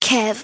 Kev.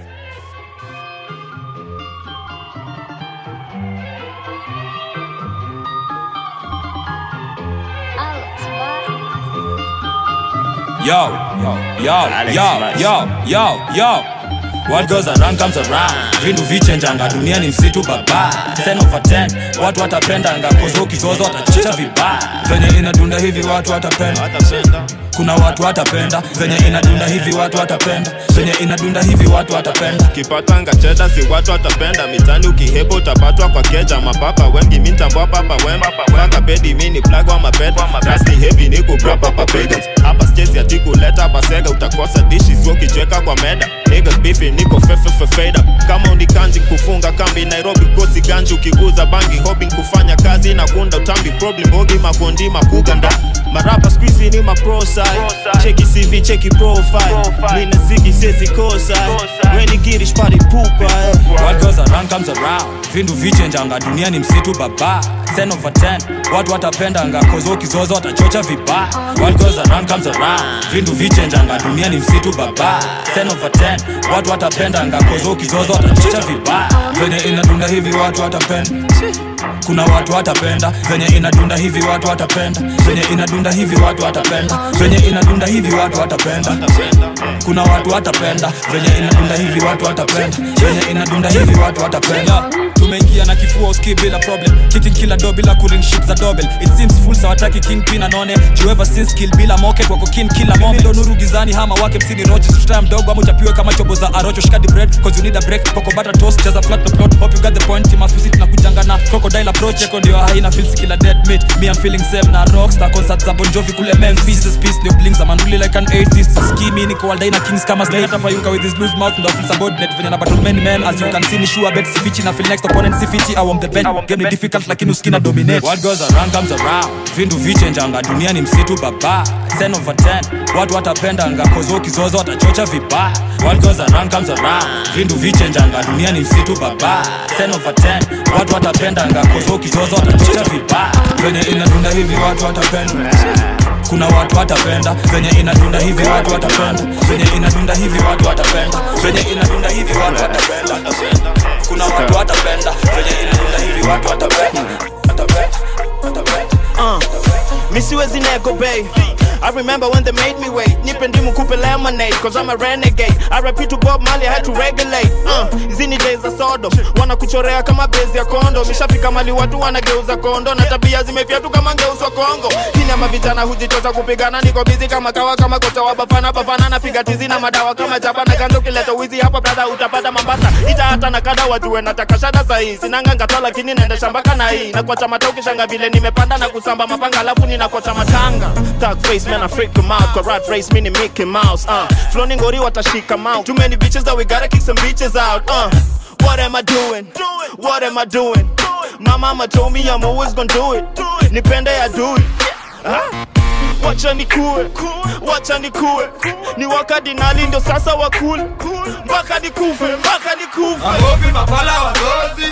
Yo, yo, yo, yo, yo, yo. What goes around comes around. Vindu vichenjanga, dunia ni msitu baba. 10 over 10, watu watapendanga kozo ukizozo watachicha vibaya. Venye inadunda hivi watu watapenda. Kuna watu watapenda venye inadunda hivi watu watapenda venye inadunda hivi watu watapenda kipatanga cheda si watu watapenda mitani ukihebo utapatwa kwa keja mapapa wengi mintambwa papa wemba faka bedi mini plug wa mapeta rasti heavy ni kugrapa papagans hapa skesi ati kuleta pasega utakosa dishi sio kichweka kwa meda niggas beefing niko fefefefeda kama unikanji kufunga kambi nairobi kosi ganji ukiguza bangi hoping kufanya kazi na kunda utambi problem bogi makondi makuganda marapa squeezy ni maprosa cheki cv cheki profile mina zigi sezi kosa weni girish pari pupa eh. What goes around comes around vindu vichenjanga dunia ni msitu baba 10 over 10 watu watapendanga kozo ukizozo watachocha vibaya What goes around comes around vindu vichenjanga dunia ni msitu baba 10 over 10 watu watapendanga kozo ukizozo watachocha vibaya venye inadunda hivi watu watapenda kuna watu watapenda venye inadunda hivi watu watapenda venye inadunda hivi watu watapenda venye inadunda hivi watu watapenda kuna watu watapenda venye inadunda hivi watu watapenda venye inadunda hivi watu watapenda tumeingia na kifua uski bila problem kicking kila do bila cooling shit za dobel it seems full sawataki king pin anone jueva since kill bila moket wako kin kila moment ndo nuru gizani hama wake msini roche tutaya mdogo ama uchapiwe kama chobo za arocho shikadi bread cause you need a break poko butter toast cheza flat no plot hope you got the point mafisi tunakujanga na crocodile approach yako ndio haina feels kila dead meat me I'm feeling same na rockstar concert za Bon Jovi kule Memphis this piece ndio bling za manuli like an atheist skimi niko all na kings kama slay hata payuka with his loose mouth ndo feel subordinate venye na battle many men as you can see ni sure bet sifichi na feel next opponent sifichi I want the best game ni difficult lakini uskina dominate what goes around comes around vindu vichenjanga dunia ni msitu baba 10 over 10 watu watapendanga kozo kizozo watachocha vibaya what goes around comes around vindu vichenjanga dunia ni msitu baba 10 over 10 watu watapendanga kozo kizozo watachocha vibaya venye inadunda hivi watu watapenda kuna watu watapenda venye inadunda hivi watu watapenda venye inadunda hivi watu watapenda venye inadunda hivi watu watapenda kuna watu watapenda venye inadunda hivi watu watapenda watapenda watapenda uh, misiwezi nego bay I remember when they made me wait Nipe ndimu kupe lemonade Cause I'm a renegade I repeat to Bob Marley I had to regulate uh, Zini days za Sodom Wanakuchorea kama bezi ya kondo Mishafika mali watu wanageuza kondo Na tabia zimefyatu kama ngeuswa Kongo Kini ama vijana hujitocha kupigana Niko busy kama kawa kama kocha wa bafana Bafana napiga tizi na madawa kama jaba Na gando kileta wizi hapa brada utapata mambasa Ita hata na kada wajue nataka shada sahi Sinanga ngata lakini naenda shambaka na hii Na kwa chama ukishanga vile nimepanda na kusamba mapanga Alafu ninakocha matanga Thug face man I freak them out Karat race meaning Mickey Mouse uh. Floating ngori watashika mouth Too many bitches that we gotta kick some bitches out uh. What am I doing? What am I doing? My mama told me I'm always gonna do it Nipende ya do it huh? wacha nikue wacha nikue ni wakati nali ndio sasa wakule mpaka nikufe mpaka nikufe Magopi mapala wagozi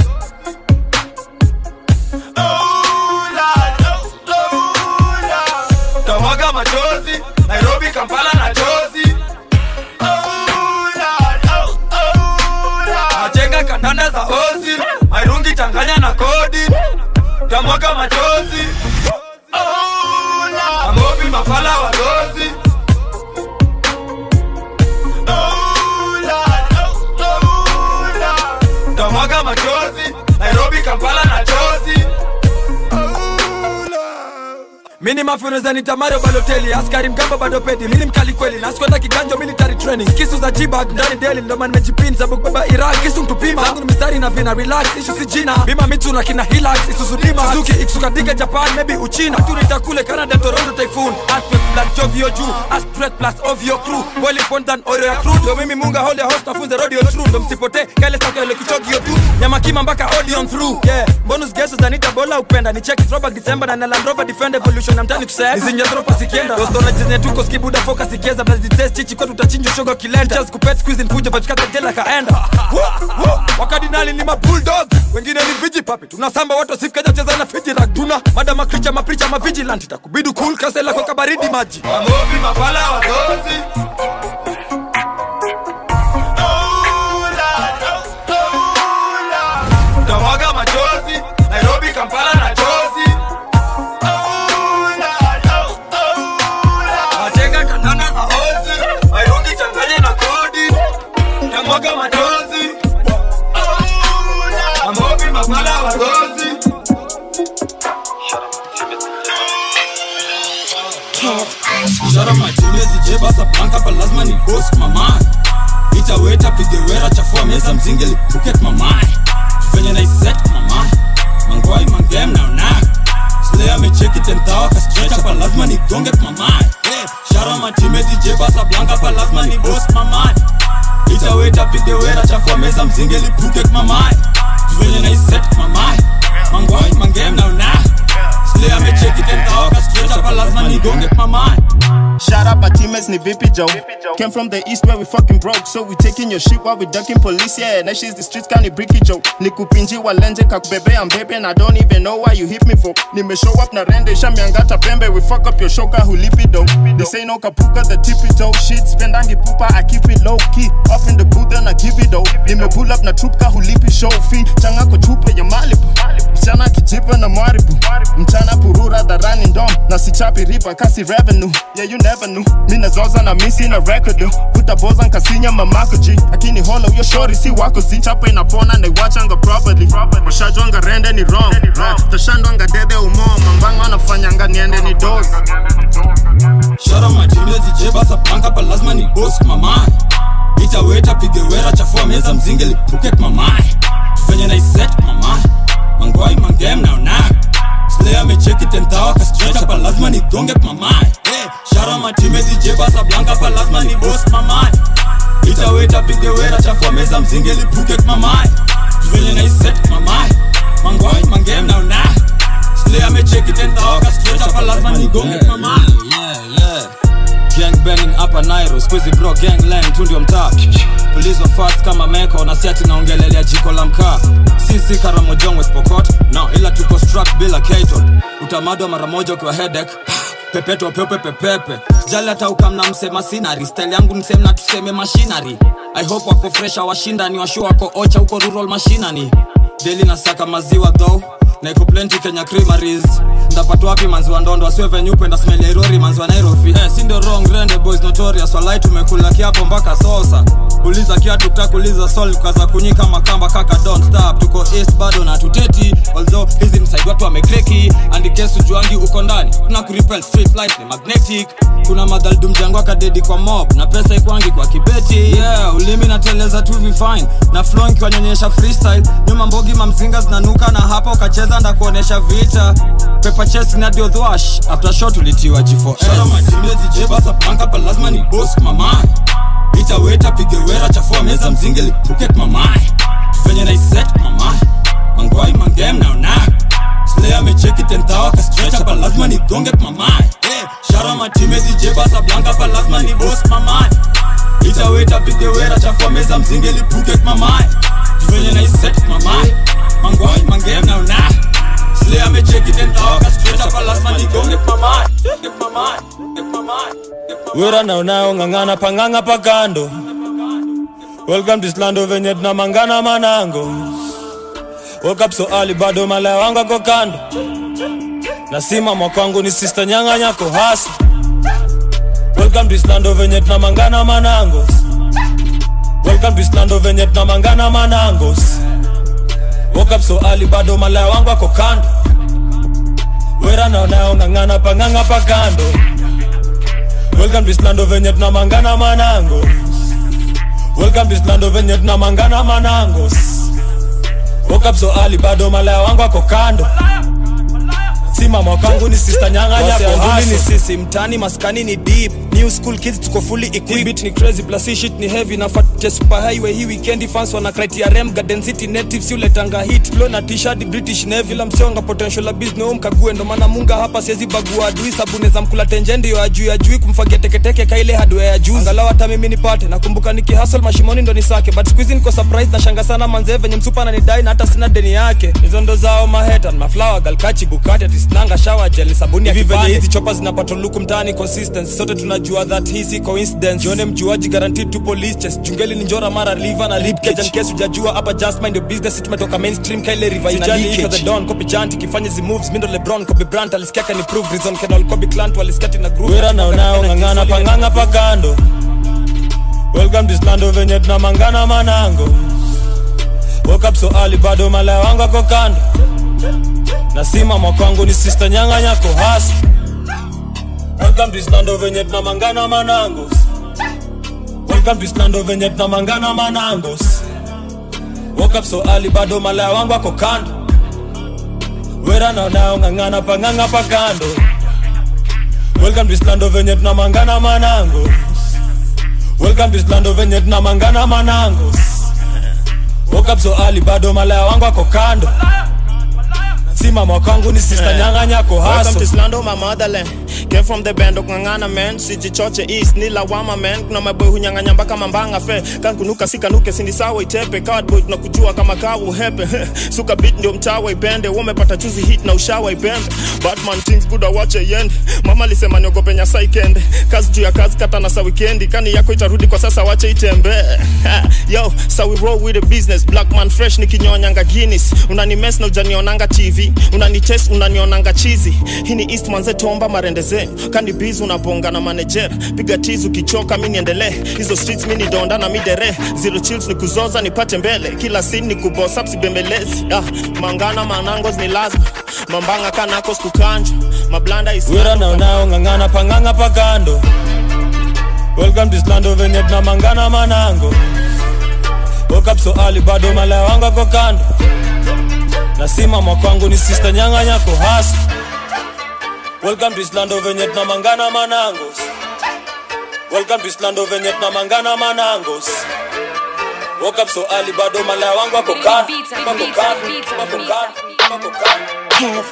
Oh, Lord, oh, oh, Lord. tamwaga machozi Nairobi Kampala na chozi Oh, Lord, oh, oh, Lord. Machenga kandanda za ozi Mairungi changanya na kodi tamwaga machozi Oh, Lord. Magopi mapala wagozi Oh, Lord, oh, oh, Lord. tamwaga machozi Nairobi Kampala na chozi mini mafuneza ni tamario baloteli askari mkamba bado pedi mini mkali kweli naskwenda kiganjo military training kisu za jibag ndani deli ndoma nimejipin sababu kubeba iraq kisu mtupima zangu ni mistari na vina relax ishu si jina bima mitu na kina hilax isuzu dima suzuki iksukatika japan maybe uchina tunita kule canada toronto typhoon earthquake black jovio juu astret plus ovio crew boiling point than oil ya crew ndo mimi munga hold host nafunze radio true ndo msipote kale sakele kichogio tu nyama kima mpaka audion through yeah bonus guesses zanita bola upenda ni check throwback december na na land rover defender evolution na mtani kusema izinja dropa sikienda dostona jizne tuko skibuda focus ikieza blazi test chichi kwetu utachinjwa shoga kilenda just kupet squeeze fujo patikata jela kaenda Woo, woo. wakadinali ni ma bulldog wengine ni viji papi tunasamba watu sifikaja cheza na fiji rag tuna mada makricha mapricha ma vigilant itakubidu cool kasela kwa kabaridi maji mamobi mapala wadozi lazima ni boss mama itaweta pige wera chafua meza mzinge lipuket mama venye naiset mama mangwai mangem naona slay amecheki tentawa kastretch hapa lazima nigonge mama hey, shara matimeti jebasa blanka hapa lazima ni boss mama itaweta pige wera chafua meza mzinge lipuket mama venye naiset mama mangwai mangem naona slay amecheki tentawa kastretch hapa lazima nigonge mama Shout out my teammates, ni VP Joe. Came from the east where we fucking broke, so we taking your shit while we ducking police. Yeah, that shit's the streets kind of bricky Joe. Nikupinji walenje kakubebe I'm baby and I don't even know why you hit me for. Nime show up na rende shamiangata pembe, we fuck up your shoka hulipi though. They say no kapuka the tippy toe shit, spendangi pupa I keep it low key. Up in the booth and I give it though. Nime pull up na trupka hulipi show fee, changa ko chupa ya Malibu. Mchana kijipa na mwaribu, mchana purura dharani ndom, na sichapi riba kasi revenue. Yeah you never knew, mina zoza na misi na record do. Puta boza nkasinya mamako G, akini holo yo shori si wako si chapa inapona na iwachanga properly. Mashajwanga rende ni wrong, right. Tashandwanga dede umo, mambango anafanyanga niende ni doze. shara matimezi jebasa blanka hapa lazima ni boss mama itaweta pige wera chafua meza mzinge lipuket mama venye naiset mama mangwai mangem naona slay amecheki tentawa kastretch hapa lazima nigonge mama hey, shara matimezi jebasa blanka hapa lazima ni boss mama itaweta pige wera chafua meza mzinge lipuket mama venye naiset mama mangwai mangem naona slay amecheki tentawa kastretch hapa lazima nigonge mama yeah, yeah. gang banging hapa nairo squeezy bro gang lang tu ndio mtaa pulizwa fast kama meko na siati naongelelea jiko la mkaa sisi karamojong spokot no ila tuko struck bila katon utamadwa mara moja ukiwa hedek pepeto pepe pepepe jali hata ukamna msema sinari style yangu msemna tuseme mashinari i hope wako fresha washindani washu wako ocha huko rural mashinani deli na saka maziwa though na iko plenty kenya creameries ndapata wapi manziwa ndondo asiwe venye upenda smell ya irori manziwa nairobi eh, si ndio wrong rende boys notorious walai tumekula kiapo mpaka sosa uliza kiatu takuliza sol kaza kunyika makamba kaka don't stop tuko east bado na tuteti although hizi msaidi watu wamekreki andikesu juangi uko ndani kuna kuripel street light ni magnetic kuna madhaldu mjango akadedi kwa mob na pesa ikwangi kwa kibeti yeah ulimi nateleza tu vifine na flow nkiwanyonyesha freestyle nyuma mbogi mamzinga zinanuka na hapa ukacheza nda kuonesha vita pepa chesi nadio thwash after shot ulitiwa g4s lazima ni boss mama itaweta pige wera chafua meza mzinge lipuket mama venye naiset mama mangwai mangem naona slay amecheki tentawa kastretch hapa lazima nigonge mama hey, shara matimezi jebasa blanka hapa lazima ni boss mama itaweta pige wera chafua meza mzinge lipuket mama venye naiset mama mangwai mangem naona slay amecheki tentawa kastretch hapa lazima nigonge mama mama mama wera naonao ng'ang'ana pang'ang'a pakando welcome to slando venye tunamangana manango woke up so early bado malaya wangu ako kando nasima mwakwangu ni sister nyanga nyako hasa welcome to slando venye tunamangana manangos welcome to slando venye tunamangana manangos woke up so early bado malaya wangu ako kando wera naonao ng'ang'ana pang'ang'a pakando welcome to slando venye tunamangana manangos welcome to slando venye tunamangana manangos woke up so early bado malaya wangu ako kando simama kwangu ni sister nyanga nyako ni sisi mtani maskani ni deep new school kids tuko fully equipped beat ni crazy plus hii shit ni heavy na fat super highway hii weekend fans wana criteria garden city native si uletanga hit flow na t-shirt british navy la msionga potential la business home kague ndo maana munga hapa siwezi bagua adui sabuni za mkula tenje ndio ajui ajui kumfagia teketeke kaile hardware ya juu angalau hata mimi nipate nakumbuka niki hustle mashimoni ndo nisake but squeeze niko surprise na shanga sana manze venye msupa ananidai na hata sina deni yake hizo ndo zao mahetan maflower galkachi bukati atisnanga shower gel sabuni ya venye hizi chopa zinapata luku mtaani consistency sote tunajua that hii si coincidence jione mjuaji guaranteed to police chest jungeli ni njora mara liver na rib cage and case hujajua hapa just mind your business tumetoka mainstream kaile river ina leakage the don copy janti kifanye zi moves mindo lebron kobe brand alisikia kani prove reason kenol kobe clant walisikia tina groove wera naonao ng'ang'ana pang'ang'a pakando welcome to slando venye tunamangana manango woke up so early bado malaya wangu ako kando nasima mwakwangu ni sister nyanga nyako hasa welcome to slando venye tunamangana manango welcome to islando venye tunamangana manangos woke up so early bado malaya wangu ako kando wera naonao ng'ang'ana pang'ang'a pa kando welcome to islando venye tunamangana manangos welcome to islando venye tunamangana manangos woke up so early bado malaya wangu ako kando si mama kwangu ni sister nyang'anyako Welcome haso to Slando, my motherland. Came from the band of Ngangana man, sijichoche east ni lawama man. Kuna maboy hunyang'anya mpaka mambanga fe. Kan kunuka sikanuke sindi sawa itepe. Cardboy tunakujua kama kawa uhepe. Suka beat ndio mtawa ipende. Wamepata chuzi hit na ushawa ipembe. Batman things buda wache yende. Mama alisema niogope nyasa ikende. Kazi juu ya kazi kata na sa weekendi. Kani yako itarudi kwa sasa wache itembe. Yo, so we roll with the business. Black man fresh nikinyonyanga Guinness. Unani mess na ujanionanga TV. Unani chase unanionanga chizi. Hii ni East manze tomba marende zenu. Kandi biz unabonga na manager. Piga tizu ukichoka mimi niendelee. Hizo streets mimi ni donda na midere. Zero chills ni kuzoza nipate mbele. Kila scene ni kuboss up sibembelezi. Ah, mangana manangos ni lazima. Mambanga kanako skukanja. Mablanda is wera naonao ng'ang'ana pang'ang'a pa kando welcome to islando venye tunamangana manango woke up so early bado malaya wangu ako kando na si mama kwangu ni sister nyang'anyako hasa welcome to islando venye tunamangana manangos welcome to islando venye tunamangana manangos woke up so early bado malaya wangu ako kando wako kando wako kando wako kando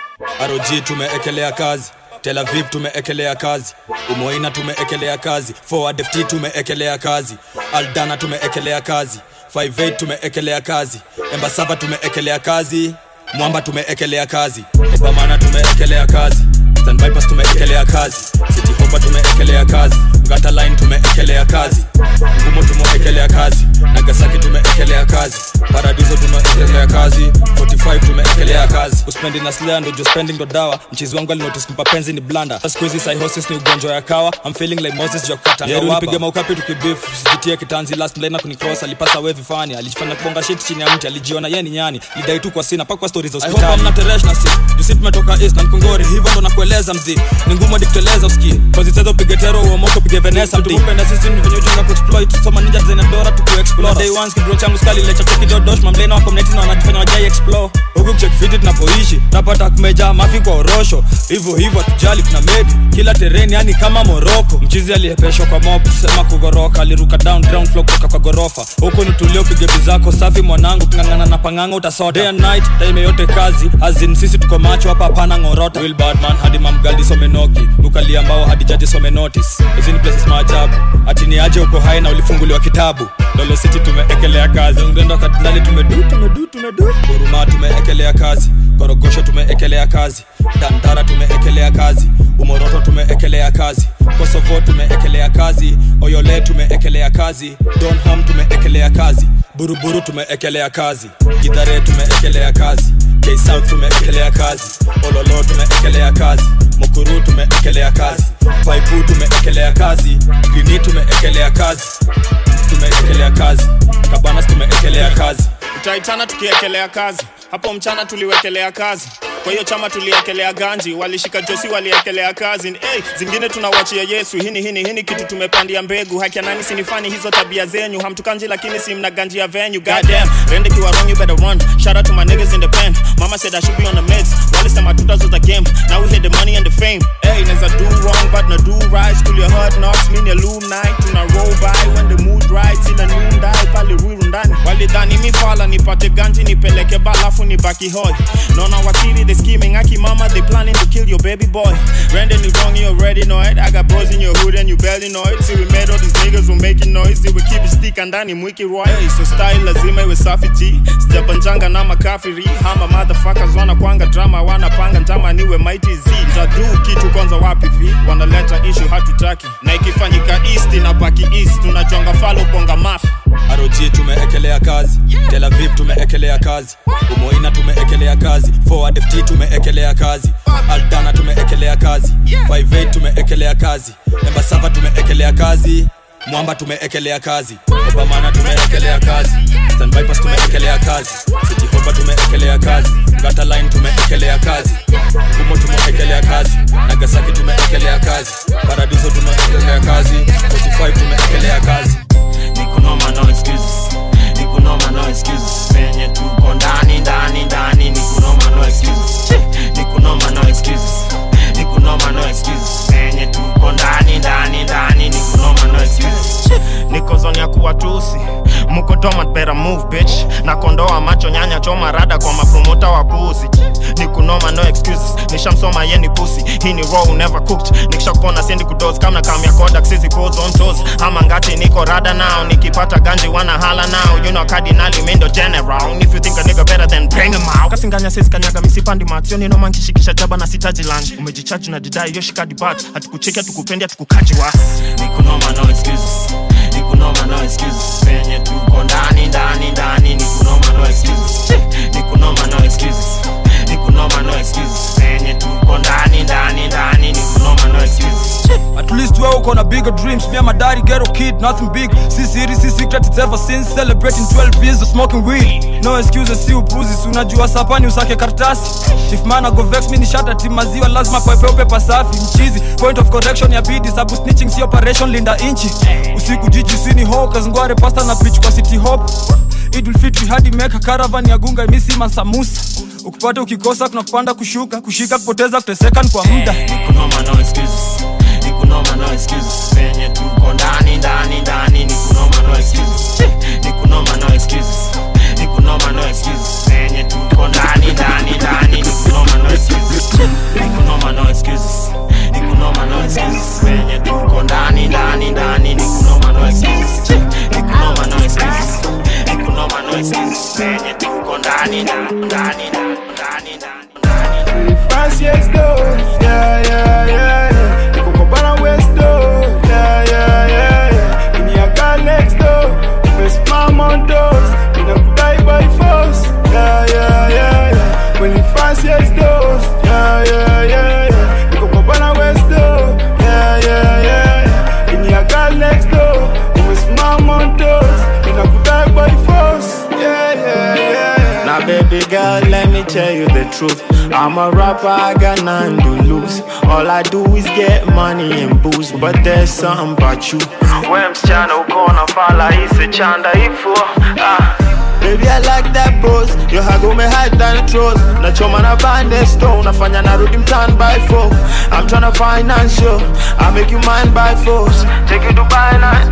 ROG tumeekelea kazi Tel Aviv tumeekelea kazi Umoina tumeekelea kazi Forward FT tumeekelea kazi Aldana tumeekelea kazi 58 tumeekelea kazi Embasava tumeekelea kazi Mwamba tumeekelea kazi Obamana tumeekelea kazi Stand Vipers tumeekelea kazi City Hopper tumeekelea kazi Ngata Line tumeekelea kazi Ngumo tumeekelea kazi Nagasaki tumeekelea kazi Paradiso tumeekelea kazi 45 tumeekelea kazi uspendi na slea ndo jo spending ndo dawa mchizi wangu alinotis kumpa penzi ni blanda siku hizi psychosis ni ugonjwa ya kawa I'm feeling like Moses jo kukata yeah, nipige maukapi tukibif sijitie kitanzi last mlaina kunicross alipasa wevi fani alijifanya kubonga shit chini ya mti alijiona yeye ni nyani lidai tu kwa sina pakwa stories za hospitali I hope I'm not a na si jusi tumetoka east na mkongori hivyo ndo nakueleza mzi ni ngumu hadi kuteleza uski cause it's pige tero uomoko pige venesa mti kupenda sisi ni venye ujinga kuexploit soma ninja design and dora tuku explore day ones kidron changu skali lecha choki dodosh mamlena wako mneti na wanajifanya wajai explore huku check fiti tunapoishi napata kumejaa mafi kwa orosho hivyo hivyo tujali tuna medi kila tereni yani kama moroko mchizi alihepeshwa kwa mob sema kugoroka aliruka down ground floor kutoka kwa gorofa huku ni tulio pige bizako safi mwanangu kingangana na panganga utasota day and night time yote kazi azin sisi tuko macho hapa hapana ngorota will badman hadi mamgaldi somenoki mukali ambao hadi jaji some notice hizi ni places maajabu ati ni aje uko hai na ulifunguliwa kitabu lolo city tumeekelea kazi ungendo katinali tumedu tumedu tumedu huruma tumeekelea kazi korogosho tumeekelea kazi dandara tumeekelea kazi umoroto tumeekelea kazi kosovo tumeekelea kazi oyole tumeekelea kazi donham tumeekelea kazi buruburu tumeekelea kazi gidhare tumeekelea kazi ksouth tumeekelea kazi ololo tumeekelea kazi mukuru tumeekelea kazi paipu tumeekelea kazi grini tumeekelea kazi tumeekelea kazi kabanas tumeekelea kazi utaitana tukiekelea kazi hapo mchana tuliwekelea kazi kwa hiyo chama tuliekelea ganji walishika josi waliekelea kazi hey, zingine tunawachia yesu hini hini hini kitu tumepandia mbegu haki ya nani sinifani hizo tabia zenyu hamtukanji lakini si mna ganji ya venue goddamn rende kiwa wrong you better run shout out to my niggas in the pen mama said i should be on the meds walisema tutazo the game now we hit the money and the fame hey neza do wrong but na do right school your hard knocks mean alumni tuna roll by when the mood right ila noonday pale ruiru ndani walidhani mifala nipate ganji nipeleke balafu nibaki hoi naona wakili they scheming aki mama they planning to kill your baby boy Brandon you wrong you already know it I got bros in your hood and you barely know it see we made all these niggas were making noise they would keep it stick ndani mwiki roy hey, so style lazima iwe safi g sijabanjanga na makafiri hama motherfuckers wanakwanga drama wanapanga njama niwe mighty z tadu kitu kwanza wapi vi wanaleta issue hatutaki na ikifanyika east inabaki east tunajonga falo ponga mafi ROG tumeekelea kazi Tel Aviv tumeekelea kazi Umoina tumeekelea kazi Forward FT tumeekelea kazi Aldana tumeekelea kazi 58 tumeekelea kazi Embasava tumeekelea kazi Mwamba tumeekelea kazi Obamana tumeekelea kazi Stand Vipers tumeekelea kazi City Hopper tumeekelea kazi Ngata Line tumeekelea kazi Kumo tumeekelea kazi Nagasaki tumeekelea kazi Paradiso tumeekelea kazi 45 tumeekelea kazi watusi muko tomat better move bitch na kondoa macho nyanya choma rada kwa mapromota wa pusi ni kunoma no excuses nishamsoma ye ni pusi hii ni raw never cooked nikishakupona sendi kudos kama kamya kodak sisi pose on toes ama ngati niko rada now nikipata ganji wana hala now you know cardinali mindo general if you think a nigga better than bring him out kasinganya sisi kanyaga misipandi matsio ni noma nkishikisha jaba na sitaji lunch umejichaji na didai yoshika dibat hatukucheki hatukupendi hatukukaji wa nikunoma no excuses nikunoma no excuses penye tuko ndani ndani ndani nikunoma no excuses nikunoma no excuses nikunoma no excuses penye tuko ndani ndani ndani nikunoma no excuses At least wewe uko na bigger dreams Me and my daddy ghetto kid, nothing big Si siri, si secret, it's ever since Celebrating 12 years of smoking weed No excuses, si upuzi Si unajua sapani usake kartasi If man go vex mi ni shata ti maziwa Lazima pepe upepa safi Mchizi, point of correction ya bidi Sabu snitching si operation linda inchi Usiku jiji sini ho Kazngware pasta na preach kwa city hop Idul Fitri hadi meka caravan ya gunga imisi mansamusa ukipata ukikosa kuna kupanda kushuka kushika kupoteza kuteseka ni kwa muda nikunoma no excuses nikunoma no excuses penye tuko ndani ndani ndani nikunoma no excuses nikunoma no excuses nikunoma no excuses penye tuko ndani ndani ndani nikunoma no excuses nikunoma no excuses nikunoma no excuses penye tuko ndani ndani ndani nikunoma no excuses nikunoma no excuses nikunoma no excuses penye tuko ndani ndani ndani ndani ndani Fanciest door, yeah, yeah, yeah, yeah. Nikukopana West door, yeah, yeah, yeah, yeah. In your car next door, umesimama on doors, ninakudai by force, yeah, yeah, yeah, yeah. When you fanciest doors, yeah, yeah, yeah, yeah. Nikukopana West door, yeah, yeah, yeah, yeah. In your car next door, umesimama on doors, ninakudai by force, yeah, yeah, yeah, yeah. Now, baby girl, let me tell you the truth. I'm a rapper, I got nothing to lose. All I do is get money and booze, but there's something about you. When msichana ukona fala ise chanda ifo ah. Baby, I like that pose. Your hago me hide than trolls. Nachoma na bande stone. Nafanya narudi mtan by four. I'm tryna finance you. I make you mine by force. Take you Dubai night.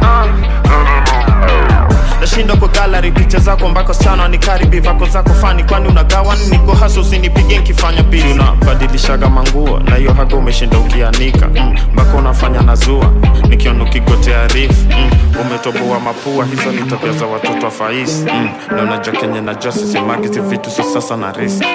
Uh. nashinda kwa gallery picha zako mpaka sana nikaribi vako zako fani kwani unagawa niko haso usinipige nkifanya pili unabadilishaga manguo na hiyo haga umeshinda ukianika mm, mpaka unafanya nazua nikiona ukigotea rif mm, umetoboa mapua hizo ni tabia za watoto wa faisi mm, na unajua kenye najua sisemagizi vitu so sasa na risk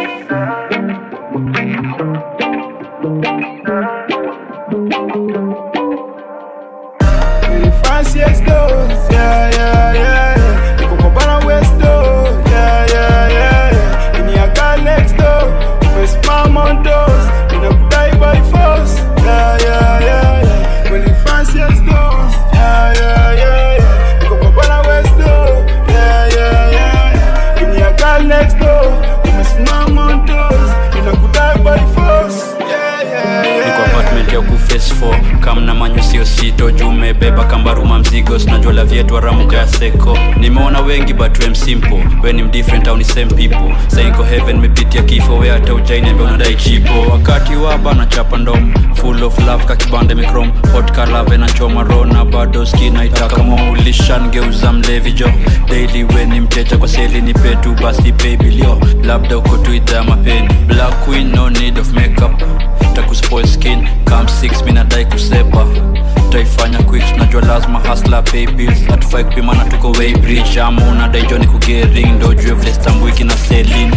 fanciest doors, yeah, yeah, yeah, yeah. Nikukopana West door, yeah, yeah, yeah, yeah. In your car next door, umesimama on doors, ninakudai by force, yeah, yeah, yeah, yeah. When you fanciest doors, yeah, yeah, yeah, yeah. Nikukopana West door, yeah, yeah, yeah, yeah. In your car next door, umesimama on doors, ninakudai by force, yeah, yeah, yeah. niko apartment ya kuface 4 kamna manyo sio sito juu umebeba kambaruma mzigo sinajua vyetu aramuka ya seko nimeona wengi but wem simple we ni mdifferent au ni same people saiko heaven mepitia kifo we hata ujainembe unadai chipo wakati waba na chapa ndom full of love kakibande mikrom hot kalave na choma rona bado skina itaka maulishan geuza mlevi jo daily we ni mteja kwa seli ni petu basi babilio labda uko tu idhaa mapeni black queen no need of makeup takuspoil skin kam 6 minadai kusepa taifanya quick tunajua lazima hasla pay bills hatufai kupimana tuko weybridge ama unadai joni kugering ndo jue vile stambwiki na selin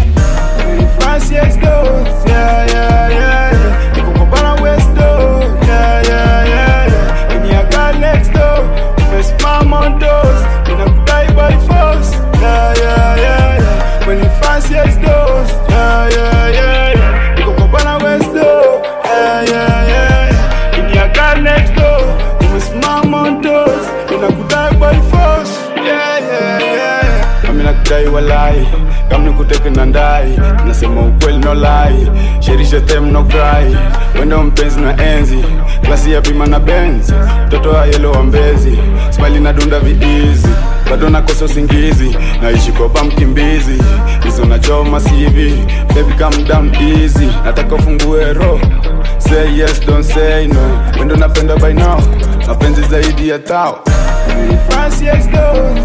fanciest doors, yeah, yeah, yeah, yeah. Nikukopana West door, yeah, yeah, yeah, yeah. In your car next door, umesimama on doors, ninakudai by force, yeah, yeah, yeah, yeah. When you fanciest doors, yeah, yeah, yeah, yeah. Nikukopana West door, yeah, yeah, yeah, yeah. In your car next door, umesimama on doors, ninakudai by force, yeah, yeah, yeah, yeah. Mami nakudai walai kama nikuteke na ndai nasema ukweli no lie sherisha them no cry wendo mpenzi na enzi klasi ya bima na benz mtoto wa yelo wa mbezi smile na dunda viizi bado nakosa usingizi naishi kopa mkimbizi hizo nachoma sivi baby calm down easy nataka ufungue roho say yes don't say no wendo napenda by now mapenzi zaidi ya tao fanciest doors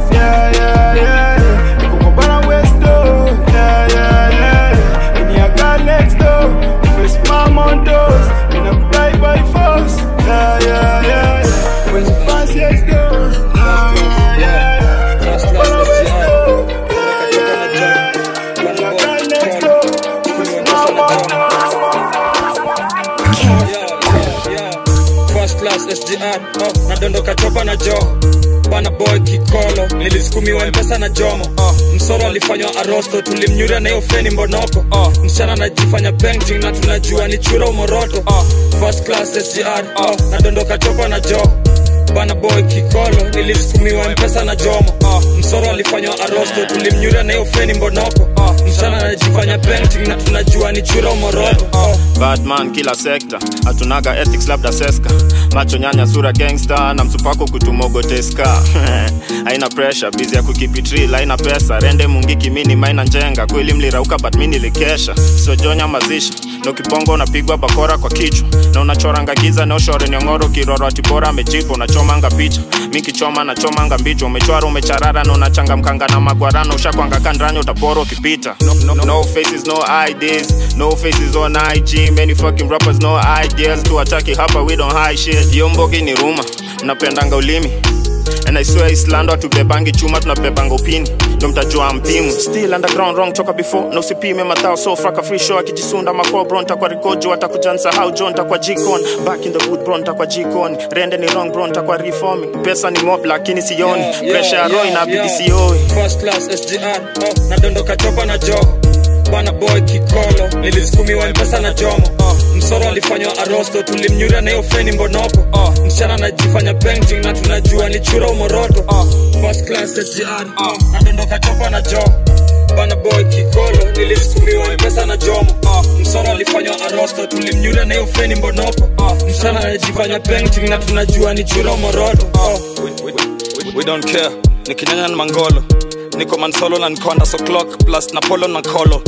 sgr oh, nadondoka chopa na joo bana boy kikolo nilisukumiwa mpesa na jomo oh, msoro alifanywa arosto tulimnyuria na hiyo feni mbonoko oh, msichana anajifanya painting na tunajua ni chura umoroto oh, first class sgr oh, nadondoka chopa na joo bana boy kikolo nilisukumiwa mpesa na jomo uh, msoro alifanywa arosto tulimnyuria na hiyo feni mbonoko uh, msichana anajifanya painting na tunajua ni chura umoroto uh, badman kila sekta hatunaga ethics labda seska macho nyanya sura gangster na msupako kutumogoteska haina pressure bizi ya kukipitri haina pesa rende mungiki mini maina njenga kweli mlirauka but mi nilikesha sojonya mazishi na ukibongo unapigwa bakora kwa kichwa na unachoranga giza neoshore nyongoro kiroro atibora amejipa unachomanga picha mi kichoma nachomanga mbicho umechwara umecharara na unachangamkanga na magwarano ushakwanga kandranya utapora ukipita no, no, no faces no IDs no faces on IG many fucking rappers no ideas tuataki hapa we don't hide shit hiyo mbogi ni ruma mnapendanga ulimi And I swear Islando hatubebangi chuma tunabebanga upini ndo mtajua mpimu still underground wrong toka before na usipime matao so fraka free show akijisunda makoo bro ntakwa rikojo atakujansa how john takwa jikon back in the boot bro ntakwa jikon rende ni wrong bro ntakwa reforming pesa ni mob lakini sioni Yeah, yeah, pressure ya roho yeah, inabidi yeah. sioi first class sgr oh, nadondoka chopa na joo bana boy kikolo nilisukumiwa mpesa na jomo uh, msoro alifanywa arosto tulimnyuria na hiyo feni mbonoko uh, msichana anajifanya painting na tunajua ni chura umoroto uh, first class sgr uh, nadondoka chopa na joo bana boy kikolo nilisukumiwa mpesa na jomo uh, msoro alifanywa arosto tulimnyuria na hiyo feni mbonoko uh, msichana anajifanya painting na tunajua ni chura umoroto uh, we, we, we, we don't care nikinyanya na mangolo niko mansolo na nkonda so clock plus na polo na kolo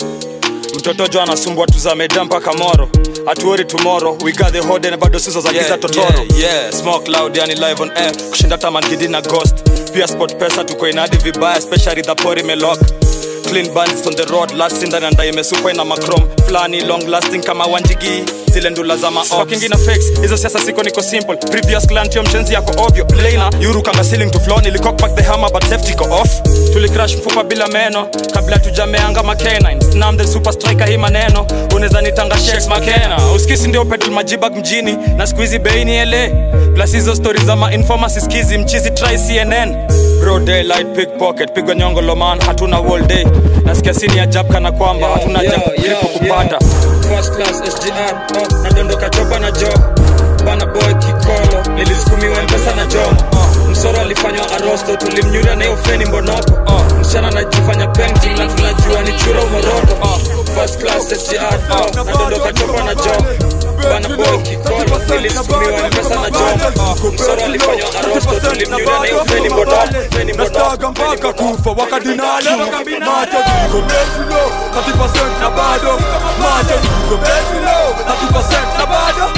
mtoto jo anasumbua tuzameda mpaka moro hatuori tomorrow we got the hode na bado sizo za giza totoro yeah, yeah. smoke loud yani live on air kushinda tamangidi na ghost pia sport pesa tuko inadi vibaya especially the pori melok clean bandits on the road last in na ndai imesukwa ina macrom flani long lasting kama wanjigi zile ndula za maokingina fix hizo siasa siko niko simple previous clan tio mchenzi yako ovyo plaina yuru kanga ceiling to floor nilikok back the hammer but safety ko off tulicrash mfupa bila meno kabla tujameanga makenine snam the super striker hii maneno unaweza nitanga shakes makena uskisi ndio pedal majibag mjini na squeezy beini ele plus hizo stories za mainforma siskizi mchizi try cnn bro daylight pickpocket pigwa nyongo loman hatuna all day nasikia sini ya jab kana kwamba hatuna Yeah, jab yeah, gripo yeah. kupata first class sgr oh, nadondoka chopa na jo bana boy kikolo nilisukumiwa mpesa na jomo oh, msoro alifanywa arosto tulimnyuria na hiyo feni mbonoko oh, msichana anajifanya painting na tunajua ni chura umoroto oh, first class sgr oh, nadondoka chopa na jo bana boy kikolo nilisukumiwa mpesa na jomo oh, msoro alifanywa arosto tulimnyuria na hiyo feni mbonoko feni nastaga mpaka kufa wakadinale macho ziko betilo 30% na bado macho ziko betilo 30% na bado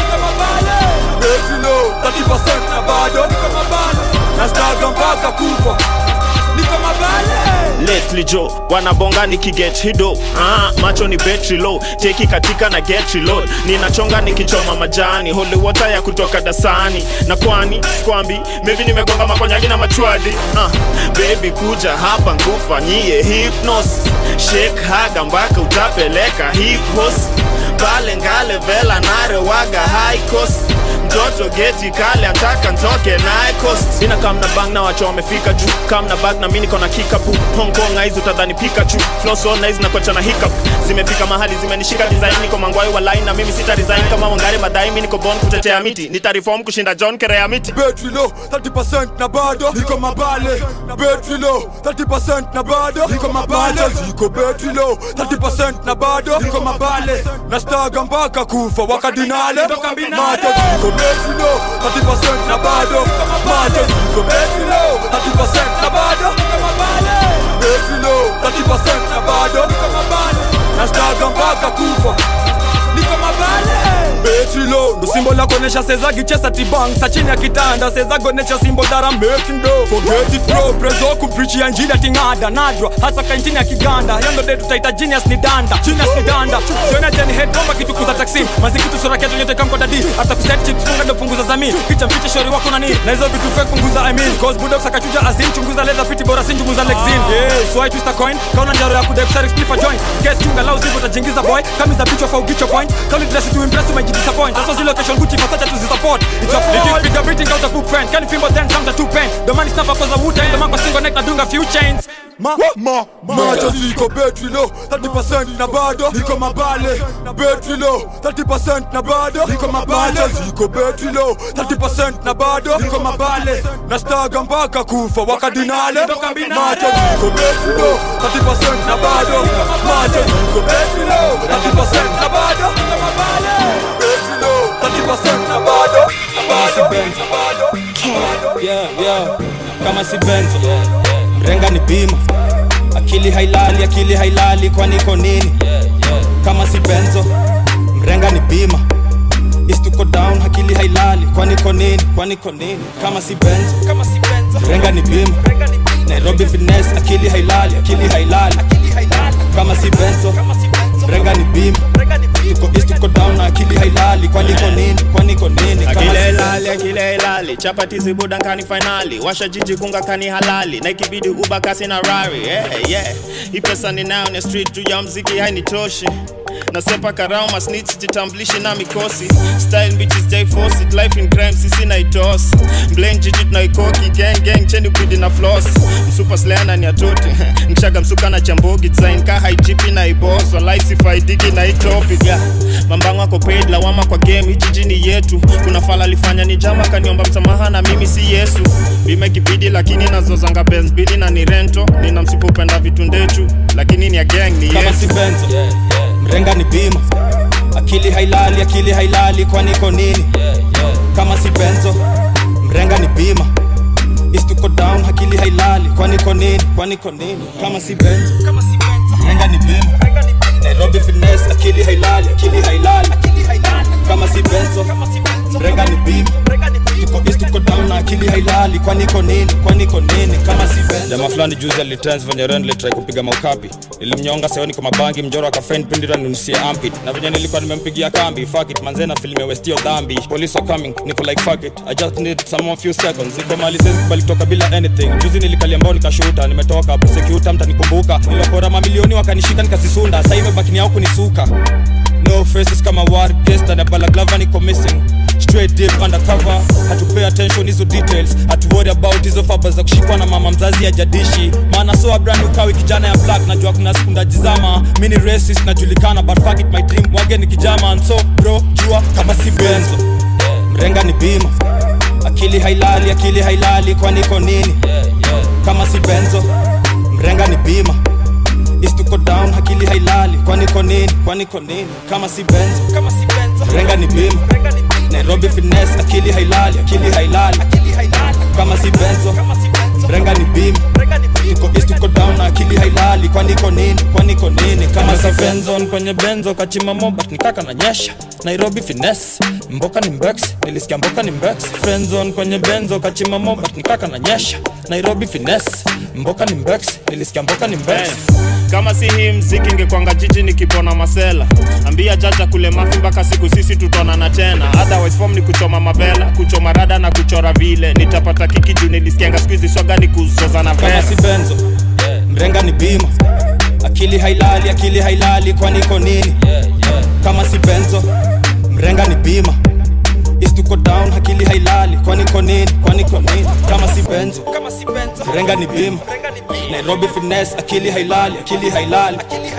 betilo 30% na bado nastaga mpaka kufa niko mabale lately jo wanabonga nikiget hido ah, macho ni betri low teki katika na get reload ninachonga nikichoma majani holy water ya kutoka dasani na kwani skwambi maybe nimegonga makonyagi na machwadi ah, baby kuja hapa nkufanyie hypnos shake haga mpaka utapeleka hipos pale ngale vela narewaga high cost mtoto geti kale antaka ntoke naye cost ina kam na bang na wacho wamefika juu kam na bag na mi niko na kikapu hong kong aizi utadhani pikachu floso naizi nakocha na hiccup zimefika mahali zimenishika design niko mangwai wa line na mimi sita resign kama wangari madai mi niko bon kutetea miti nitareform kushinda john kerea miti betri low 30% na bado niko mabale betri low 30% na bado niko mabale ziko betri low 30% na bado niko mabale nastaga mpaka kufa wakadinale macho ziko betri low 30% na bado macho ziko betri low 30% na bado betri low 30% na bado nastaga mpaka kufa niko mabale betri low ndo simbo la kuonesha sezagi chesa tibang sa chini ya kitanda sezagi onesha simbo dara making do forget it bro prezo kumprichi ya njili atingada nadra hasa kaintini ya kiganda yondo de tutaita genius ni danda genius ni danda siona jeni head bomba kitu kuza taksi mazikitu sura ketu nyote kamko dadi hata kuset chips funga ndo punguza zami picha mfiche shori wako nani na hizo vitu fake punguza i mean cause bulldogs akachuja azin chunguza leather fiti bora sin chunguza lexin yeah so I twist a coin kauna njaro ya kudep shark split for joint guess chunga lao zipo tajingiza boy kama za bitch of au point kama dress to impress umejidisappoint sasa zile kesho Special Gucci Versace tuzisupport It's your fault Nikipiga beating out the footprint Can fimbo then comes the two pen The man is never cause of Wu-Tang The man kwa single neck nadunga few chains Ma, ma, macho ziko betri low 30% na bado niko mabale betri low 30% na bado niko mabale ziko betri low 30% na bado niko mabale nastaga mpaka kufa wakadinale macho ziko betri low 30% na bado macho ziko betri low 30% na bado niko mabale betri low 30% na bado na bado na bado yeah, yeah. kama si benzo mrenga ni bima akili hailali akili hailali kwani iko nini kama si benzo mrenga ni bima istuko down akili hailali kwani iko nini kwani iko nini kama si benzo kama si benzo mrenga ni bima nairobi finesse akili hailali akili hailali kama si benzo mrenga ni bima tuko east tuko down na akili hailali kwani iko nini kwani iko nini kama si akile benzo ilali akile ilali chapatizi budankani fainali washa jiji kunga kani halali na ikibidi uba kasi na rari yeah, yeah. hii pesa ninayo ni street juu ya mziki hainitoshi nasepa karao masnitch jitamblishi na mikosi style bitches jai force it life in crime sisi na itos blame jiji tunaikoki gang gang cheni upidi na floss msupa sleana ni atoti mshaga msuka na chambogi design ka haijipi na ibos walai sifaidiki na hii topic yeah. mambango ako paid lawama kwa game hii jiji ni yetu kuna fala alifanya ni jama kaniomba msamaha na mimi si yesu bime kibidi lakini nazozanga benz bili na ni rento nina msipo upenda vitu ndechu lakini ni ya gang ni kama yesu si benzo mrenga ni bima akili hailali akili hailali kwani iko nini kama si benzo mrenga ni bima istuko down akili hailali kwani iko nini kwani iko nini kama si benzo mrenga ni bima nairobi finesse akili hailali akili hailali kama si benzo mrenga ni bima tuko east tuko down na akili hailali kwani iko nini kwani iko nini kama si benzo jamaa fulani juzi alitrans venye ren litrai kupiga maukapi nilimnyonga seoni kwa mabangi mjoro akafen pindira nunisie ampit na venye nilikuwa nimempigia kambi fuck it manzena filime westio dhambi police are coming niko like fuck it i just need some more few seconds iko mali sezi kubali kutoka bila anything juzi nilikalia mbao nikashuta nimetoka prosecutor mtanikumbuka nilokora mamilioni wakanishika nikasisunda sasa imebaki ni yao kunisuka no faces kama war guest na balaklava niko missing straight deep undercover hatupay attention hizo details hatuworry about hizo faba za kushikwa na mama mzazi ya jadishi maana so brand ukawi kijana ya black najua kuna siku ndajizama mi ni racist najulikana but fuck it my dream wage ni kijama and so bro jua kama si benzo mrenga ni bima akili hailali akili hailali kwani iko nini kama si benzo mrenga ni bima istuko down akili hailali kwani iko nini kwani iko nini kama si benzo mrenga ni bima nairobi finesse akili hailali akili hailali kama si benzo mrenga ni bima tuko east tuko down na akili hailali kwani iko nini kwani iko nini kama si benzo benzon kwenye benzo kachima mobat nikaka na nyesha nairobi finesse mboka ni mbex nilisikia mboka ni mbex frenzon kwenye benzo kachima mobat nikaka na nyesha nairobi finesse mboka ni mbex nilisikia mboka ni mbex Eh, kama si hii mziki ingekwanga jiji nikipona masela ambia jaja kule mafi mpaka siku sisi tutonana tena otherwise form ni kuchoma mavela kuchoma rada na kuchora vile nitapata kiki juu nilisikianga skuizi swaga ni kuzoza na kama vela si benzo mrenga ni bima akili hailali akili hailali kwani iko nini kama si benzo mrenga ni bima istuko down akili hailali kwani iko nini kwani iko nini kama si benzo mrenga ni bima nairobi finesse akili hailali akili hailali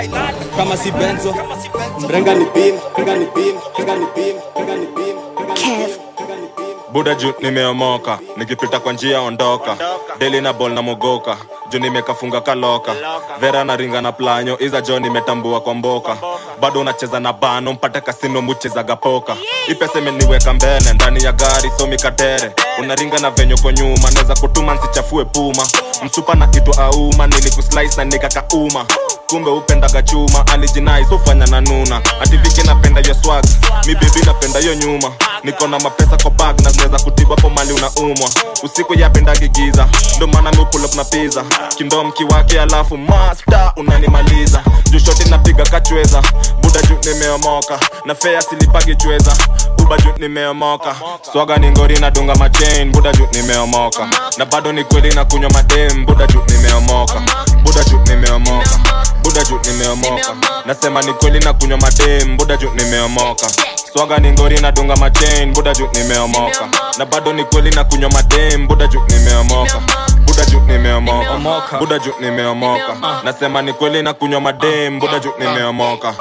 kama si benzo mrenga ni bima mrenga ni bima mrenga ni bima mrenga ni bima mrenga ni bima mrenga ni bima buda juu nimeomoka nikipita kwa njia ondoka deli na bol na mogoka juu nimekafunga kaloka vera na ringa na planyo iza jo nimetambua kwa mboka bado unacheza na bano mpate kasino muchezaga poka ipesa imeniweka mbele ndani ya gari somi katere unaringa na venyo kwa nyuma naweza kutuma nsichafue puma msupa na kitu auma nilikuslice na nikakauma kumbe upendaga chuma alijinai sofanya na nuna ativiki napenda yo swag mi bebi napenda yo nyuma niko na mapesa kwa bag na zinaweza kutibu hapo mali unaumwa usiku yapendagi giza ndo maana mi pull up na pizza kindom kiwake alafu masta unanimaliza juu shoti napiga kachweza buda juu nimeomoka na fea silipagi chweza buba juu nimeomoka swaga ni ngori na dunga machain buda juu nimeomoka na bado ni kweli na kunywa madem buda juu nimeomoka buda juu nimeomoka buda buda juu nimeomoka nasema ni kweli na kunywa madem buda juu nimeomoka swaga ni ngori na dunga machain buda juu nimeomoka na bado ni kweli na kunywa madem buda juu nimeomoka buda juu nimeomoka buda juu nimeomoka nasema ni kweli na kunywa madem buda juu nimeomoka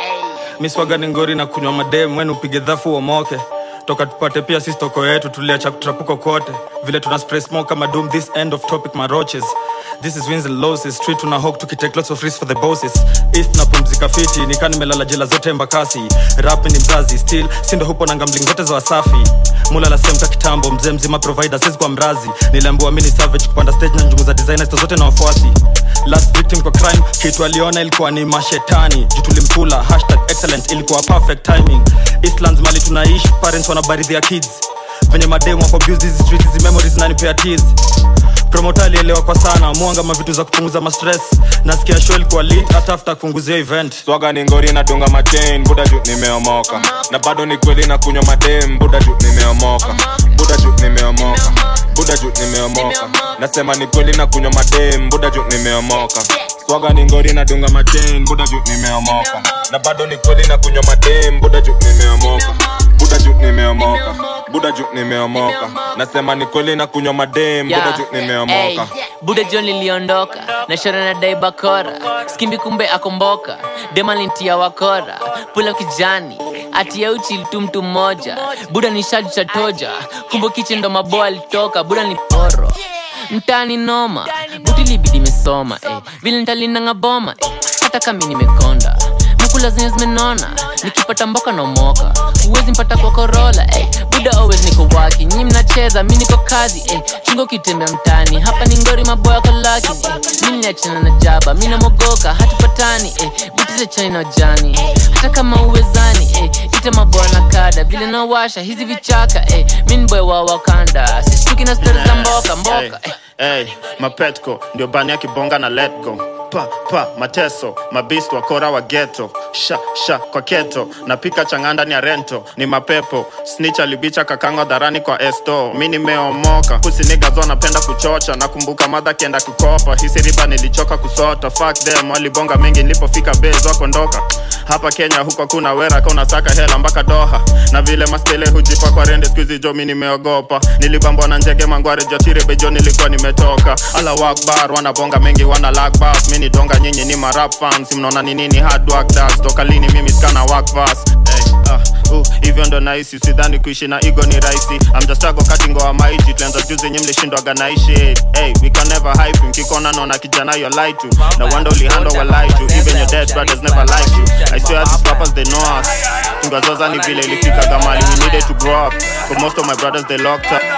miswaga ni ngori na kunywa madem wenu upige dhafu uomoke toka tupate pia sisi toko yetu tuliacha kutrapuko kote vile tuna spray smoke kama doom this end of topic maroches this is wins and losses street tuna hawk tukitake lots of risks for the bosses east na pumzika fiti nika nimelala jela zote mbakasi rap ni mzazi still sindo hupo na gambling zote za wasafi mulala semka kitambo mzee mzima provider sisi kwa mrazi niliambiwa mini savage kupanda stage na njungu za designers zote na wafuasi last victim kwa crime kitu aliona ilikuwa ni mashetani juu tulimkula hashtag excellent ilikuwa perfect timing eastlands mali tunaishi parents wanabaridhia kids venye mademu wako abuse hizi streets hizi memories nanipea tears promota alielewa kwa sana mwanga mavitu za kupunguza mastress nasikia show ilikuwa lit hata after kuunguzia event swaga ni ngori na dunga machain buda juu nimeomoka na bado ni kweli na kunywa madem buda juu nimeomoka buda juu nimeomoka buda juu nimeomoka nasema ni kweli na kunywa madem buda juu nimeomoka swaga ni ngori na dunga machain buda juu nimeomoka na bado ni kweli na kunywa madem buda juu nimeomoka buda juu nimeomoka buda juu nimeomoka nasema ni kweli na kunywa madem buda juu nimeomoka buda john liliondoka na shora na dai bakora skimbi kumbe akomboka demalintia wakora pula kijani atia uchi tu mtu mmoja buda ni shaju cha toja kumbe kiche ndo maboa alitoka buda ni poro mtani noma buti libidi mesoma eh. vile ntalinanga boma eh. hata kami nimekonda mkula zenye zimenona nikipata mboka naomoka huwezi mpata kwa korola eh. buda always niko waki nyi mnacheza mi niko kazi eh. chungo kitembea mtani hapa ni ngori maboya kolaki eh. mi niliachana na jaba mi namogoka hatupatani eh. buti za chani na ujani hata kama uwezani eh. ita maboya na kada vile nawasha hizi vichaka eh. mi ni boy wa wakanda sishtuki na stori za mboka mboka eh. Hey, mapetko ndio bani ya kibonga na let go pa pa mateso mabist wakora wa geto sha sha kwa keto napika chang'aa ndani ya rento ni mapepo snitch alibicha kakango dharani kwa esto mi nimeomoka pusinigazo napenda kuchocha nakumbuka madha kienda kukopa hisi riba nilichoka kusota fuck them walibonga mengi nilipofika bez wakondoka hapa kenya huko kuna wera ka unasaka hela mpaka doha na vile mastele hujipa kwa rende skuizi jo mi nimeogopa nilibambwa na njege mangware jotire bejo nilikuwa nimetoka ala wakbar wanabonga mengi wana lakbas mi ni donga nyinyi ni marap fans mnaona ni nini hard work does toka lini mimi skana work fast hey, uh, uh, hivyo ndo nahisi sidhani kuishi na igo ni rahisi amjastago katingo wa maiti tulianza juzi nyi mlishindwaga naishi hey, we can never hype mkikona naona kijana yo lie to na wanda ulihando wa lie to even your dead brothers never like you i swear these rappers they know us tungazoza ni vile ilifika gamali we needed to grow up for most of my brothers they locked up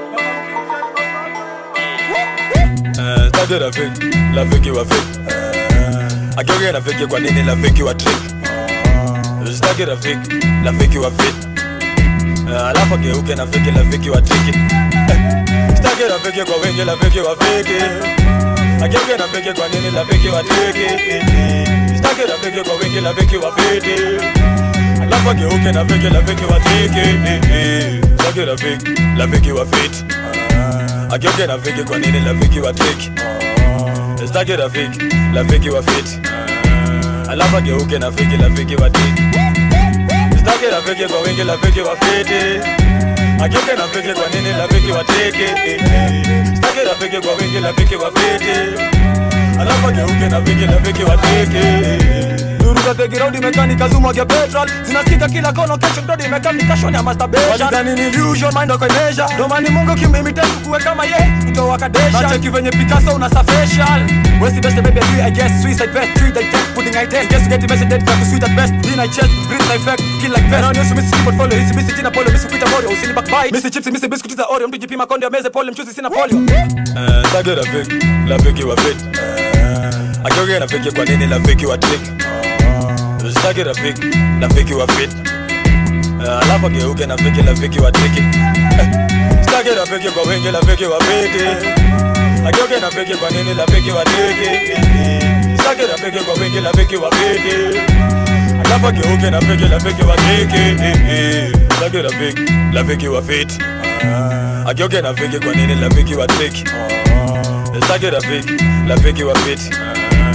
Eh, Tage rafiki, rafiki wa fake Eh, Ageuke rafiki kwa nini rafiki wa trick Sitaki rafiki, rafiki wa fit Eh, Alafu ageuke rafiki, rafiki wa triki Sitaki rafiki kwa wengi, rafiki wa fake Ageuke rafiki kwa nini rafiki wa triki Sitaki rafiki kwa wengi, rafiki wa fit Alafu ageuke rafiki, rafiki wa triki Sitaki rafiki, rafiki wa fit ageuke rafiki kwa nini rafiki wa triki sitaki rafiki rafiki wa fit alafu ageuke rafiki rafiki wa triki sitaki rafiki kwa wingi rafiki wa fiti ageuke rafiki kwa nini rafiki wa triki sitaki rafiki kwa wingi rafiki wa fiti alafu ageuke rafiki rafiki wa triki Duru za the ground imekani kazumwa ya petrol zinasikika kila kona kesho ndo imekaa mikashoni ya masturbation walidhani ni illusion mind wako imeja ndo maana Mungu kimimitate kuwe kama ye kutoa kadesha na cheki venye Picasso una facial Where's the best baby I do I guess suicide best treat like death pudding I test guess you get the message dead to sweet at best in I chest breathe like fact kill like best na misi portfolio hisi misi jina polo misi kuita morio usini backbite misi chips misi biscuit za oreo mtu jipima konde meze pole mchuzi sina polio eh tage rafiki rafiki wa fit ageuke rafiki kwa nini rafiki wa trick Sitaki rafiki, rafiki wa fit Eh, Alafu ageuke rafiki, rafiki wa triki Sitaki rafiki kwa wengi, rafiki wa fiti Ageuke rafiki kwa nini rafiki wa triki Sitaki rafiki kwa wengi, rafiki wa fiti Alafu ageuke rafiki, rafiki wa triki Sitaki rafiki, rafiki wa fit Ageuke rafiki kwa nini rafiki wa triki Sitaki rafiki, rafiki wa fit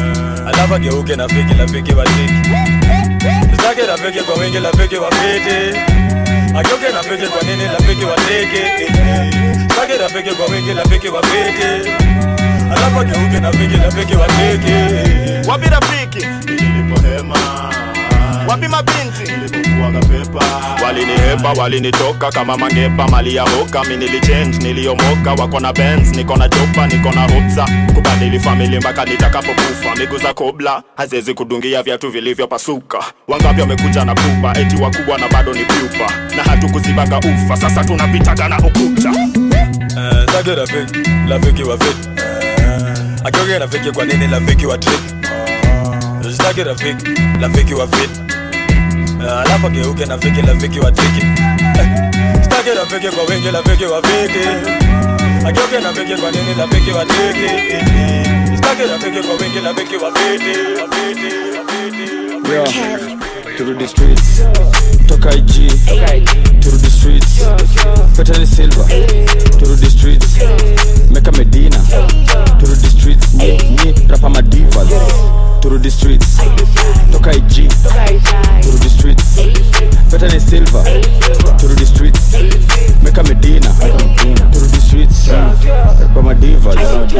alafu ageuke na fiki rafiki wa triki sitake rafiki kwa wingi rafiki wa fiti ageuke na fiki kwa nini rafiki wa triki sitake rafiki kwa wingi rafiki wa fiti alafu ageuke na fiki rafiki wa triki wapi rafiki nilipohema wapi mabinti nilipokuwaga pepa walinihepa walinitoka kama mangepa mali ya hoka mi nilichange niliomoka wako na benz niko na chopa niko na hopsa kubadili famili mpaka nitakapokufa miguu za kobla haziwezi kudungia viatu vilivyopasuka wangapi wamekuja na pupa eti wakubwa na bado ni pupa na hatukuzibaga ufa sasa tunapitaga na ukuta Eh, sitake rafiki rafiki wa fiti ageuke rafiki kwa nini rafiki wa triki sitake rafiki rafiki wa fiti Eh, alafu ageuke na fiki rafiki wa triki Eh, sitake rafiki kwa wingi rafiki wa fiti ageuke na fiki kwa nini rafiki wa triki sitake rafiki kwa wingi rafiki wa fiti wa fiti, wa fiti, wa fiti. turudi streets toka ig turudi streets petani silver turudi streets meka medina turudi streets ni, ni rapa madivas turudi streets toka ig turudi streets petani silver turudi streets meka medina turudi streets rapa madivas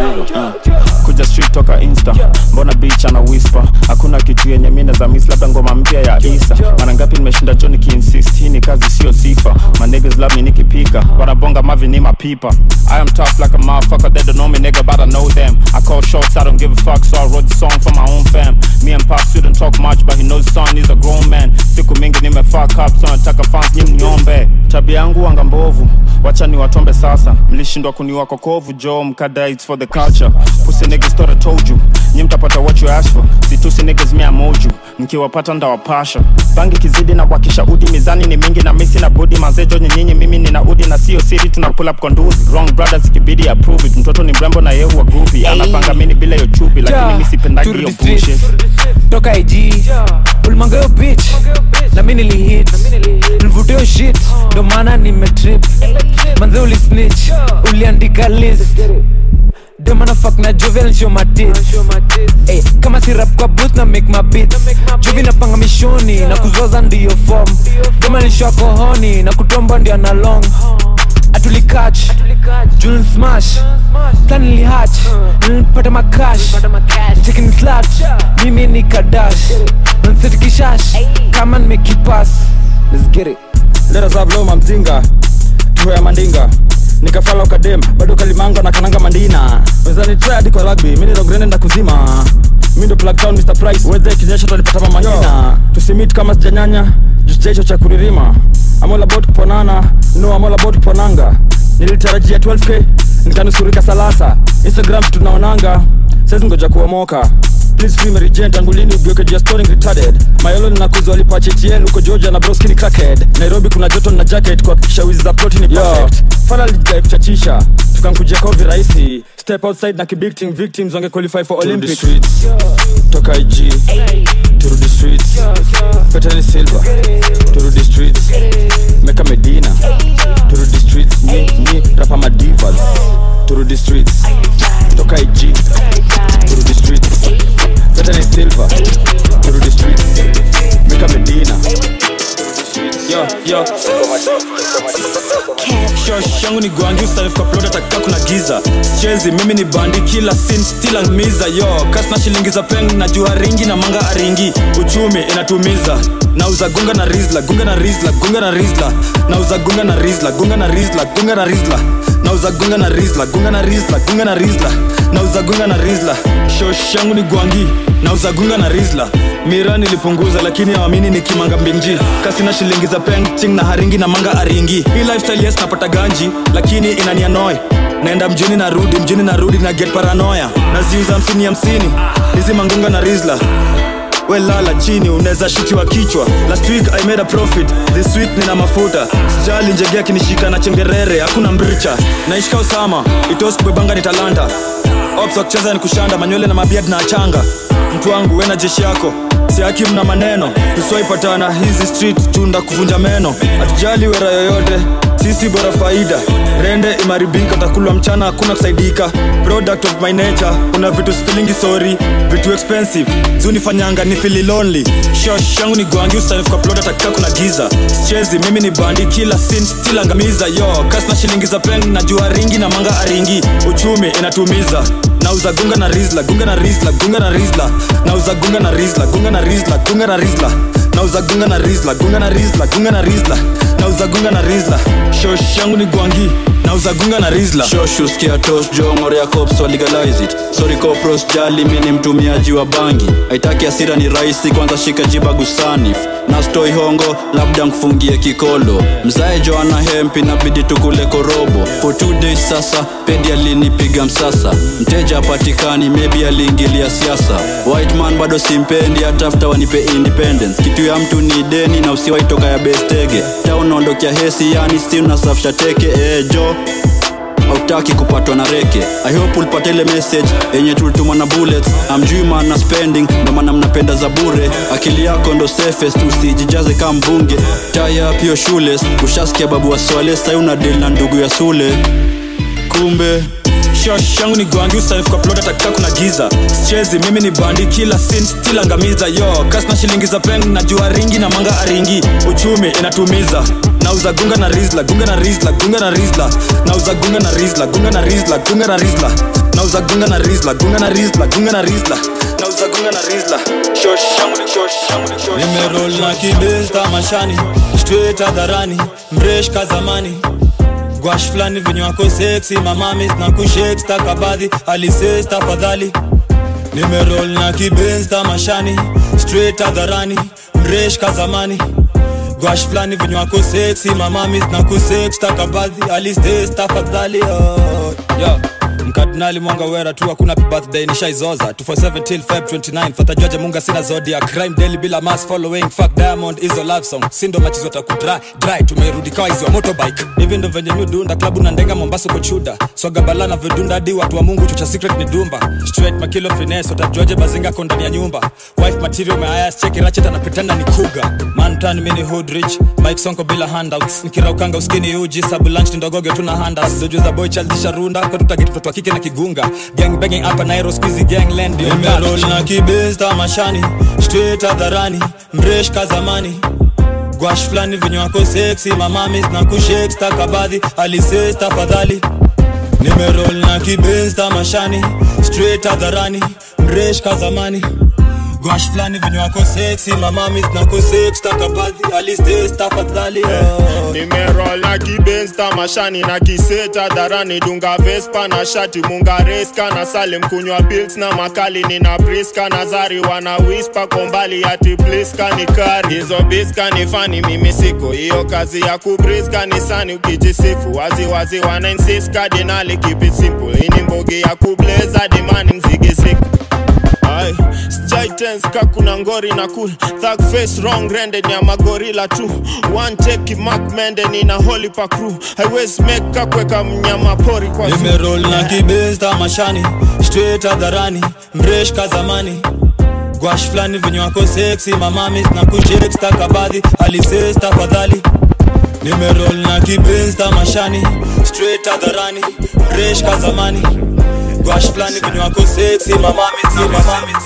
kuja street toka insta mbona beach ana whisper hakuna kitu yenye mine za miss labda ngoma mpya ya isa mara ngapi nimeshinda choni kiinsist hii ni kazi sio sifa my niggas love me nikipika wanabonga mavi ni mapipa i am tough like a motherfucker they don't know me nigga but i know them i call shots i don't give a fuck so i wrote the song for my own fam me and pop shouldn't talk much but he knows son is a grown man siku mingi nime fuck up so nataka fans nyi mniombe tabia yangu wanga mbovu wacha ni watombe sasa mlishindwa kuniwa kokovu jo mkada it's for the culture pussy niggas thought I told you nyi mtapata what you ask for situsi niggas me amoju mkiwapata ndawapasha bangi kizidi na wakisha udi mizani ni mingi na misi na budi mazejo nyinyinyi mimi nina udi na sio siri tuna pull up konduzi wrong brothers ikibidi approve it mtoto ni mrembo na yeye huwa groupie anapanga mini bila yo chupi lakini mimi sipendagi hiyo Turudi streets. bullshit toka ig ulimanga yo bitch na mi nilihit nilivutio shit ndo maana nimetrip manze ulisnitch uliandika list demana fuck na jovial show my tits Ey, kama si rap kwa booth na make my beats jovi napanga mishoni na kuzoza ndiyo form dema nilishwa kohoni na kutomba ndio na long atulikach jun smash plan ilihatch nilipata makash chicken slat mimi ni kadash nansetikishash kama nimekipas let's get it let us have low mamzinga tuhoya mandinga nikafala ukadem bado kalimanga na kananga mandina wezani try hadi kwa rugby mimi ndo grene na kuzima mimi ndo plug town Mr Price wewe kinyesha tulipata mama ngina tusimit kama sijanyanya just hicho cha kuririma I'm all about kuponana no I'm all about kuponanga nilitarajia 12k nikanusurika salasa Instagram tunaonanga sasa ngoja kuomoka Please free Mary Jane tangu lini ugeuke juu ya storing retarded Mayolo ninakuzwa lipa HTL uko Georgia na broski ni crackhead Nairobi kuna joto na jacket kuhakikisha wizi za ploti ni perfect Fala lijai kuchachisha tukankujia kovi rahisi Step outside na kibig team victims wange qualify for Olympics streets Toka IG Turudi streets Petani Silva Turudi streets Meka Medina Turudi streets Ni, ni, rapa madivas Turudi streets Toka IG Turudi streets Petani Silva Turudi streets Meka Medina yo yo shosh yangu ni gwangi usarifka plot ataka kuna giza chezi mimi ni bandi kila sin still angmiza yo kas na shilingi za peng na jua ringi na manga aringi uchumi inatumiza nauza gunga na rizla gunga na rizla gunga na rizla nauza gunga na rizla gunga na rizla gunga na rizla nauza gunga na rizla gunga na rizla gunga na rizla nauza gunga na rizla shosh yangu ni gwangi nauza gunga na rizla mira nilipunguza lakini awamini ni kimanga mbinji kasina shilingi za peng ting na haringi na manga aringi hii lifestyle yes napata ganji lakini inanianoi naenda mjini narudi mjini narudi na get paranoya naziuza hamsini hamsini hizi mangunga na rizla we lala chini unaweza shutiwa kichwa last week i made a profit this week nina mafuta sijali njegea kinishika na chengerere hakuna mbricha naishika usama itos kubebanga ni talanta ops wa kucheza ni kushanda manywele na mabiad na achanga mtu wangu we na jeshi yako siaki mna maneno tusiwaipatana hizi street chunda kuvunja meno hatujali wera yoyote sisi bora faida rende imaribika takulwa mchana hakuna kusaidika product of my nature kuna vitu sifilingi sorry vitu expensive zunifanyanga ni fili lonely shosh yangu ni gwangi usanifu kwa plot atakika kuna giza chezi mimi ni bandi kila sin still angamiza yo kas na shilingi za peng najua ringi na manga aringi uchumi inatumiza nauza gunga na rizla gunga na rizla gunga na rizla nauza gunga na rizla gunga na rizla gunga na rizla nauza gunga na rizla gunga na rizla gunga na rizla nauza gunga na rizla shosh yangu ni gwangi nauza gunga na rizla shoshu skia tos jongore ya cops wa legalize it sorry copros jali mi ni mtumiaji wa bangi haitaki asira ni rahisi kwanza shika jiba gusanif na stoi hongo labda nkufungie kikolo mzae joana hempi nabidi tukule korobo for two days sasa pedi alinipiga msasa mteja apatikani maybe aliingilia siasa white man bado simpendi hatafuta wanipe independence kitu ya mtu ni deni na usiwaitoka ya bestege taunaondokea hesi yani si unasafisha teke ejo hautaki kupatwa na reke i hope ulipata ile message yenye tulituma na bullets amjui maana spending ndo maana mnapenda za bure akili yako ndo safest usijijaze kama mbunge taya pio shules ushasikia babu wa swale sai una deal na ndugu ya sule kumbe shosh yangu ni gwangi usanifu kwa plot atakika kuna giza chezi mimi ni bandi kila sin still angamiza yo kas na shilingi za peng najua ringi na manga aringi uchumi inatumiza nauza gunga na rizla gunga na rizla gunga na rizla nauza gunga na rizla gunga na rizla gunga na rizla nauza gunga na rizla gunga na rizla gunga na rizla nauza gunga na rizla shosh yangu ni shosh yangu ni shosh nimerol na kibesta mashani straight hadharani mresh kazamani gwash fulani venye wako seksi mamamis na kushek stakabadhi alises tafadhali nimerol na kibensta mashani straight hadharani mresh kazamani gwash fulani venye wako seksi mamamis na kusek stakabadhi alises tafadhali oh. yeah mkardinali mwanga wera tu hakuna birthday nishaizoza 247 till feb 29 fatajuaje munga sina zodia crime daily bila mass following fuck diamond izo love song sindo machizo takudry dry tumerudi kawa izi wa motorbike hivi ndo venye mi dunda klabu na ndenga mombasa kochuda swaga bala na vidunda di watu wa mungu chucha secret ni dumba straight makilo finesse watajuaje bazinga ko ndani ya nyumba wife material meayas cheki rachet anapretenda ni kuga mantan mini hood rich mike sonko bila handouts nikiraukanga uskini uji sabu lunch ni ndogoge tuna handas zoju za boy child zisharunda katutageti mtoto wa kike na kigunga gang banging hapa nairo squeezy gang land ndio nimerol na kibesta mashani straight hadharani mresh kazamani gwash fulani venye wako seksi mamamis na kushek stakabadhi alises tafadhali nimerol na kibesta mashani straight hadharani mresh kazamani gwash fulani venye wako seksi mamamis na kusex takabadhi alistes tafadhali oh. nimerol na kibensta mashani na kiseta dharani dunga vespa na shati mungareska na salem kunywa pils na makali nina priska na zari wana wispa kombali ati pliska ni kari hizo biska ni fani mimi siko hiyo kazi ya kubriska ni sani ukijisifu waziwazi wana insist kadinali keep it simple ini mbogi ya kubleza dimani mzigi siku Ay, sijai tense ka kuna ngori na cool thug face wrong rende ni ya magorila tu one take mark mende ni na holy pa crew highways make ka kweka mnyama pori kwa zoo. nimerol na kibesta mashani straight hadharani mresh kazamani gwash fulani venye wako seksi mamamis na kushek stakabadhi alises tafadhali nimerol na kibesta mashani straight hadharani mresh kazamani gwash fulani venye wako seksi mamamis mamamis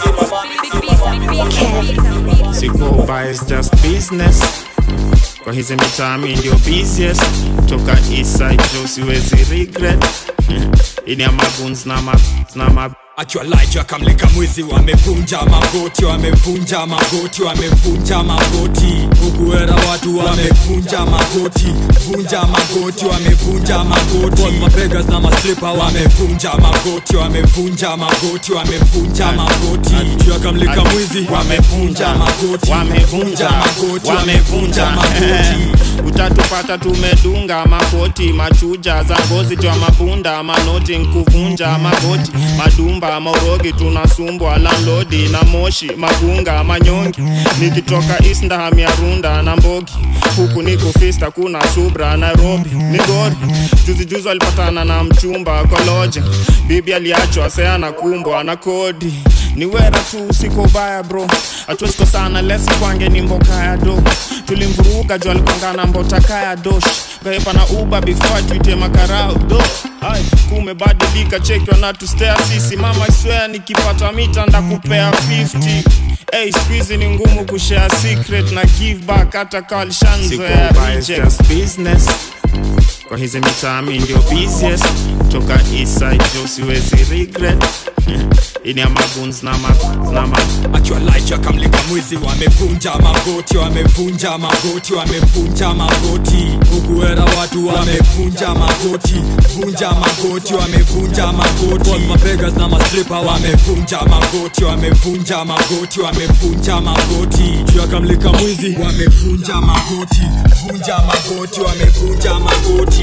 mamamis sikoba is just business kwa hizi mitami ndio busiest toka eastside jo siwezi regret ini ya maguns na ma, na ma akiwa laja akamleka mwizi wamevunja magoti wamevunja magoti wamevunja magoti ukuera watu wamevunja magoti vunja magoti wamevunja magoti mabegas na maslipa wamevunja magoti wamevunja magoti wamevunja magoti akiwa akamleka mwizi wamevunja magoti wamevunja magoti wamevunja magoti utatupata tumedunga makoti machuja za ngozi jwa mabunda manoti nkuvunja magoti madumba maurogi tunasumbwa landlodi na moshi magunga manyongi nikitoka isndaham ya runda na mbogi huku niko fista kuna subra nairobi migori juzijuzi walipatana na mchumba koloja bibi aliachwa seana kumbwa na kodi ni wera tu siko ubaya bro hatuwezi kosana lesi kwange ni mboka ya do tulimvuruga juu alikwangana mbotaka ya dosh kaepa na uba before tuite makarao do ai kumebadilika cheki wanatustea sisi mama iswea nikipata mita ndakupea 50 Hey, squeeze ni ngumu kushare secret na give back hata kalishanzoea reject business kwa hizi mitami ndio busiest toka eastside jo siwezi regret ini ya maguns na ma, na ma. akiwa light kamlika mwizi wamevunja magoti wamevunja magoti wamevunja magoti ukuera watu wamevunja magoti vunja magoti wamevunja magoti mabegas na maslipa wamevunja magoti wamevunja magoti wamevunja magoti juu ya kamlika mwizi wamevunja magoti vunja magoti wamevunja magoti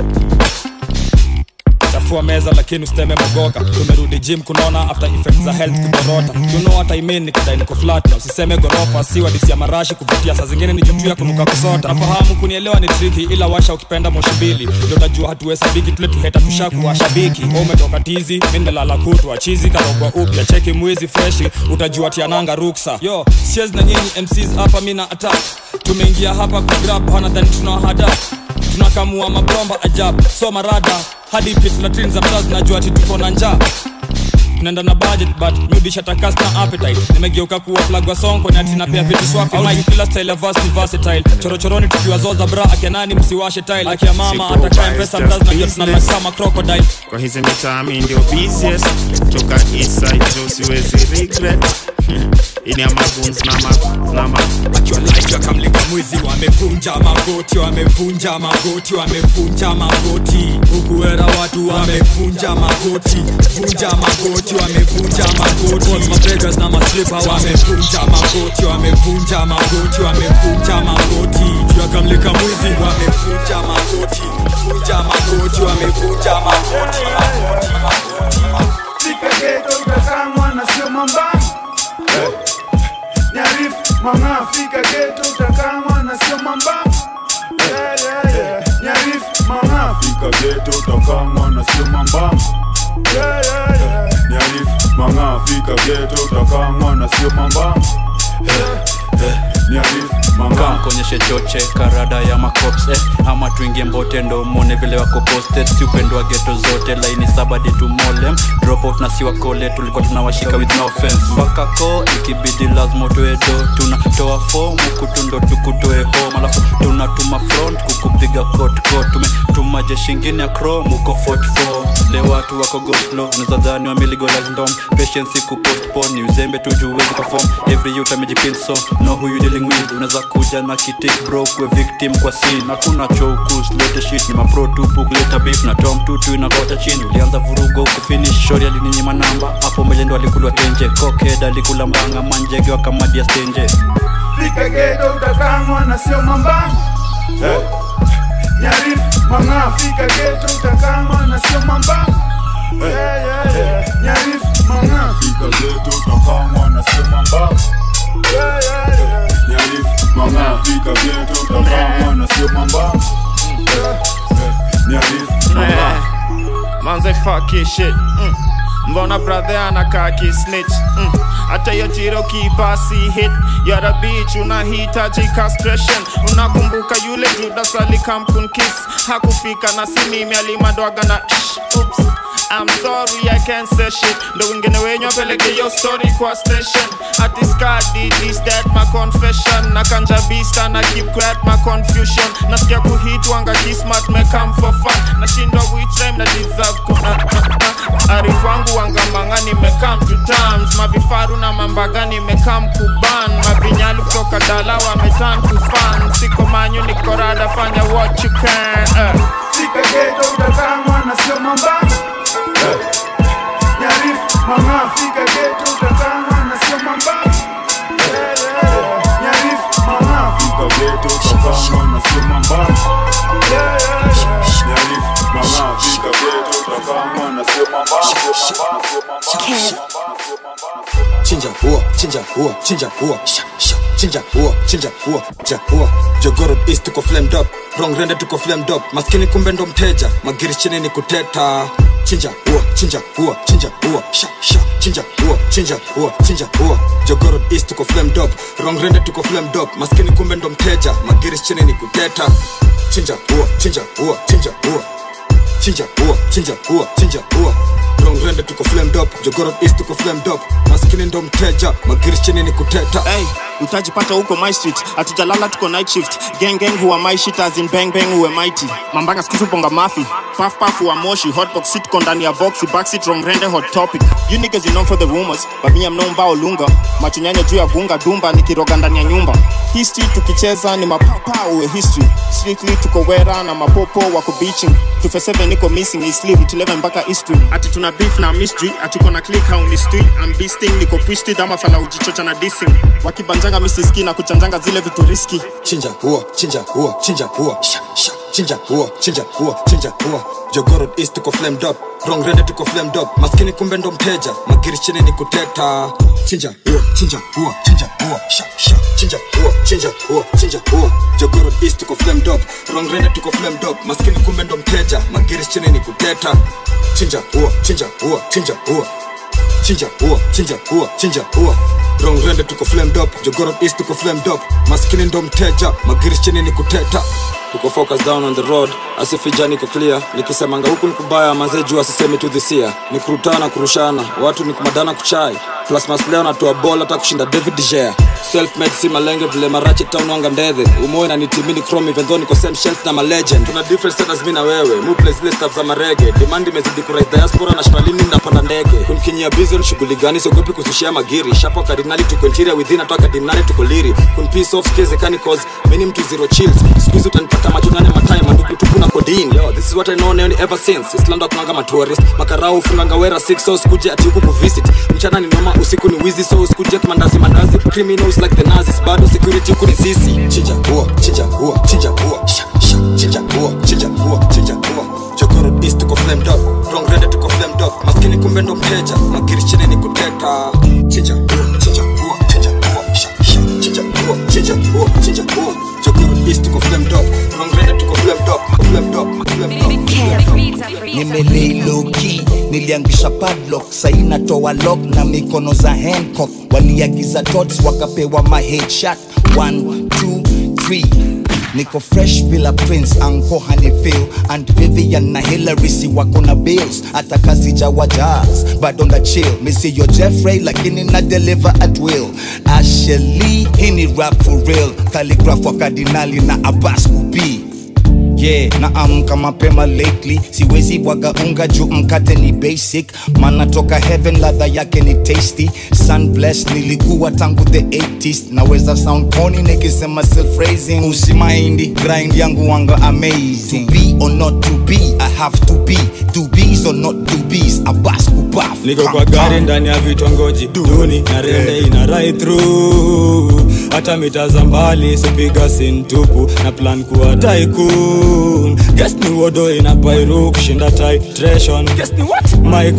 chafua meza lakini usiteme mogoka tumerudi gym kunaona after effects za health kudorota you know what I mean nikidai niko flat na usiseme gorofa si wadisi ya marashi kuvutia saa zingine ni jutu ya kunuka kusota nafahamu kunielewa ni triki ila washa ukipenda moshi mbili ndio utajua hatuhesabiki tule tuheta tushaku washabiki Wewe umetoka tizi mi nimelala kutwa chizi karogwa upya cheki mwizi freshi utajua tiananga ruksa yo siezi na nyinyi mcs hapa mi na attack tumeingia hapa kugrab hana dhani tunahada tunakamua mabromba ajab so marada hadi pit latrin za mtaa zinajua ati tuko na njaa tunaenda na budget but nudisha takas na appetite nimegeuka kuwa plug wa song kwenye ati napea vitu swafi mike kila style ya verse ni versatile chorochoroni tukiwa zoza bra akianani msiwashe tile akia mama Siko atakaye biased, mpesa just mtazi najua tunalala business. kama crocodile kwa hizi mitami ndio busiest toka eastside jo siwezi regret ini ya maguns na ma, na ma. akiwa light wakamlika mwizi wamevunja magoti wamevunja magoti wamevunja magoti ukuera watu wamevunja magoti vunja magoti wamevunja magoti mabegas na maslipa wamevunja magoti wamevunja magoti wamevunja magoti juu akamlika mwizi wamevunja magoti vunja magoti wamevunja magoti magoti magoti Fika geto utakamwa na sio mambani Eh. Nyarif mama fika geto utakamwa na sio mambani Yeah, yeah, yeah. Nyarif mama fika geto utakamwa na sio mambani Yeah, yeah, yeah. Nyarif mama fika geto utakamwa na sio mambani Eh, eh. Nyarif mama kamkonyeshe choche karada ya macops eh, ama tuingie mbote ndo mone vile wako posted si upendo wa geto zote laini sabadi tumolem drop out na siwa kole tulikuwa tunawashika with no offense mpaka ko ikibidi lazima utoe do tunatoa fomu kutundo tukutoe home alafu tunatuma front kukupiga kot kot tumetuma jeshi ingine ya chrome uko 44 leo watu wako goslo unazadhani wameligolas ndom patience kupostpone ni uzembe tujuwezi perform every youth amejipin so know who you dealing with unaweza kuja na kitik bro kwe victim kwa scene hakuna chokus lete shit ni mapro tupu kuleta beef na tom tutu inakota chini ulianza vurugo kufinish shori alininyima namba hapo mbele ndo alikulwa tenje koked alikula mbanga manjege wakamadia stenje Fika geto utakamwa na sio mambani Eh. Nyarif mama fika geto utakamwa na sio mambani Yeah, yeah, yeah. Nyarif mama fika geto utakamwa na sio mambani Yeah, yeah, yeah. Nyarif mama fika geto utakamwa na sio mambani Yeah, yeah. Nyarif mama manze fuck your shit mm. mbona brother anakaa kisnitch mm. hata hiyo tiro kibasi hit yara beach unahitaji castration unakumbuka yule judas alikamkunkis hakufika na si mimi alimadwaga na shh, oops I'm sorry I can't say shit ndo wengine wenyu apeleke yo story kwa station ati skadi this that my confession na kanja beast na keep quiet my confusion nasikia kuhit wanga kismat me come for fun nashindwa which time na deserve ku uh, uh, uh. arifu wangu wangamanga nimekam to terms mavifaru na mambaga nimekam kuban mavinyalu kutoka dala wametan to fan siko manyu niko rada fanya what you can uh. Fika geto utakamwa na sio mambani Eh. Nyarif mama fika geto utakamwa na sio mambani Yeah, yeah, yeah. Nyarif mama fika geto utakamwa na sio mambani Yeah, yeah, yeah. Nyarif mama fika geto utakamwa na sio mambani Sio mambani, sio mambani, sio mambani. chinja huo chinja huo chinja huo sha, sha, chinja huo chinja huo ja huo jogoro east tuko flamed up wrong rende tuko flamed up maskini kumbe ndo mteja magiri chini ni kuteta chinja huo chinja huo chinja huo sha, sha, chinja huo chinja chinja ua chinja ua jogoro east tuko flame dop rongrende tuko flame dop maskini kumbe ndo mteja magiris chini ni kuteta chinja ua chinja ua chinja ua chinja ua chinja ua chinja ua rongrende tuko flame dop jogoro east tuko flame dop maskini ndo mteja magiris chini ni kuteta hey, utajipata huko my street hatujalala tuko night shift gang gang huwa my shit as in bang bang huwe mighty mambanga skizu ponga mafi puff puff huwa moshi hotbox sit ko ndani ya boxi backseat wrong rende hot topic you niggas you know for the rumors but me I'm no mbao lunga machunyanya juu ya gunga dumba nikiroga ndani ya nyumba history tukicheza ni mapapa uwe history strictly tuko wera na mapopo wako beaching 247 niko missing is sleep 11 mpaka history ati tuna beef na mystery ati kona click how mystery I'm beasting niko twisted ama fala ujichocha na dissing wakibanjanga misiski na kuchanjanga zile vitu riski chinja ua chinja ua chinja ua sha sha chinja ua chinja ua chinja ua jogoro east tuko flame dop wrong rende tuko flame dop maskini kumbe ndo mteja magiri chini ni kuteta chinja ua chinja ua chinja ua sha sha chinja ua chinja ua chinja ua jogoro east tuko flame dop wrong rende tuko flame dop maskini kumbe ndo mteja magiri chini ni kuteta chinja ua chinja ua chinja ua chinja ua chinja ua chinja ua wrong rende tuko flame dop jogoro east tuko flame dop maskini ndo mteja magiri chini ni kuteta tuko focus down on the road asifija niko clear nikisemanga huku ni kubaya mazee juu asisemi tu dhisia ni kurutana kurushana watu ni kumadana kuchai plus masleo natoa bol hata kushinda david dgea self made si malenge vile marache town wanga ndedhe umoe na nitimini chrome even though niko same shelf na malegend tuna different status mi na wewe mu play zile stuff za marege demand imezidi kurais diaspora na shmalini napanda ndege kunkinyia bizon shughuli gani siogopi kusushia magiri shapo kardinali tuko interior within atoka dimnali tuko liri kun piece of case kani cause mimi mtu zero chills squeeze utanipata macho nane matime manduku tupu na codeine yo this is what i know now ever since islando kunanga ma tourist makarau funanga wera 6 so sikuje ati huku kuvisit mchana ni noma usiku ni wizi so sikuje kimandazi mandazi criminals like the nazis bado security huku ni sisi chinja ua chinja ua chinja ua sha sha chinja ua chinja ua chinja ua jogoro east tuko flame dop wrong rende tuko flame dop maskini kumbe ndo mteja magiri chini ni kuteta chinja ua chinja ua chinja ua sha sha chinja ua chinja ua chinja ua jogoro east tuko flame dop wrong rende tuko flame dop flame dop flame dop nimelei loki niliangusha padlock sai natoa lock na mikono za hancock waliagiza tots wakapewa ma headshot 1 2 3 niko fresh bila prince anko hanifil and vivian na hilary si wako na bills hata kazi jawa jazz bado na chill misiyo jeffrey lakini na deliver at will asheli hii ni rap for real calligraph wa kardinali na abbas kubii yeah naamka mapema lately siwezi bwaga unga juu mkate ni basic mana toka heaven ladha yake ni tasty sun blessed nilikuwa tangu the 80s naweza sound pony nikisema self raising usimaindi grind yangu wanga amazing to be or not to be i have to be to be's or not to be's abas kubaf niko kwa gari ndani ya vitongoji duni na rende ina right through hata mita za mbali sipiga sintupu na plan kuwa tycoon guess ni wodo ina pairu kushinda titration guess ni what my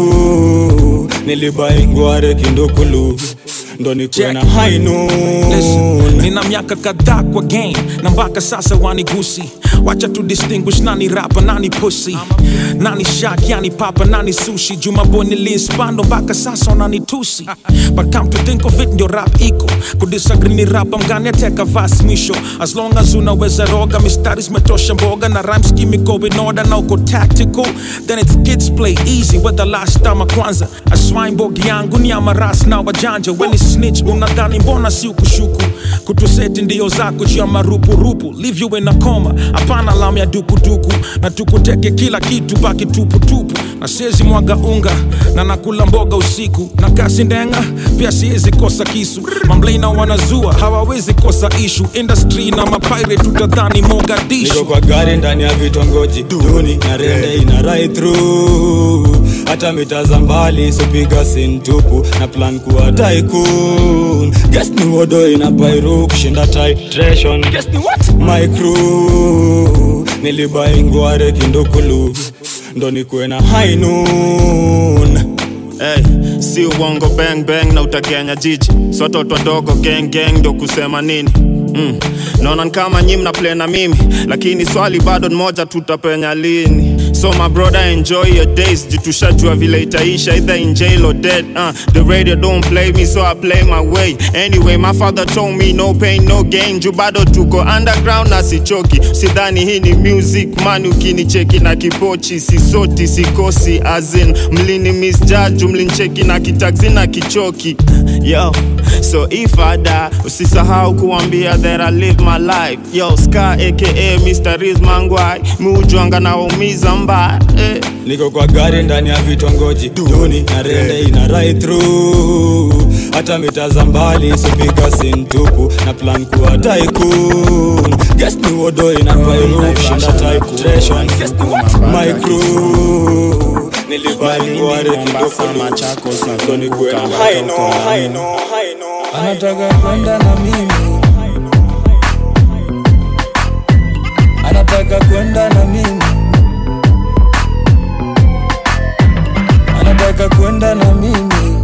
crew nilibai ngware kindukulu ndo nikuwe na high noon Listen, nina miaka kadhaa kwa game na mpaka sasa wanigusi wacha tu distinguish nani rapa nani pussy nani shak yani papa nani sushi jumaboy niliinspando mpaka sasa wananitusi but come to think of it ndio rap iko kudisagree ni rapa mgani ateka vas mwisho as long as unaweza roga mistari zimetosha mboga na rhyme scheme iko in order na uko tactical then it's kids play easy whether last time kwanza aswine bogi yangu ni amaras na wajanja weni snitch unadhani mbona si ukushuku kutuseti ndio zako juu ya marupurupu leave you in a coma hapana lam ya dukuduku na tukuteke kila kitu baki tuputupu na siezi mwaga unga na nakula mboga usiku na kasi ndenga pia siezi kosa kisu mamblina wanazua hawawezi kosa ishu industry na mapire tutadhani mogadishu niko kwa gari ndani ya vitongoji duni na rende ina right through hata mita za mbali sipiga sintupu na plan kuwa tycoon guess ni wodo ina pairu kushinda titration guess ni what my crew nilibai ngware kindukulu ndo nikuwe na high noon Hey, si uongo bang bang na utakenya jiji si watoto wadogo gang gang ndo kusema nini mm. naona ni kama nyi mna play na mimi lakini swali bado ni moja tutapenya lini so my brother enjoy your days jitushajua vile itaisha either in jail or dead uh, the radio don't play me so i play my way anyway my father told me no pain no gain juu bado tuko underground na sichoki sidhani hii ni music man ukinicheki na kipochi sisoti sikosi azin mlini misjaju mlincheki na kitaksi na kichoki yo so if I die usisahau kuambia that I live my life yo ska aka Mr. Riz Mangwai miujwanga na waumiza mbaya eh. niko kwa gari ndani ya vitongoji duni na rende ina right through hata mitaza mbali sipika sintupu na plan kuwa tycoon guess ni wodo ina virush under titration my crew nilibali kwa reti ndogo ni kwenda I know I know I know anataka kwenda na mimi anataka kwenda na mimi anataka kwenda na mimi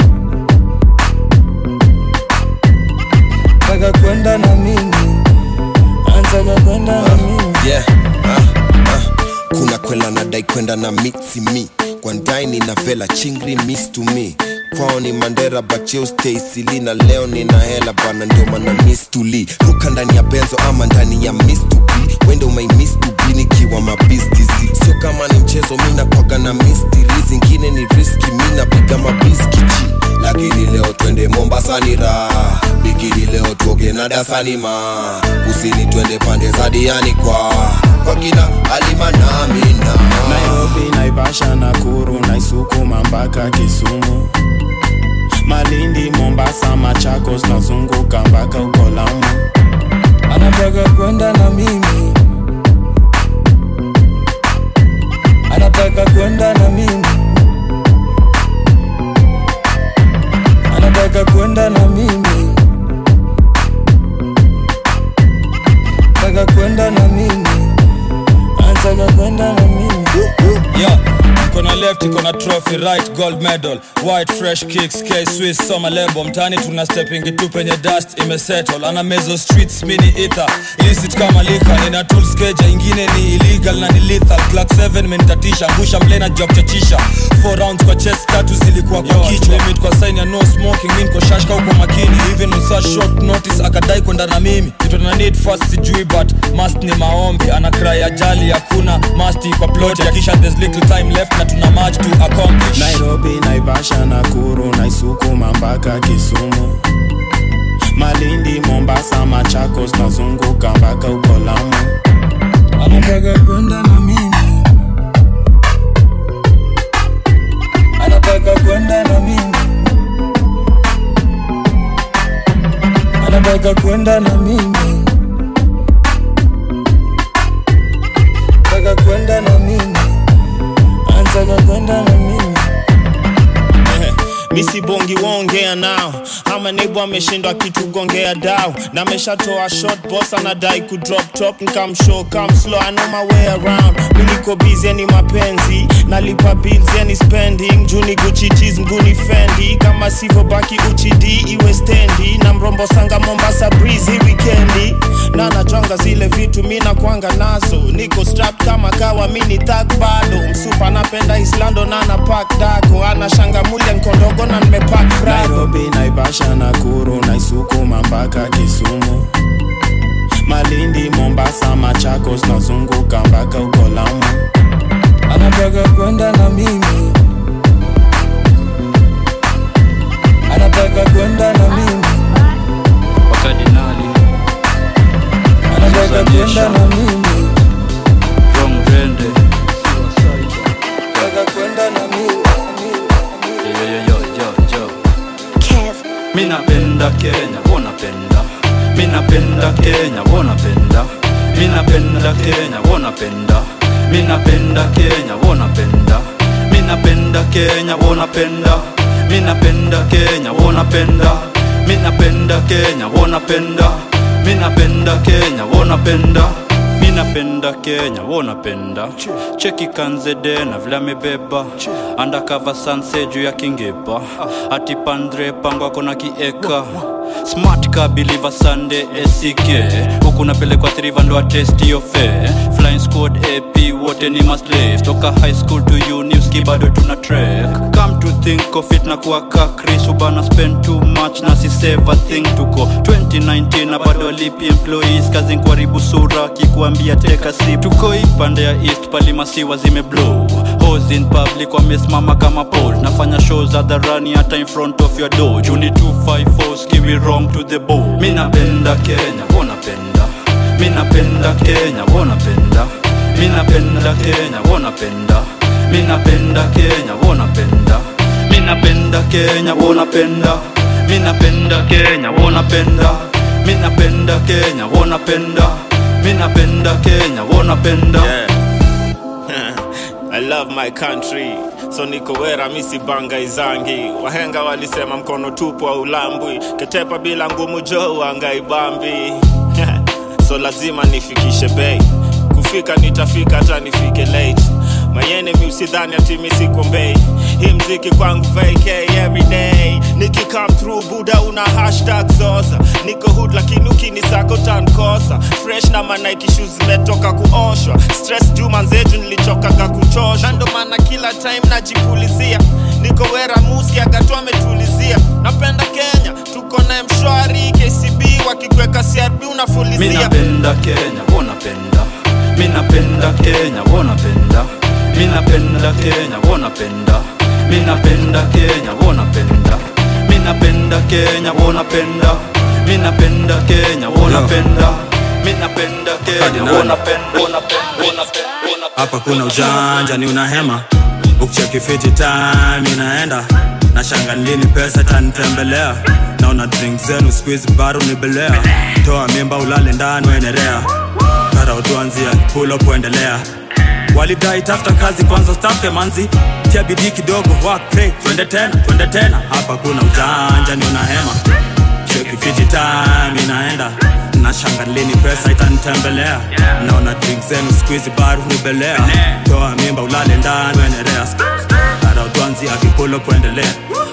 anataka kwenda na mimi anataka kwenda na mimi yeah. ah, ah. kuna kwela nadai kwenda na mitsi mi kwandaini na vela chingri miss to me kwao ni mandera bacheo stay sili na leo nina hela bana ndio mana miss to li ruka ndani ya benzo ama ndani ya miss to be wende umai miss to be nikiwa mabistizi sio kama ni mchezo mi nakwaga na mistiri zingine ni riski mi napiga mabiskichi lakini leo twende mombasa ni raha bikini leo tuoge na dasani ma kusini twende pande za diani kwa kwa kina alima na mina nairobi naivasha nakuru naisukuma mpaka kisumu malindi mombasa machakos nazunguka mpaka uko lamu anataka kwenda na mimi anataka kwenda na mimi anataka kwenda na mimi anataka kwenda na mimi anataka kwenda na mimi yeah mkono left iko na trophy right gold medal white fresh kicks k swiss soma lebo mtani tuna stepping tu penye dust imesettle ana mezo streets mini ether illicit kama lika nina tools keja ingine ni illegal na ni lethal clock 7 menitatisha ngusha mlena job chachisha 4 rounds kwa chest tatu zilikuwa kwa kichwa limit kwa sign ya no smoking mimi niko shashka huko makini even on such short notice akadai kwenda na mimi kitu na need first sijui but must ni maombi ana cry ajali hakuna must kwa plot ya kisha there's little time left na tuna much to accomplish nairobi naivasha nakuru naisukuma mpaka kisumu malindi mombasa machakos nazunguka mpaka uko lamu anataka kwenda na mimi anataka kwenda na mimi anataka kwenda na mimi anataka kwenda na mimi anataka kwenda na mimi misibongi waongea nao ama nebo ameshindwa kitu gongea dao na ameshatoa shot boss anadai kudrop top nkamshow come slow I know my way around miliko busy ni mapenzi nalipa bills yani spending juni Gucci tees mguni fendi kama sivyo baki uchidi iwe stendi na mrombo sanga mombasa breeze hii weekendi na natwanga zile vitu mi nakwanga nazo niko strap kama kawa mini thak bado msupa napenda islando na na pak dako ana shangamulia nkondogo na nimepak nairobi naivasha nakuru naisukuma mpaka kisumu malindi mombasa machakos nazunguka mpaka uko lamu anataka kwenda na mimi anataka kwenda na mimi wakadinali anataka kwenda na mimi Wrong rende anataka kwenda na mimi yo, yo, yo, yo, yo. Mi napenda Kenya, wanapenda Mi napenda Kenya, wanapenda Mi napenda Kenya, wanapenda Mi napenda Kenya, wanapenda Mi napenda Kenya, wanapenda Mi napenda Kenya, wanapenda Mi napenda Kenya, wanapenda Mi napenda Kenya, wanapenda mi napenda kenya wo napenda cheki kanzede na vile amebeba andakava sanse juu ya kingepa ati pandre pango ako na kieka smart ka biliva sande esike huku napelekwa triva ndo atesti yofe flying squad ap wote ni maslave toka high school to uni uski bado tuna trek come to think of it na kuwaka chris ubana spend too much na si save a thing tuko 2019 na bado alipi employees kazi kuharibu sura kikuambia teka sip tuko ipande ya east palimasiwa zimeblow hose in public wamesimama kama pole nafanya shows hadharani hata in front of your door juni 254 skiwi wrong to the bone mi napenda kenya wonapenda mi napenda kenya wonapenda mi napenda kenya wonapenda mi napenda kenya wonapenda mi napenda kenya wonapenda mi napenda kenya wonapenda mi napenda kenya wonapenda mi napenda kenya wonapenda I love my country so niko wera misi banga izangi wahenga walisema mkono tupu wa ulambwi ketepa bila ngumu jo wangaibambi so lazima nifikishe bei kufika nitafika hata nifike late mayene mi usidhani ati mi siko mbei hii mziki kwangu vak everyday niki come through buda una hashtag zoza niko hood lakini ukinisako tankosa fresh na manaiki shoes zimetoka kuoshwa stress juma nzetu nilichokaga kuchosha ndo maana kila time najipulizia niko wera muski akatoa ametulizia napenda kenya tuko na mshwari kcb wakikweka crb mi unafulizia napenda kenya wonapenda mi napenda kenya wonapenda mi napenda kenya wonapenda mi napenda kenya wonapenda mi napenda kenya wonapenda mi napenda kenya wonapenda mi napenda kenya wonapenda wonapenda hapa kuna ujanja ni unahema ukicheki fiti time inaenda na shanga lini pesa tanitembelea naona drink zenu squeeze baro nibelea toa mimba ulale ndani wenerea kara utuanzia pull up kuendelea walidai tafuta kazi kwanza stafke manzi tia bidii kidogo work pray twende tena twende tena hapa kuna ujanja ni unahema cheki fiti time inaenda na shanga lini pesa itanitembelea naona drink zenu squeeze baru nibelea toa mimba ulale ndani wenerea ara utwanzi akipolo kuendelea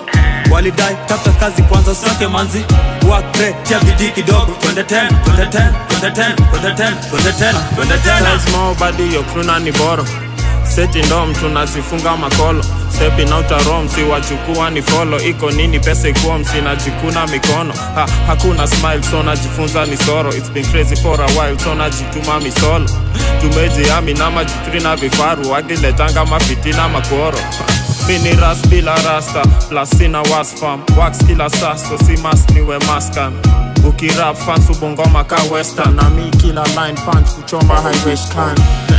walidai tafuta kazi kwanza sake manzi wakre tia bidii kidogo twende tena twende tena twende tena twende tena twende tena twende tena Style small body yo kruna ni boro seti ndom tunazifunga makolo stepping out a rom si wachukua ni follow iko nini pesa ikuwa msinajikuna mikono ha, hakuna smile so najifunza ni soro it's been crazy for a while so najituma misolo tumejiami na majitri na vifaru wakiletanga mafitina makoro mini ras bila rasta plus sina wasfam wax kila saso si mas niwe maskan ukirap fans ubongoma ka western na mi kila line punch kuchoma highway scan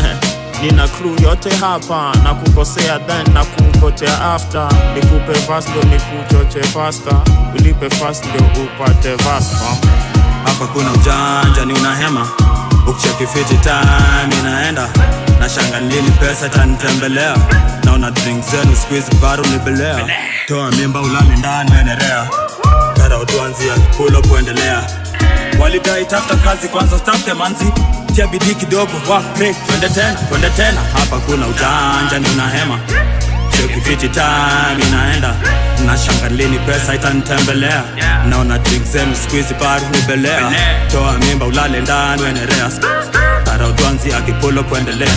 nina crew yote hapa na kukosea then na kungotea after nikupe vas ndo nikuchoche faster ulipe fast ndio upate vas fam hapa kuna ujanja ni unahema ukicheki fiti time inaenda na shanga lini pesa tanitembelea naona drink zenu squeeze baru nibelea toa mimba ulale ndani wenerea kara utuanzia pull up kuendelea walidai tafuta kazi kwanza stafke manzi tia bidii kidogo work pray twende tena twende tena hapa kuna ujanja ni unahema cheki fiti time inaenda na shanga lini pesa itanitembelea naona drink zenu squeeze baru nibelea toa mimba ulale ndani wenerea kara utwanzi akipulo kuendelea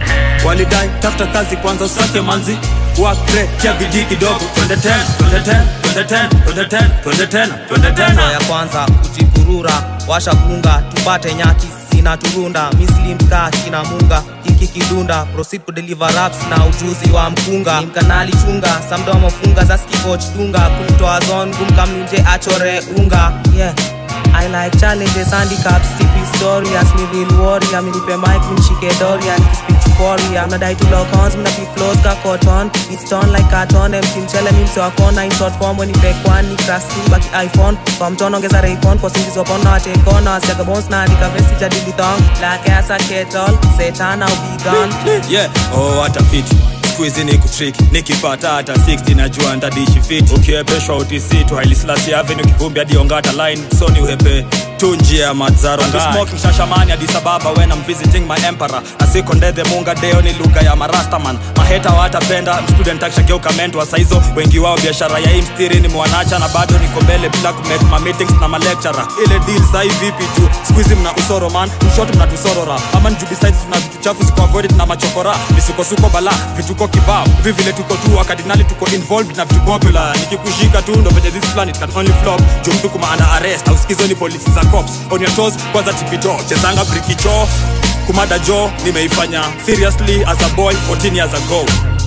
walidai tafuta kazi kwanza usake manzi wakre tia bidii kidogo twende tena twende tena twende tena twende tena twende tena twende tena ya kwanza kujipurura washa gunga tupate nyaki sina turunda mislimska kina munga hiki kidunda proceed kudeliver raps na ujuzi wa mkunga mkanali chunga samdomo funga za skikoch dunga kumtoa zon gumkamnuje achore unga yeah I like challenges, handicaps, CP story As me real warrior, me nipe mic, me nishike doria Nikispeak chukoria, unadai to lock horns, me napi flows ka cotton It's done like carton, MC mchele, mi mse wakona In short form, when nipe kwani, krasi, baki iPhone Kwa mtono ongeza raycon, kwa singizi wapona wachekona Wasiaga bones na andika vesti jadili thong Like ass a kettle, Satan au be gone yeah oh hata fiti skuizi ni kutriki nikipata hata 60 najua ndadishi fiti ukiwepeshwa utc tu hailislas avenue kivumbi hadi ongata line soni uhepe tu njia ya madzaro smoking shashamani Addis Ababa when I'm visiting my emperor asikondethe munga deo ni lugha ya marastaman maheta watapenda student akishageuka mentor saizo wengi wao biashara ya hii mstiri ni mwanacha na bado niko mbele bila kumake ma meetings na malecturer ile deal sai vipi tu squeeze mna usoro man mshot mna tusorora ama nju besides tuna vitu chafu ziko avoided na machokora misukosuko bala vituko kibao hivi vile tuko tu wakadinali tuko involved na vitu popular nikikushika tu ndo venye this planet can only flop juu mtu kuma under arrest au sikizo ni polisi za cops on your toes kwanza tipito chezanga brikicho kumada jo nimeifanya seriously as a boy 14 years ago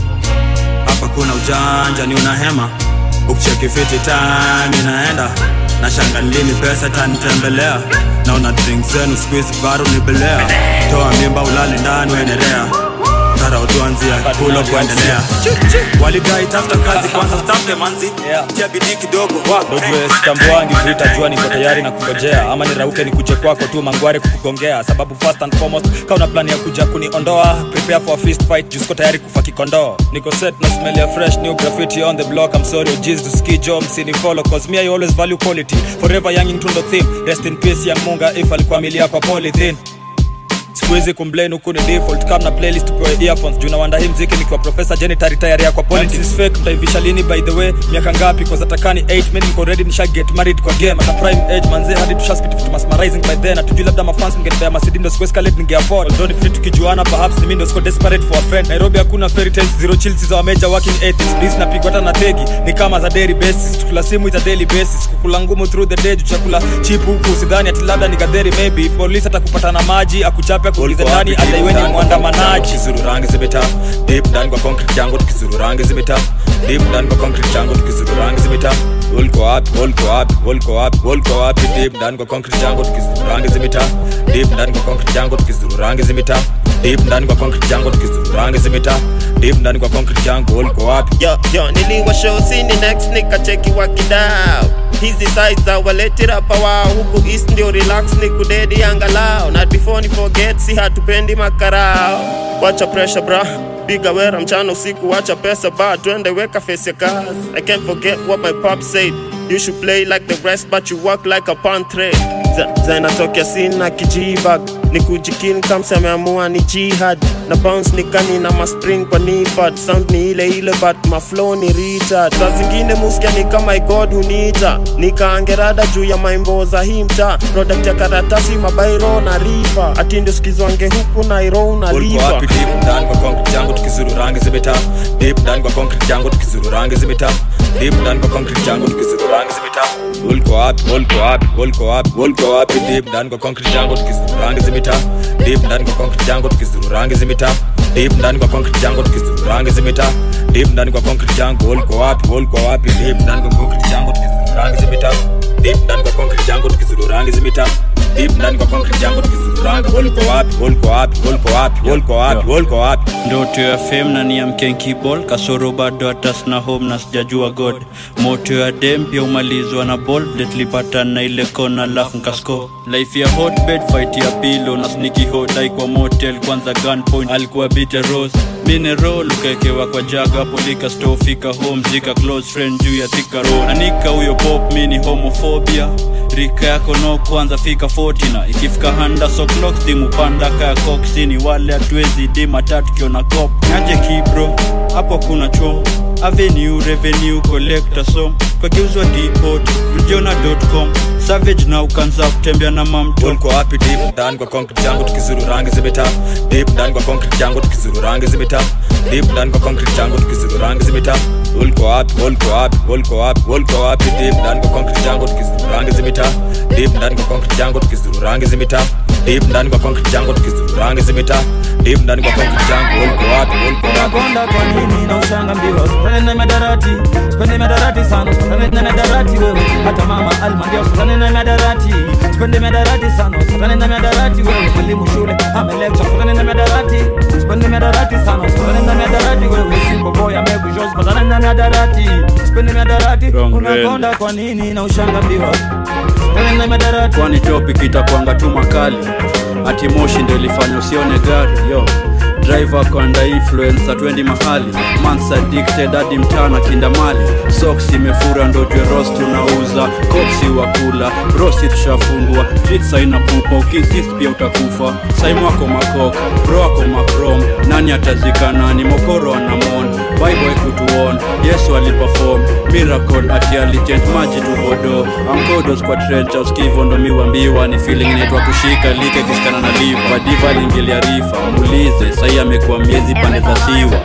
hapa kuna ujanja ni unahema ukicheki fiti time inaenda na shanga lini pesa tanitembelea naona drink zenu squeeze baro nibelea toa mimba ulale ndani uendelea tara utuanzia kulo kuendelea walidai tafuta kazi kwanza stafte manzi tia bidii kidogo dojue sitambuangi vita jua niko tayari na kungojea ama nirauke nikuje kwako tu mangware kukugongea sababu first and foremost ka una plani ya kuja kuniondoa prepare for a fist fight juu siko tayari kufa kikondoo niko set na smell ya fresh new graffiti on the block i'm sorry jiz to ski jo msini follow cause me i always value quality forever young into the theme rest in peace young munga if alikuwa milia kwa polythene sikuwezi kumblame huku ni default kama na playlist upewe earphones juu nawanda hii mziki nikiwa professor janitor tayari kwa politics fake mtaivisha lini by the way miaka ngapi kwa zatakani 8 mimi niko ready nisha get married kwa game at a prime age manze hadi tusha spit vitu mesmerizing by then atujui labda mafans mngenipea masidi ndo siku escalate ninge afford although ni free tukijuana perhaps ni mimi ndo siko desperate for a friend Nairobi hakuna fairy tales zero chills za major working ethics this napigwa hata na tegi ni kama za daily basis tukula simu ita daily basis kukula ngumu through the day juu chakula cheap huku usidhani ati labda ni gadheri maybe police atakupata na maji akuchape akuulize nani adaiweni mwandamanaji tukizuru rangi zimeta deep ndani kwa concrete jango tukizuru rangi zimeta deep ndani kwa concrete jango tukizuru rangi zimeta ulko wapi ulko wapi ulko wapi ulko wapi deep ndani kwa concrete jango tukizuru rangi zimeta deep ndani kwa concrete jango tukizuru rangi zimeta deep ndani kwa concrete jango tukizuru rangi zimeta deep ndani kwa concrete jango ulko wapi yo yo niliwa show sini next nikacheki wakidao hizi size za waletirapa wao huku east ndio relax ni kudedi angalao na before ni forget si hatupendi makarao wacha pressure bra piga wera mchana usiku wacha pesa ba twende weka face ya kazi i can't forget what my pop said you should play like the rest but you work like a pantre zinatokea sina kijibag ni kujikin kamsa ameamua ni jihad na bounce ni kani na maspring kwa nipad sound ni ile ile but maflow ni retard saa zingine muskia ni kama igod hunita nikaangerada juu ya maimbo za hii mtaa product ya karatasi mabairo na rifa ati ndio skizwange huku nairo ulko unalipa wapi deep ndani kwa concrete jango tukizuru rangi zimeta deep ndani kwa concrete jango tukizuru rangi zimeta deep ndani kwa concrete jango tukizuru rangi zimeta ulko wapi ulko wapi ulko wapi ulko wapi deep ndani kwa concrete jango tukizuru rangi zimeta deep ndani kwa concrete jango tukizuru rangi zimeta deep ndani kwa concrete jango tukizuru rangi zimeta deep ndani kwa concrete jango ulko wapi ulko wapi deep ndani kwa concrete jango tukizuru rangi zimeta deep ndani kwa concrete jango tukizuru rangi zimeta deep ndani kwa concrete jango tukizuru rangi ulko wapi ulko wapi ulko wapi ulko wapi ulko wapi ndoto ya fame na niamke kibol kasoro bado hatas na home na sijajua god moto ya dem pia umalizwa na ball letlipata na ile kona lafu nkasko life ya hotbed fight ya pilo na sniki hodai kwa motel kwanza gunpoint alikuwa bite rose mineral ukaekewa kwa jaga hapo lika store fika home zika close friend juu ya thika road anika huyo pop mini homophobia rika yako no kwanza fika 40 na ikifika handa so clock stimu panda kaya koksini wale hatuwezi dima tatu kiona cop nyaje kibro hapo kuna chom avenue revenue collector som kwa geuzwa depot mjona.com savage na ukanza kutembea na mamto ulko wapi deep ndani kwa concrete jango tukizuru rangi zimeta deep ndani kwa concrete jango tukizuru rangi zimeta deep ndani kwa concrete jango tukizuru rangi zimeta ulko wapi ulko wapi ulko wapi ulko wapi deep ndani kwa concrete jango tukizuru rangi zimeta deep ndani kwa concrete jango tukizuru rangi zimeta deep ndani kwa concrete jango tukizuru rangi zimeta deep ndani kwa concrete jango ulko wapi ulko wapi unakonda kwa nini na ushanga mbiwa usipende na madarati usipende madarati sana usipende na madarati wewe hata mama alma ndio usipende na madarati usipende madarati sana usipende na madarati wewe mwalimu shule amelecture usipende na madarati usipende madarati sana usipende na madarati wewe simple boy amekuja usipende na madarati usipende madarati Wrong unakonda brand. kwa nini na ushanga mbiwa usipende na madarati kwani topic itakwanga tu makali ati moshi ndo ilifanya usione gari yo driver kwanda influence atwendi mahali mans addicted hadi mtana kinda mali socks imefura ndo jweros tunauza kopsi wa kula brosi tushafungwa jits aina pupa ukisist pia utakufa saimu ako makok bro ako makrom nani atazika nani mokoro anamon biboy kutuon yesu aliperform miracle ati alichange maji tuvodo amkodos kwa trencha uskivo ndo miwambiwa ni feeling inaitwa kushika like kishikana na liva diva aliingilia rifa muulize sahii amekuwa miezi pande za siwa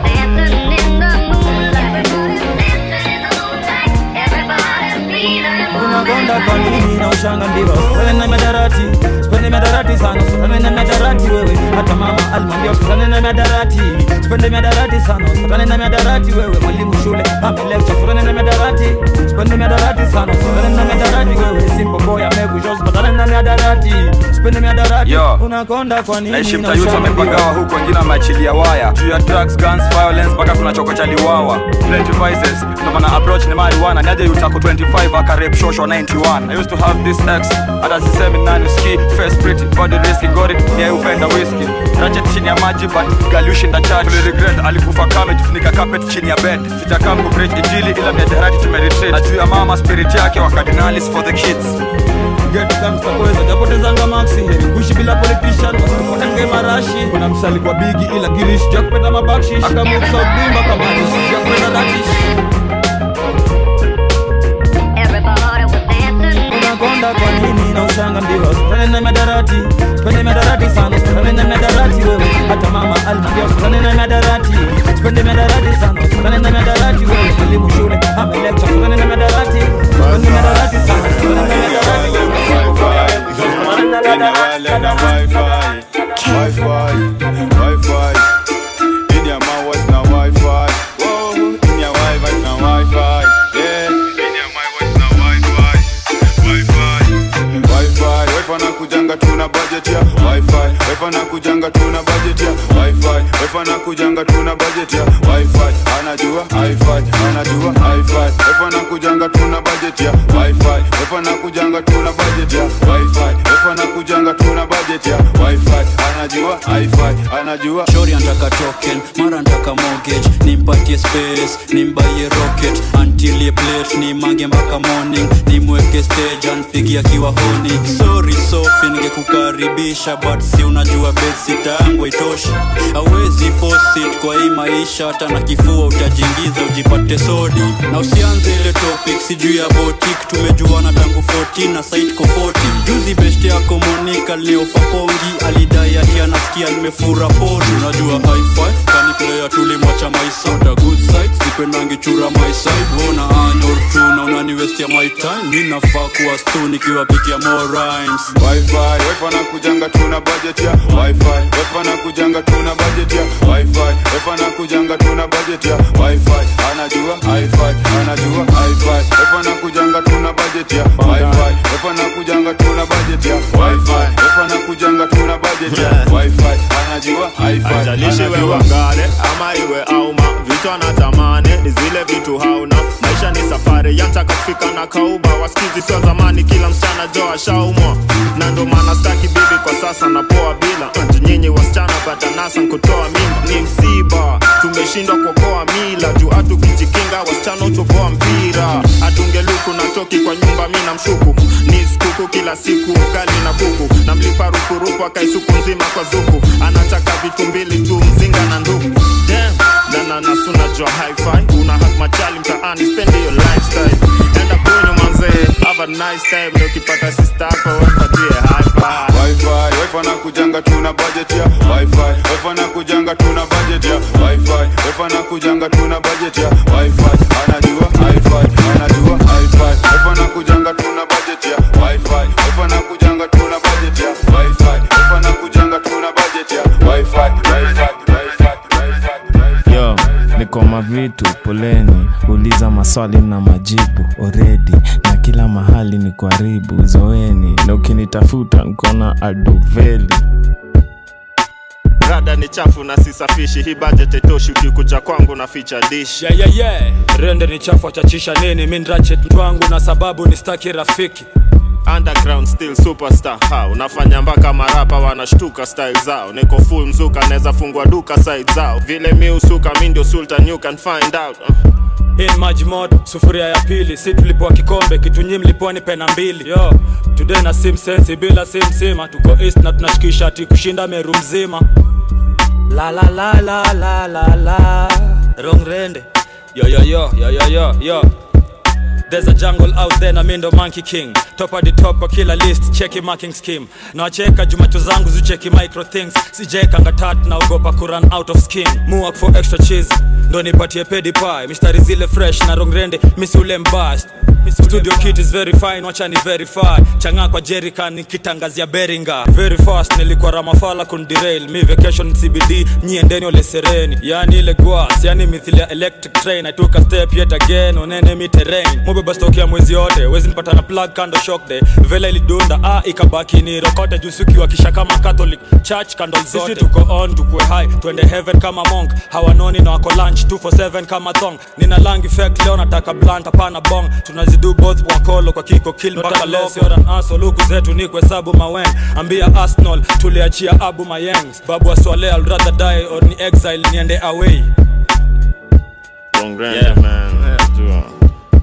unakonda kwa nini na ushanga ndiva usitane na madarati sipende madarati sana usitane na madarati wewe hata mama alimwambia usitane na madarati sipende madarati sana usitane na madarati wewe mwalimu shule amelekcha usitane na madarati sipende madarati sana usitane na madarati wewe simple boy amekusho usitane na madarati sipende madarati Yo. unakonda kwa nini naishi na mtayuti ushanga wamepagawa huku wengine wameachilia waya juu ya drugs guns violence mpaka kuna chokocha liwawa plenty vices ndo maana approach ni marijuana niaje yutako 25 akarep shosho 91 i used to have this ex hata sisemi nani ski face pretty body risky got it yeah upenda whisky ratchet chini ya maji but galushinda church Tuli regret alikufa kame tufunika carpet chini ya bed sitakam kubridge injili ila miadarati tumeretreat na juu ya mama spirit yake wa cardinalis for the kids get gangsta kweza japotezanga maxi heri kuishi bila politician wasipotenge marashi kuna msali kwa bigi ila girish jakupenda mabakshish akamuksa bimba kamarish jakupenda dakish unakonda kwa nini na ushanga ndiwa usipende na madarati sipende madarati sana usipende na madarati wewe hata mama alimwambia usipende na madarati sipende madarati sana usipende na madarati wewe elimu shule amelekcha usipende na madarati sipende madarati sana usipende na madarati kujanga tuna budget ya wifi wifi na kujanga tuna budget ya wifi wifi na kujanga tuna budget ya wifi anajua wifi anajua wifi wifi na kujanga tuna budget ya wifi wifi na kujanga tuna budget ya wifi wifi na kujanga tuna budget ya wifi anajua wifi anajua shori antaka token mara antaka mortgage nimpatie space nimbaie rocket antilie plate nimange mpaka morning nimweke stage anpigia kiwa honi sorry sofi ningekukaribisha but si unajua besi tangu itoshi awezi fosit kwa hii maisha hata na kifua utajiingiza ujipate sodi na usianze ile topic sijuu ya botik tumejuana tangu 14 na site ko 40 juzi best yako monika leofa pongi alidai ati anasikia nimefura pori unajua hi-fi kani player tulimwacha my side a good side sipendangi chura my side wona anyor tu na unaniwestia my time mi nafaa kuwa stu nikiwapikia more rhymes wifi wifi na kujanga tuna budget ya wifi wifi na kujanga tuna budget ya wifi wifi na kujanga tuna budget ya wifi anajua wifi anajua wifi wifi na kujanga tuna budget ya wifi wifi na kujanga tuna budget ya wifi wifi na kujanga tuna budget ya wifi anajua wifi ajalishi wewe anajua ngare ama iwe auma vitu anatamani ni zile vitu hauna maisha ni safari yantaka kufika na kauba wasikizi sio zamani kila msichana jo ashaumwa na ndo maana staki bibi kwa sasa napoa bila Ati nyinyi wasichana badanasa kutoa mimba ni msiba tumeshindwa kuokoa mila juu hatu kijikinga wasichana utoboa mpira atungeluku na toki kwa nyumba mi na mshuku ni skuku kila siku ugali na kuku na mlipa rukuruku akaisuku nzima kwa zuku anataka vitu mbili tu mzinga na nduku Damn, dana nasuna jua hi-fi una hak machali mtaani spend your lifestyle enda kwenyu manzee have a nice time na ukipata sister yako wapatie hi-fi wifi wifi na kujanga tuna budget ya wifi wifi na kujanga tuna budget ya wifi wifi na kujanga tuna budget ya wifi anajua wifi anajua wifi wifi na kujanga tuna budget ya wifi wifi na kujanga tuna budget ya wifi wifi na kujanga tuna budget ya wifi wifi yo niko mavitu poleni uliza maswali na majibu oredi na kila mahali ni karibu zoeni na ukinitafuta nkona aduveli rada ni chafu na sisafishi hii budget itoshi ukikuja kwangu na ficha dish yeah, yeah, yeah. rende ni chafu achachisha nini mi ndrachet mtu wangu na sababu ni staki rafiki underground still superstar ha unafanya mpaka marapa wanashtuka style zao niko full mzuka naweza fungua duka side zao vile mi usuka mi ndio sultan you can find out uh. hii ni maji moto sufuria ya pili si tulipoa kikombe kitu nyi mlipoa ni pena mbili yo today na sim sensi bila sim sima tuko east na tunashikisha ati kushinda meru mzima la la la la la la la rongrende yo yo yo yo yo yo yo There's a jungle out there na mindo monkey king top of the top of killer list cheki marking scheme nawacheka jumacho zangu zicheki micro things sijekanga tat naogopa kuran out of skin muak for extra cheese ndo nipatie pedi pie mistari zile fresh na rongrende misi ule mbast studio kit is very fine wacha ni verify changa kwa jerican nikitangazia beringa very fast nilikuwa ramafala kundirail mi vacation cbd nyiendeni ole sereni yani ile gwas yani mithili ya electric train i took a step yet again onene mi terrain mubeba stock ya mwezi yote wezi nipata na plug kando shock day vela ilidunda ah ikabaki ni rokote jusukiwa kisha kama catholic church candle zote sisi tuko on tukue high twende heaven kama monk hawanoni na wako lunch 247 kama thong nina lang effect leo nataka blunt hapana bong tunazidu both wakolo kwa kiko kill mpaka loco luku zetu ni kuhesabu mawen ambia arsenal tuliachia abu mayengs babu aswale I'll rather die or ni exile niende away Wrong grand, Yeah. man. Yeah. Do, uh,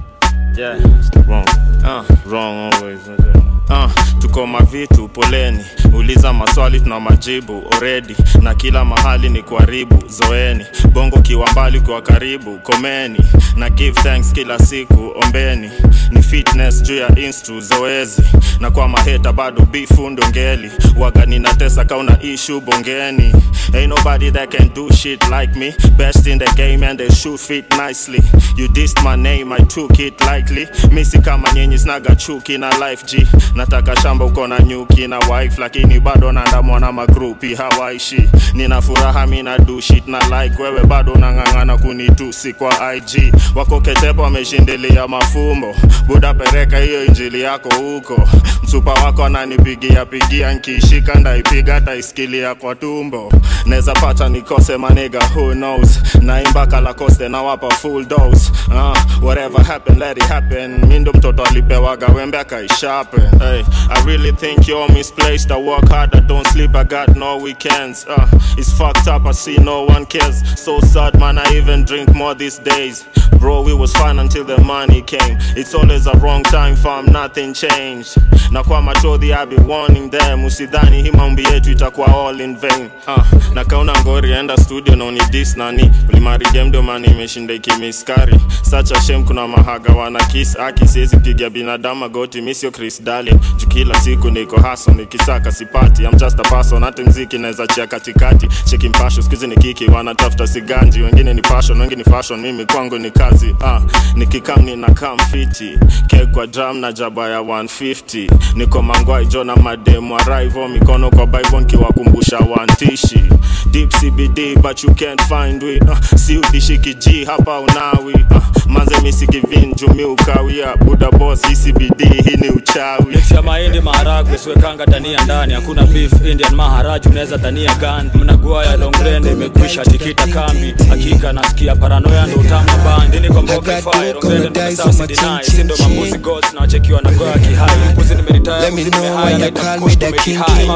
yeah. wrong. Uh. Wrong always. Uh, tuko mavitu poleni uliza maswali tuna majibu already na kila mahali ni kuharibu zoeni bongo kiwa mbali kwa karibu komeni na give thanks kila siku ombeni ni fitness juu ya instru zoezi na kwa maheta bado bifu ndongeli waga ninatesa kauna ishu bongeni ain't nobody that can do shit like me best in the game and they shoot fit nicely you dissed my name i took it lightly misi kama nyinyi snaga chuki na life g nataka shamba uko na nyuki na wife lakini bado naandamwa na magrupi hawaishi nina furaha mi na do shit na like wewe bado unang'ang'ana kunitusi kwa ig wako ketepo wameshindilia mafumbo buda pereka hiyo injili yako huko msupa wako ananipigia pigia nkiishika ndaipiga taisikilia kwa tumbo neza pata nikose maniga who knows naimba kalakoste nawapa full dose uh, whatever happen let it happen mi ndo mtoto alipewaga wembe akaishape hey, i really think you're misplaced i work hard i don't sleep i got no weekends uh, it's fucked up i see no one cares so sad man i even drink more these days bro we was fine until the money came it's always a wrong time fam nothing changed na kwa machodhi i be warning them usidhani hii maombi yetu itakuwa all in vain uh, na kauna ngori enda studio naoni dis nani ulimarige mani imeshinda ikimiskari such a shame kuna mahaga wana kiss aki siwezi piga binadamu magoti misio chris darling juu kila siku niko haso nikisaka sipati I'm just a person hata mziki naweza chia katikati cheki mpasho skuizi ni kiki wanatafuta siganji wengine ni passion wengi ni fashion mimi kwangu ni kazi ah, nikikam nina kam fiti kek kwa drum na jaba ya 150 niko mangwai jo na mademu arrival mikono kwa bible nkiwakumbusha wantishi deep cbd but you can't find we uh, si udishiki g hapa unawi uh, manze misikivinju mi ukawia buda boss hii cbd hii ni uchawi mix ya mahindi maharagwe siwekanga dania ndani hakuna beef indian maharaju unaweza dania gani mnagua ya longrende imekwisha tikita kambi hakika nasikia paranoya ndo utama bandi niko mboka fire longrende ndo sasa sidinai sindo mambuzi gods na wachekiwa na goya kihai mbuzi nimeritaya mbuzi nimehaya na itamkosto mekihai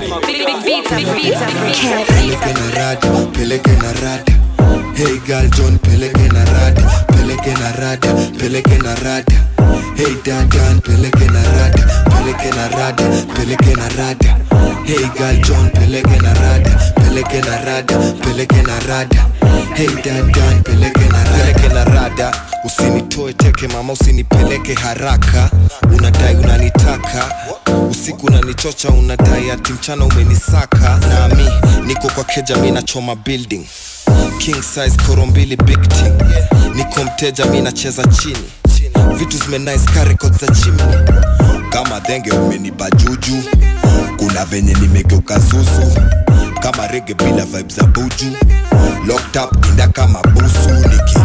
peleke na rada peleke na rada hey girl john peleke na rada peleke na rada peleke na rada hey dadan peleke na rada peleke na rada peleke na rada hey girl john peleke na rada peleke na rada peleke na rada hey dadan peleke na rada peleke na rada usinitoe teke mama usinipeleke haraka unadai unanitaka usiku unanichocha unadai ati mchana umenisaka nami niko kwa keja mi nachoma building king size koro mbili big team niko mteja mi nacheza chini vitu zimenice ka record za chini kama dhenge umeniba juju kuna venye nimegeuka zuzu kama rege bila vibe za buju locked up inda kama busu niki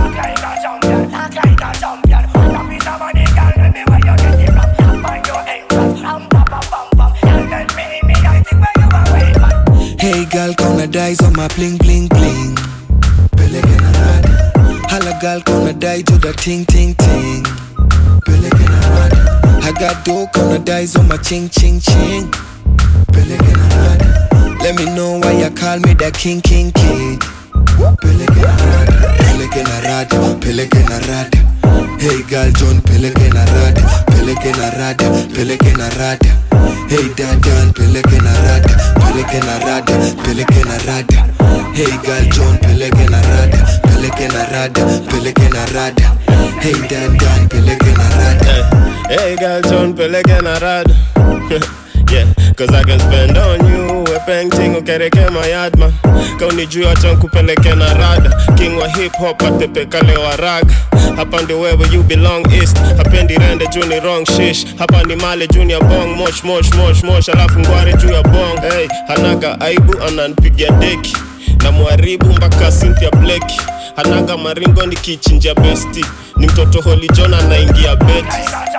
Hey girl, kauna dai on my bling bling bling. Peleke na rada. Hala girl, kauna dai to the ting ting ting. Peleke na rada. I got dope on the dice on my ching ching ching. Peleke na rada. Let me know why you call me the king king king. Peleke na rada, peleke na rada, peleke na rada. Hey girl John, peleke na rada, peleke na rada, peleke na rada. Hey Dadan, peleke na rada, peleke na rada, peleke na rada. Hey girl John, peleke na rada, peleke na rada, peleke na rada. Hey Dadan, peleke na rada. Hey girl, John peleke na rada Yeah, cause I can spend on you We painting ukereke my yard man Kaunijua acha nkupeleke na rada King wa hip hop atepekale wa raga Hapa ndi wewe you belong east Hapendi rende juu ni wrong shish Hapa ni male juu ni ya bong Mosh mosh mosh mosh alafu ngware juu ya bong Hey, hanaga aibu ananipigia deki na mwaribu mpaka Cynthia Blake hanaga maringo ni kichinja besti ni mtoto Holy John anaingia beti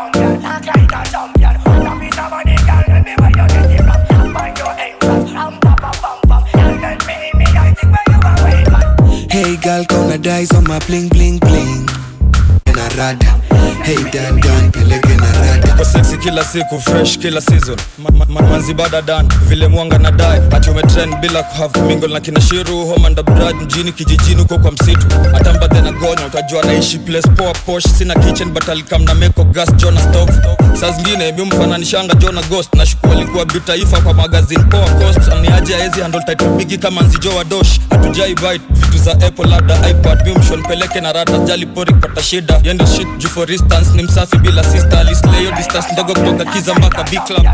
Hey girl, gonna dice on my bling bling bling. Na rada. Hey Dan Dan, peleke na rada. Uko sexy kila siku fresh kila season Ma- ma- ma- manzi bada dan vile mwanga na dai ati umetrend bila kuhave mingle na kina shiru homanda brad mjini kijijini huko kwa msitu hata mbadhe na gonya utajua naishi place poa posh sina kitchen but alikam na meko gas jona stove saa zingine mi mfananishanga jona ghost na shuku alikuwa bitaifa kwa magazine poa cost aniaje aezi handle title bigi kama nzijo wa dosh hatujai bite vitu za apple labda ipad mi mshon peleke na rata jali pori kupata shida yendo shit juu for instance ni msafi bila sister alisleyo distance ndogo kutoka kiza mpaka big club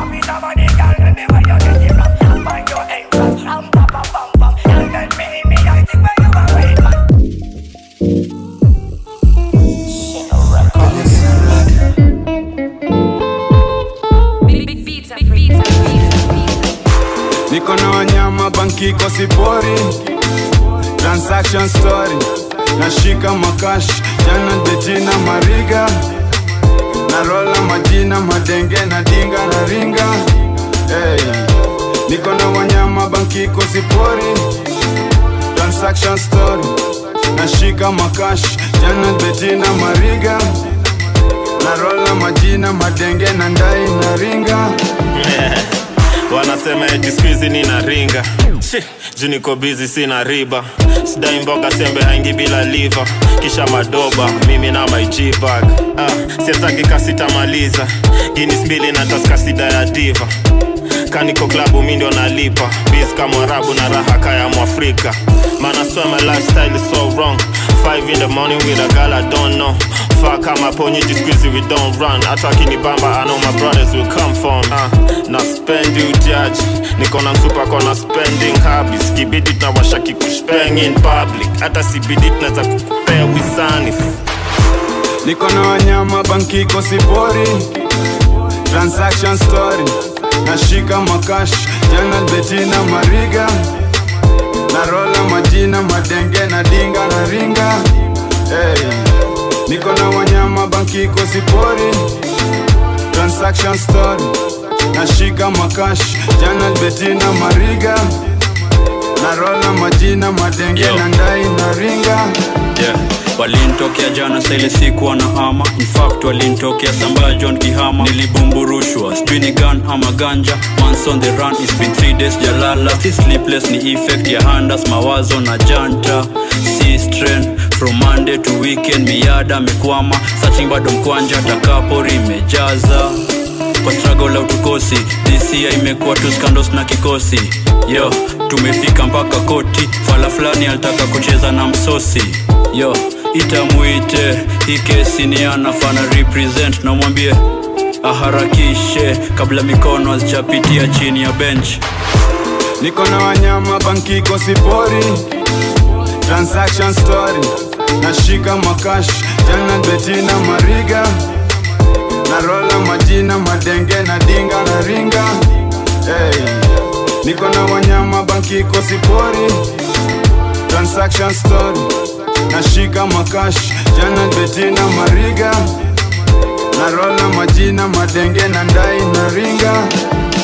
niko na wanyama bankiko sipori transaction story nashika makash jana betina mariga na rola majina madenge na dinga na ringa hey. niko na wanyama bankiko sipori transaction story nashika makash jana betina mariga na rola majina madenge na ndai na ringa wanasema eti skuizi nina ringa Shi, juu niko bizi sina riba sidai mboga sembe haingi bila liva kisha madoba mimi na my G-bag ah, siezaki kasitamaliza ginis mbili na taskasida ya diva kaniko klabu mi ndio nalipa bis kama arabu na raha kaya mwafrika man I swear my lifestyle is so wrong Five in the morning with a girl I don't know Fuck kama ponyi jisqueezy we don't run hata akinibamba I know my brothers will come for me uh, na spend you judge niko na msupa kona spending habits kibidi tunawasha kikushpeng in public hata sibidi tunaweza kukupea wisani niko na wanyama bankiko sipori transaction story nashika makash jana betina mariga na rola majina madenge na dinga na ringa hey. niko na wanyama bankiko sipori transaction story nashika makash jana betina mariga na rola majina madenge Yo. na ndai na ringa yeah. walinitokea jana saile sikuwa na ama infact walinitokea sambaya john kihama nilibumburushwa sijui ni gun ama ganja once on the run it's been three days jalala si sleepless ni effect ya handas mawazo na janta si strain from monday to weekend miada mekwama searching bado mkwanja takapori imejaza kwa struggle la utukosi disia imekuwa tu skandos na kikosi yo tumefika mpaka koti fala fulani alitaka kucheza na msosi yo itamuite hii kesi ni anafana represent namwambie aharakishe kabla mikono hazijapitia chini ya bench niko na wanyama bankiko sipori transaction story nashika makash jana betina mariga na rola majina madenge na dinga na ringa hey. niko na wanyama bankiko sipori transaction story nashika makash jana betina mariga na rola majina madenge na ndai na ringa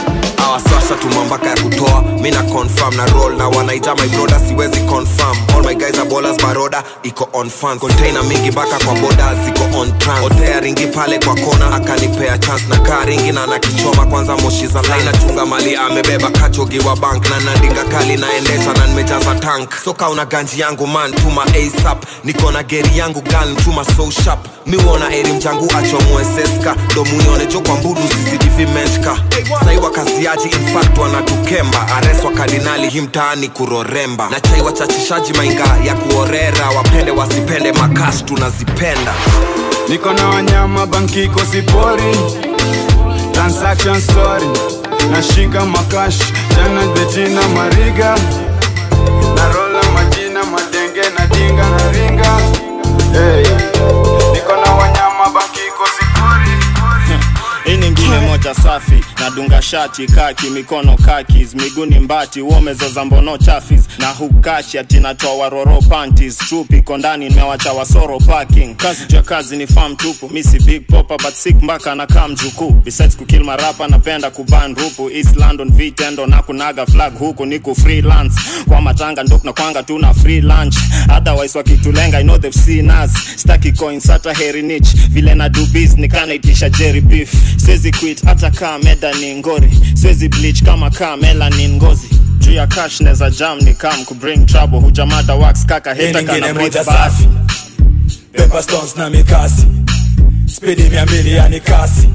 awaswasha tumambaka ya kutoa mi na confirm na roll na wanaita my broda siwezi confirm all my guys are ballers baroda iko on fan container mingi mpaka kwa boda ziko on trans otea ringi pale kwa kona akanipea chance na kaa ringi na nakichoma kwanza moshi za laina chunga mali amebeba kachogi wa bank na nandinga kali naendesha na nimejaza tank soka una ganji yangu man tuma asap niko na geri yangu gal tuma so sharp miuona eri mjangu achomwe seska ndo muione jo kwa mbudu cctv meshka sai wakaziaji infact wanatukemba areswa kardinali hii mtaani kuroremba na chai wachachishaji mainga ya kuorera wapende wasipende makash tunazipenda niko na wanyama bankiko sipori transaction story nashika makash jana bejina mariga narola majina madenge na dinga na ringa hey. niko na wanyama bankiko sipori hii ni ngine moja safi nadunga shati kaki mikono kakis miguni mbati uomezoza mbono chafis na hukachi ati natoa waroro panties trup iko ndani nimewacha wasoro parking kazi jua kazi ni farm tupu misi big popa but sick mpaka na kam jukuu besides kukill marapa napenda kuban rupu east london vitendo na kunaga flag huku niku freelance kwa matanga ndo na kwanga tuna free lunch otherwise wakitulenga i know they've seen us staki coins hata heri nich vile na do business kanaitisha jerry beef siwezi quit hata kaa meda ni ngori siwezi bleach kama kaa melanin ngozi juu ya cash neza jam ni kam kubring trouble hujamada wax kaka Hii heta nyingine kana moja breathe safi Pepper stones na mikasi spidi mia mbili yani kasi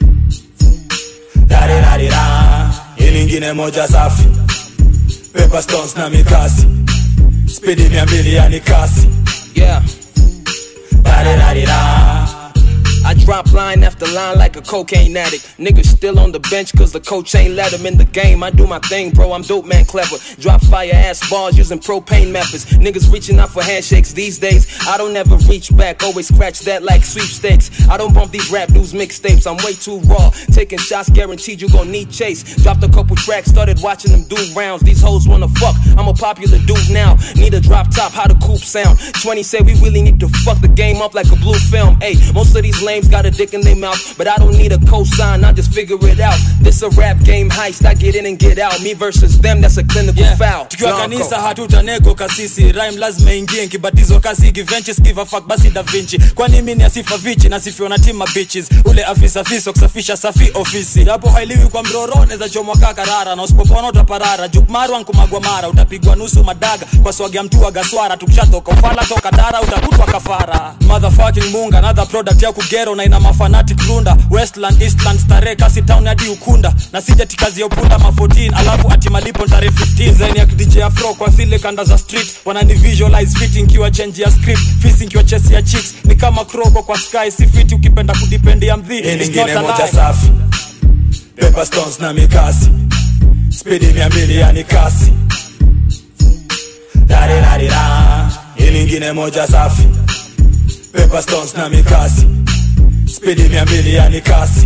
darirarira hii nyingine moja safi Pepper stones na mikasi spidi mia mbili yani kasi Yeah. darirarira I drop line after line like a cocaine addict. Niggas still on the bench cause the coach ain't let him in the game. I do my thing, bro. I'm dope, man, clever. Drop fire ass balls using propane methods. Niggas reaching out for handshakes these days. I don't ever reach back, always scratch that like sweepstakes. I don't bump these rap dudes mixtapes. I'm way too raw. Taking shots, guaranteed you gon' need chase. Dropped a couple tracks, started watching them do rounds. These hoes wanna fuck. I'm a popular dude now. Need a drop top, how the coupe sound. 20 say we really need to fuck the game up like a blue film. Hey, most of these lames got a dick in their mouth, but I don't need a cosign. I just figure it out. This a rap game heist. I get in and get out. Me versus them, that's a clinical foul. tukiwa Blanco. kanisa hatutanego kasisi rhyme lazima ingie nkibatizo kasi givenchi skiva fuck basi da vinci kwani mi ni asifa vichi nasifiwa na tima bitches ule afisa fiso kusafisha safi ofisi hapo hailiwi kwa mroro neza chomwa kaa karara na usipopona utaparara jukmarwa nkumagwa mara utapigwa nusu madaga kwa swagia mtu wa gaswara tukishatoka ufala toka dara utakutwa kafara motherfucking munga another product ya kugero na ina mafanatic runda westland eastland stare kasi town hadi ukunda na sijati kazi ya upunda ma 14 alafu ati malipo tarehe 15 zaini ya DJ afro kwa zile kanda za street wanani visualize fit nkiwa change ya script fisi nkiwa chesi ya chicks ni kama kroko kwa sky si fiti ukipenda kudipendia mdhi Hii It's nyingine not a moja lie. safi Pepper stones na mikasi spidi mia mbili yani kasi darirarira hii nyingine moja safi Pepper stones na mikasi spidi mia mbili yani kasi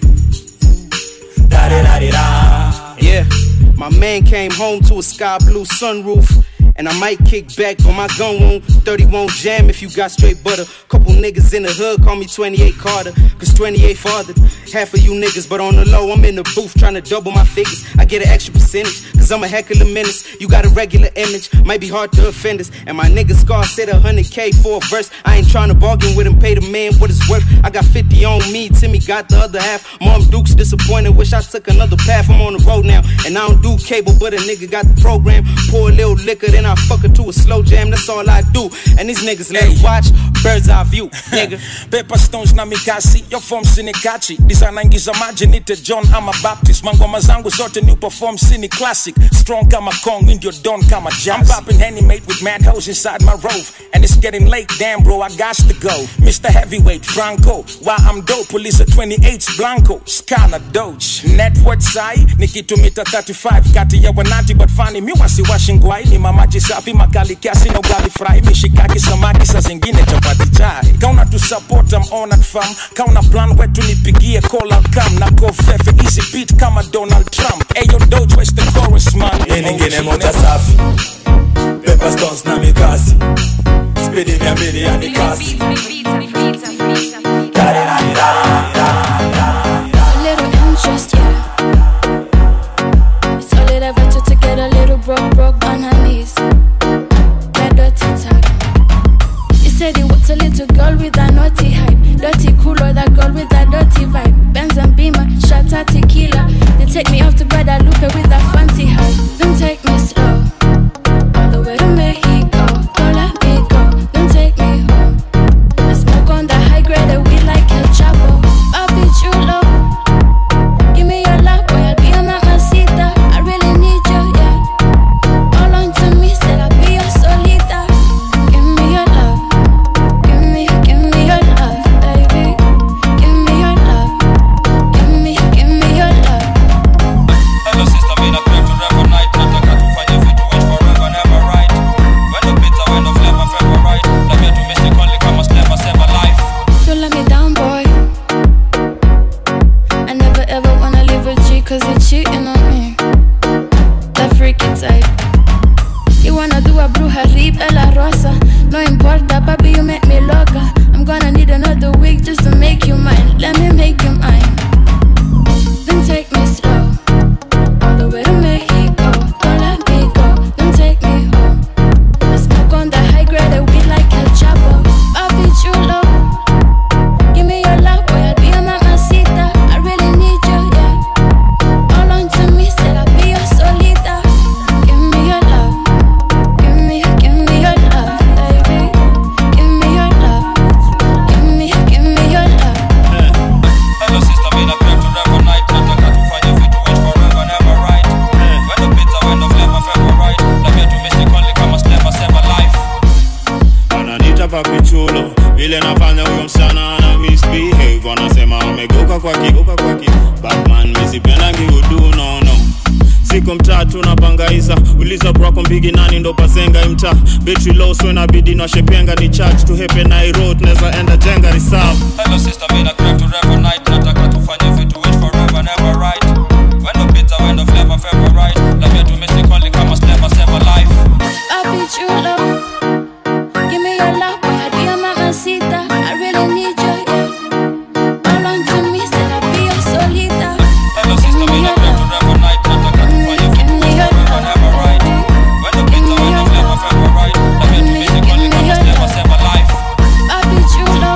darirarira Yeah, my man came home to a sky blue sunroof. And I might kick back, but my gun won't 30 won't jam if you got straight butter. Couple niggas in the hood call me 28 Carter, cause 28 fathered half of you niggas. But on the low, I'm in the booth trying to double my figures. I get an extra percentage, cause I'm a heck of a menace. You got a regular image, might be hard to offend us. And my nigga Scar said 100k for a verse. I ain't trying to bargain with him, pay the man what it's worth. I got 50 on me, Timmy got the other half. Mom Duke's disappointed, wish I took another path. I'm on the road now, and I don't do cable, but a nigga got the program. Pour a little liquor, then I fuck her to a slow jam. That's all I do. And these niggas let it watch, bird's eye view, nigga. Pepper stones na mikasi yo form sinikachi design ingiza maji nite john ama baptist mangoma zangu zote new perform sini classic strong kama kong ndio don kama jazz i'm popping henny mate with mad hoes inside my rove and it's getting late damn bro i got to go mr heavyweight franco why i'm dope police at 28 blanco skana doge net worth sai nikitumita 35 kati ya wanati but fani mi wasiwashi ngwai ni mamaji safi makali kiasi na ugali fry mishikaki samaki sa zingine chapati chai kauna tu support am honored fam kauna plan wetu nipigie call out come na go fefe easy beat kama donald trump ayo doge where's the chorus man hii nyingine moja safi Pepper stones na mikasi spidi mia mbili yani kasi A little interest, yeah. shot of tequila. They take me off to Guadalupe with a fancy hoe. Don't take me slow. All the way to Mexico. Don't let me go. Don't take me home. I smoke on the high grade and we like El Chapo. Papi chulo. Give me your love, boy. I'll be a mamacita. I really need you, yeah. All on to me, said I'll be your solita. Give me your love. Give me, give me your love, baby. Give me your love. Give me, give me your love. Hello sister, mimi na crave to revel night nataka tufanye vitu which forever never right when the pizza when the flavor favorite let me to mystic only kama never save a life Don't let me down, boy. I never ever wanna leave with G cause you're cheating on me. That freaky type. You wanna do a bruja rip a la rosa. No importa, papi, you make me loca. I'm gonna need another week just to make you mine. Let me make you mine. Then take me slow. All the way to Mexico. Don't let me go. Don't take me home. I smoke on the high grade and we like El Chapo. Papi chulo. Give me your love, boy. I'll be a mamacita. I really need you, yeah. All on to me, said I'll be your solita. Give me your love. Give me, give me your love, baby. Give me your love. Give me, give me your love. Hello sister, mimi na crave to revel night nataka tufanye vitu which forever never right when the pizza when the flavor favorite let me to mystic only kama never save a life ananita papichulo vile nafanya huyo msichana ana misbehave wanasema amegeuka kwa kigeuka kwa ki batman misipendangi udu no no siku mtatu napangaisa uliza brako mbigi nani ndo pasenga imta betri low so inabidi nashepenga ni church to hepe nairot neza enda jenga reserve Hello sister, mimi na crave to revel night nataka tufanye vitu which forever never right when the pizza when the flavor favorite let me to mystic only kama never save a life Papi chulo. Give me your love, boy. I'll be a mamacita. I really need you, yeah. All on to me, said I'll be your solita. Hello sister, mimi na crave to revel night nataka tufanye vitu which forever never right when the pizza when the flavor favorite let me to mystic only kama never save a life Papi chulo.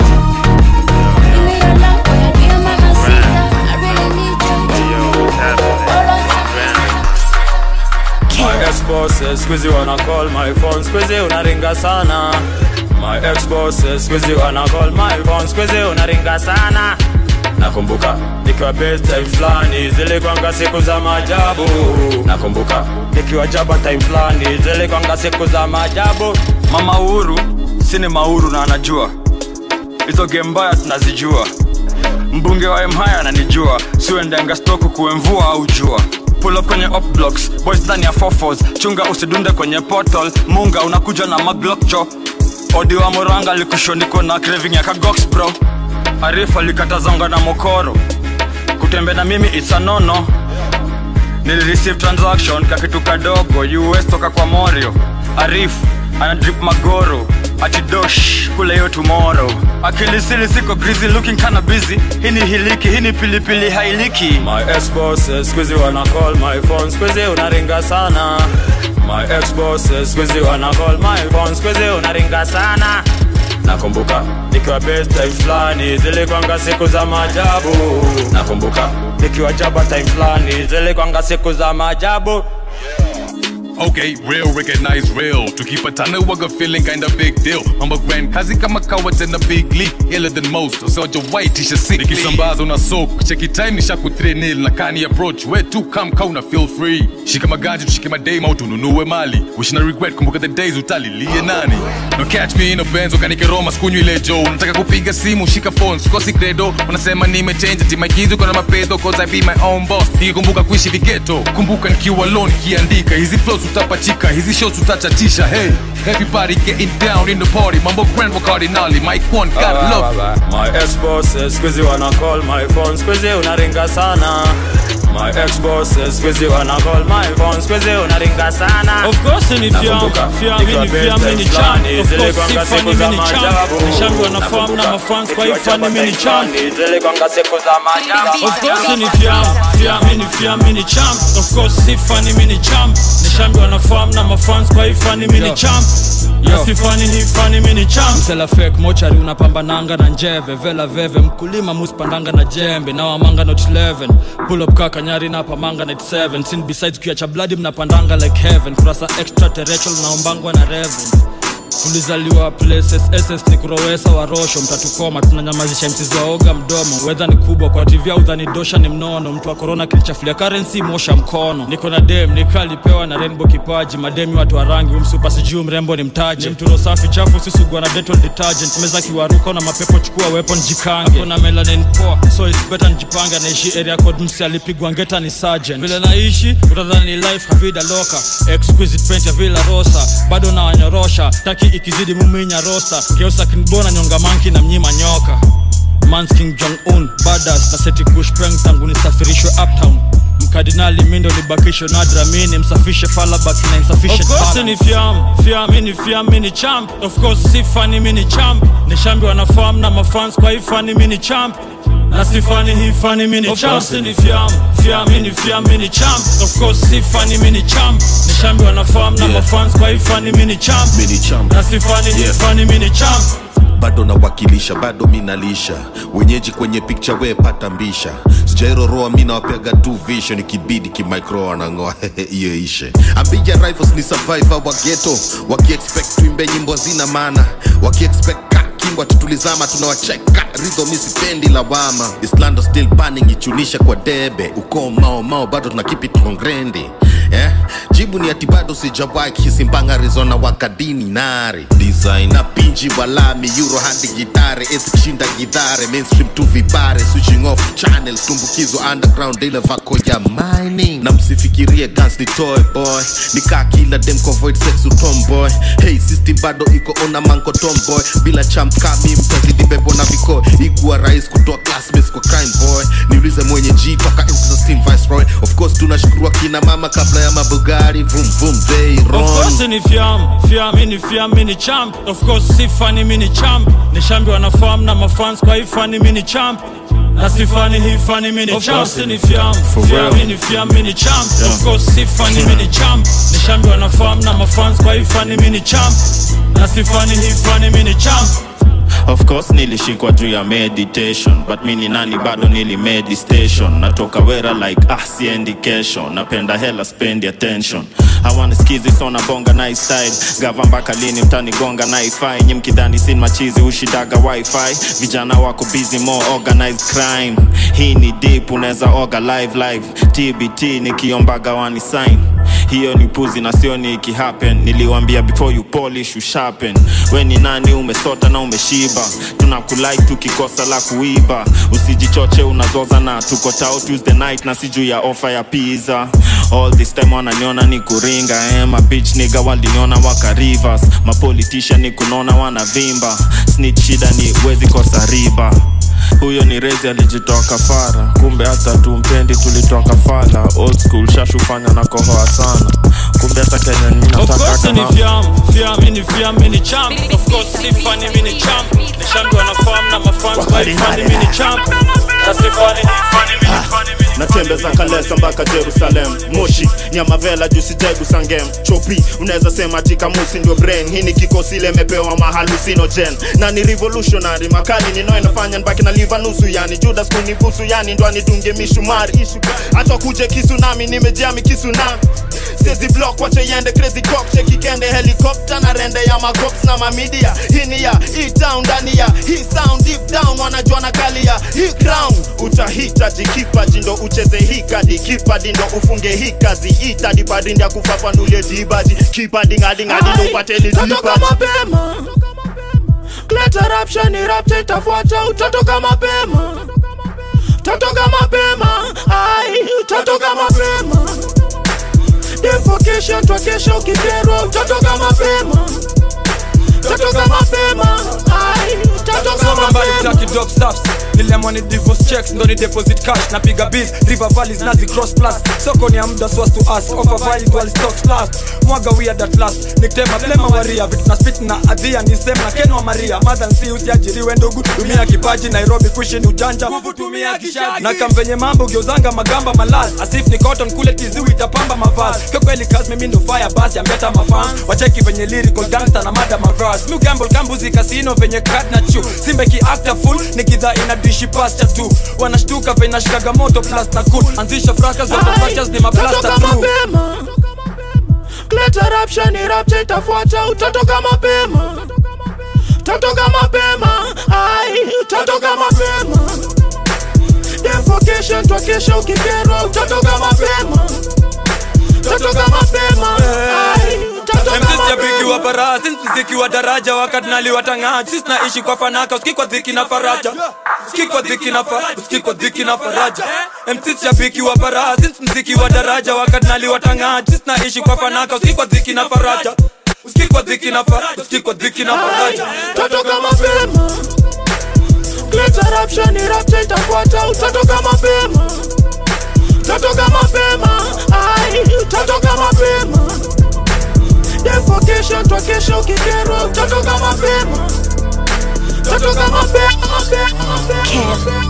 Give me your love, boy. I'll be a mamacita. I really need you, yeah. All on to me, My ex-bosses squeezy wanna call my phone squeezy unaringa sana My ex-bosses squeezy wanna call my phone squeezy unaringa sana Nakumbuka nikiwa best time fulani zilikwanga siku za maajabu Nakumbuka nikiwa jaba time fulani zilikwanga siku za maajabu mama uhuru sini mauru na anajua hizo game mbaya tunazijua mbunge wa mhaya ananijua siuendenga stoku kuwe mvua au jua pull up kwenye op blocks boys ndani ya fofos chunga usidunde kwenye portal munga unakuja na maglokcho odi wa moranga likushonikwa na craving ya kagox bro arifu alikatazonga na mokoro kutembe na mimi it's a nono nilireceive transaction kakitu kadogo us toka kwa morio arif anadrip magoro atidosh kule yo tomorrow akilisili siko grizi looking kana busy hii ni hiliki hii ni pilipili hailiki My ex-bosses squeezy wanna call my phone squeezy unaringa sana My ex-bosses squeezy wanna call my phone squeezy unaringa sana Nakumbuka nikiwa best time fulani zilikwanga siku za maajabu Nakumbuka nikiwa jaba time fulani zilikwanga siku za maajabu Okay, real recognize real. Tukipatana waga feeling kinda big deal. Mambo grand kazi kama kawa tena big league. Iller than most. Usawaja white tisha sick. Nikisambaza una soak. Cheki time nisha ku 3 nil na kani approach. Where to come kauna feel free. Shika maganja tushike madame au tununue mali. Wish na regret kumbuka the days utalilie nani. No catch me in a Benz ukanike Roma sikunywi ile Joe. Nataka kupiga simu shika phone sikosi credo. Wanasema nimechange ati maigizo kuna mapedo cause I be my own boss. Nikikumbuka kuishi vigeto. Kumbuka nikiwa alone kiandika hizi flows utapachika hizi shows utachatisha hey everybody getting down in the party mambo grand cardinali mike one got love My ex-bosses squeezy wanna call my phone squeezy unaringa sana My ex-bosses squeezy wanna call my phone squeezy unaringa sana Of course ni fiam, fiam ni fiam ni champ. Of course sifa ni mini champ. Nishangu wanafahamu na mafans kwa hii fani mini champ. zilikwanga siku za maajabu Of course ni fiam, fiam ni fiam mini champ. Of course sifa ni mini champ. Nishangu wanafahamu na mafans kwa hii fani mini champ. nasifani hifani mini champ msela fake mochari unapambananga na njeve vela veve mkulima muspandanga na jembe na wamanga not 11 pull up kaka nyari na pamanga night 7 sin besides kuacha bloody mnapandanga like heaven kurasa extraterrestrial naombangwa na reverence tulizaliwa places ss ni kurowesa warosho mtatukoma tunanyamazisha msizi waoga mdomo wedha ni kubwa kwa tv au dhani dosha ni mnono mtu wa korona kilichafulia currency mosha mkono niko na dem nikalipewa na rainbow kipaji mademi watu wa rangi umsupa sijuu mrembo ni mtaji ni mturo safi chafu sisugua na detol detergent meza kiwaruka na mapepo chukua weapon jikange akona melanin poa so it's better njipange naishi area code msi alipigwa ngeta ni sergeant vile naishi utadhani ni life havida loka exquisite paint ya villa rosa bado na wanyorosha taki ikizidi muminya rosta geusa kinbona nyonga manki na mnyima nyoka mans king jong un badas na seti kushpeng tangu nisafirishwe uptown mkardinali mindo libakisho nadra mini msafishe falabak na insufficient Of course balance. ni fiam fiam ni fiam ni champ of course si fani mini champ ni shambi wanafahamu na mafans kwa hii fani mini champ na si fani hii fani mini Of champ course ni fiam fiam ni fiam ni champ of course si fani mini champ ni shambi wanafahamu na Yeah. mafans kwa hii fani mini champ Mini champ. na si fani hii Yeah. fani mini champ bado nawakilisha bado minalisha wenyeji kwenye picha we pata mbisha sijairoroa mi nawapeaga tu vision ikibidi kimicro wanang'oa hiyo ishe ambija rifles ni survivor wa geto wakiexpect tuimbe nyimbo zina maana wakiexpect ka kingwa tutulizama tunawacheka ridho mi sipendi lawama islando still banning ichunisha kwa debe ukoo mao mao bado tuna keep it congrendi eh? jibu ni ati bado sijawai kisimbanga arizona wakadini nare design na pinji walami euro hadi gitare eth kushinda gidhare mainstream tu vibare switching off channels tumbukizo underground ile vako ya mining na msifikirie guns ni toy boy nikaa kila dem convoid sex utomboy hey system bado iko ona manko tomboy bila champ kami mtazidi bebo na viko ikuwa rais kutoa classmates kwa crime boy niulize mwenye g toka enzi za steam viceroy of course tunashukuru kina mama kabla ya mabugari vum vum they Of run course ni fiam fiam ni fiam ni champ of course si fani mini champ ni shambi wanafahamu na mafans kwa hii fani mini champ na si fani hii fani mini Of champ course ni fiam For fiam real. ni fiam ni champ Yeah. of course si fani mini champ ni shambi wanafahamu na mafans kwa hii fani mini champ na si fani hii fani mini champ of course nilishikwa juu ya meditation but mi ni nani bado nili medistation natoka wera like ah siendi kesho napenda hela spendi attention hawana skizi sona bonga nice style gava mpaka lini mtanigonga naifai nyi mkidhani sin machizi ushidaga wifi vijana wako busy more organized crime hii ni deep unaweza oga live live tbt nikiombaga wani sign hiyo ni puzi na sio ni ikihappen niliwambia before you polish you sharpen we ni nani umesota na umeshiba tunakulike tukikosa la kuiba usijichoche unazoza na tuko tao tuesday night na si juu ya ofa ya pizza all this time wananiona ni kuringa eh, mabich niga waliniona waka rivers mapolitisha ni kunona wanavimba snitch shida ni wezi kosa riba huyo ni rezi alijitoa kafara kumbe hata tumpendi tulitoka fala old school shashufanya na kohoa sana kumbe hata kenya Of ninataka course ni kama fiam fiam ni fiam ni champ of course si fani mini champ ni shambi wanafahamu na mafans kwa hii fani mini champ na si fani hii fani mini fani mini natembeza kalesa mpaka jerusalem moshi nyamavela jusitegu sangem chopi unaweza sema tikamusi ndio brain hii ni kikosi lemepewa mahalusinogen na ni revolutionary makali ninayo inafanya nbaki na liva nusu yani judas kunibusu yani ndo anitunge mishumari hata kuje kisu nami nimejami kisu nami sezi block wache iende crazy cop cheki kende helicopter na rende ya macops na mamidia hii ni ya hii town ndani ya hii sound deep down wanajua na kali ya hii crown utahitaji kipaji ndo ucheze hii kadi kipadi ndo ufunge hii kazi itadi padindi ya kufafanulie dibaji kipadi ngadi ngadi ndo upate Utatoka mapema Leta rapsha ni rapta itafuata utatoka mapema Utatoka mapema Ai utatoka mapema Defo twakesha ukikerwa utatoka mapema Utatoka mapema Ai songa mbali utaki dop stuffs nilemwa ni divorce checks ndo ni deposit cash napiga biz river valleys nazi cross plus soko ni ya muda swas to us offer valid while stocks last mwaga weird at last nikitema blema waria vitu na spit na adhia ni same na ken wa maria mother and see usiajiriwe ndugu tumia kipaji nairobi kuishi ni ujanja nguvu tumia kishaki na kamvenye mambo geuzanga magamba malaz asif ni cotton kule tiziwi itapamba mavazi kwa kweli kazi mimi ndo fire basi ambeta mafans wacheki venye lyrical gangster na mada mavras mu gamble kambuzi kasino venye crack na chu simbe ki actor full nikidha ina dishi pasta tu wanashtuka venye nashikaga moto plus na cool anzisha fracas wa patches ni maplasta Totoka through mapema Kuleta rapsha ni rapcha itafuata utatoka mapema Utatoka mapema Ai utatoka mapema Defocation twakesha ukikerwa utatoka mapema Utatoka mapema Ai utatoka MCs ya bigi wa mapema bara since mziki wa daraja wakati naliwatang'aa sisi naishi kwa fanaka uski kwa dhiki na faraja uski kwa dhiki na faraja uski kwa dhiki na faraja MCs ya bigi wa bara since mziki wa daraja wakati naliwatang'aa sisi naishi kwa fanaka uski kwa dhiki na faraja uski kwa dhiki na faraja uski kwa dhiki na faraja Utatoka mapema Kuleta rapsha ni rapcha itafuata utatoka mapema Utatoka mapema Ai utatoka mapema Defocation twakesha ukikerwa utatoka mapema Utatoka mapema mapema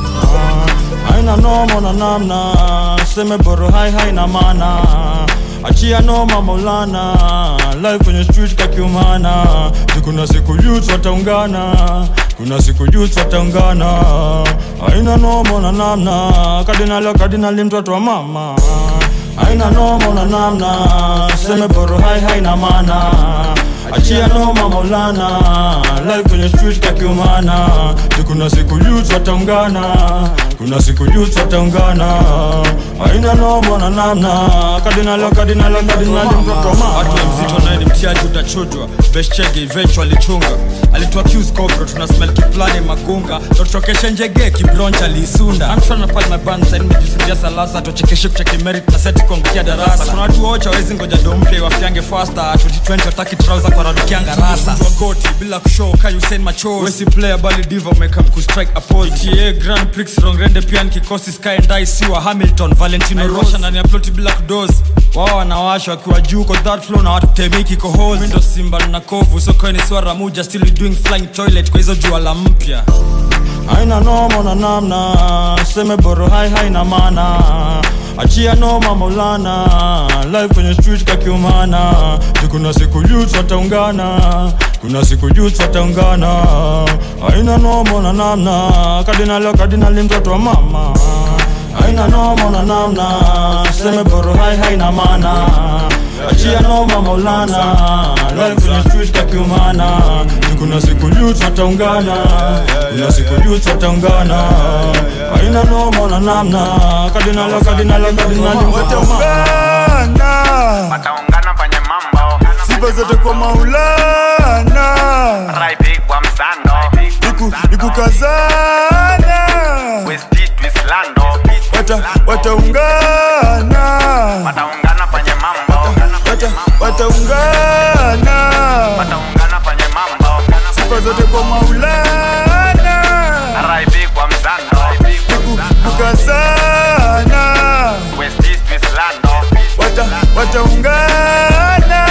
haina noma na namna seme boro hai haina mana achia noma maulana live kwenye street kakiumana kuna siku youth wataungana kuna siku youth wataungana haina noma na namna kardinali kardinali mtoto wa mama haina noma na namna seme boro hai haina mana achia noma maulana live kwenye street kakiumana kuna siku youth wataungana kuna siku youth wataungana haina noma na namna kardinali kardinali kardinali mtoto wa mama watu wa mzito naye ni mtiaji utachujwa beshchege eventually chunga alitoa cues cobro tuna smell kiplani magunga totokeshe njege kibroncha liisunda amshana pale my band side nimejifundia salasa tochekeshe kucheki merit na seti kuangukia darasa kuna watu wocha wezi ngoja domplay wafiange faster 2020 wataki trouser kwa radukianga rasa Mtu wa goti bila kushow ka Usain Machozi wesi player bali diva umekam kustrike a pose GTA Grand Prix rongrende pia nikikosi sky and I siwa Hamilton Valentino Rosha ndani ya ploti bila kudozi wao wanawasha wakiwa juu kwa that flow na watu temiki kohozi Mimi ndo simba na kovu sokoni swara muja still we doing flying toilet kwa hizo jua la mpya haina noma na namna seme boro hai haina mana achia noma maulana live kwenye street kakiumana kuna siku youth wataungana kuna siku youth wataungana haina noma na namna kardinali kardinali mtoto wa mama haina noma na namna seme boro hai haina mana achia noma maulana live kwenye street kakiumana kuna siku youth wataungana kuna siku youth wataungana haina noma na namna kardinali kardinali kardinali mtoto wa mama wataungana kwenye mambo sifa zote kwa maulana Raipi kwa msando Iku, ikukazana Westi twislando Wata, wataungana Wataungana kwenye mambo Wata, wataungana Wataungana kwenye mambo sifa zote kwa maulana Raipi kwa msando ikukazana Westi twislando Wata, wataungana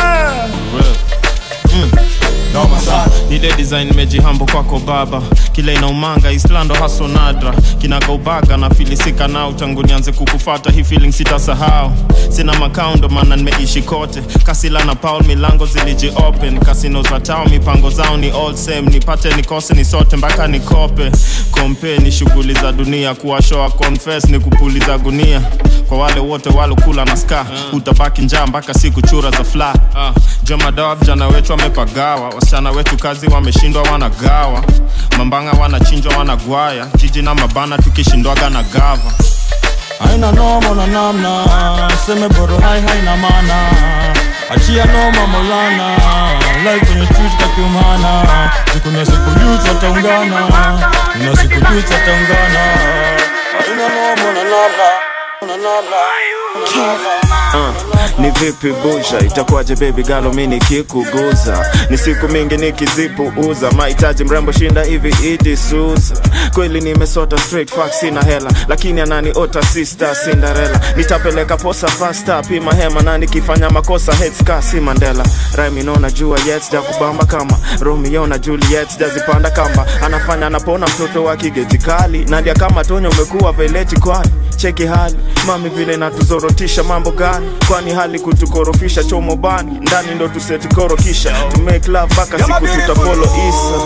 noma sana ile design mejihambo kwako baba kile inaumanga islando haso nadra kinagaubaga na filisika nao tangu nianze kukufata hii feeling sitasahau sina makao ndo maana nimeishi kote kasila na paul milango ziliji open kasino za tao mipango zao ni all same nipate nikose ni sote mpaka nikope kompe ni shughuli za dunia kuwashoa confess ni kupuliza gunia kwa wale wote walokula na ska utabaki njaa mpaka siku chura za fla uh, jomadawa vijana wetu wamepagawa wasichana wetu kazi wameshindwa wanagawa mambanga wanachinjwa wanagwaya jiji na mabana tukishindwaga na gava haina noma na namna seme boro hai haina mana achia noma maulana live kwenye street kakiumana sikuna siku youth wataungana kuna siku youth wataungana haina noma na namna Uh, ni vipi busha itakuwaje baby galo mi nikikuguza ni siku mingi nikizipuuza mahitaji mrembo shinda hivi idi suza kweli nimesota straight fuck sina hela lakini ananiota sister cinderella nitapeleka posa fasta pima hema na nikifanya makosa headska si mandela rhyme inaona jua yet sijakubamba kama romeo na juliet sijazipanda kamba anafanya anapona mtoto wa kigeti kali nadia kama tonya umekuwa veleti kwani cheki hali mami vile natuzorotisha mambo gani kwani hali kutukorofisha chomo bani ndani ndo tusetikorokisha to make love mpaka siku tutapolo isa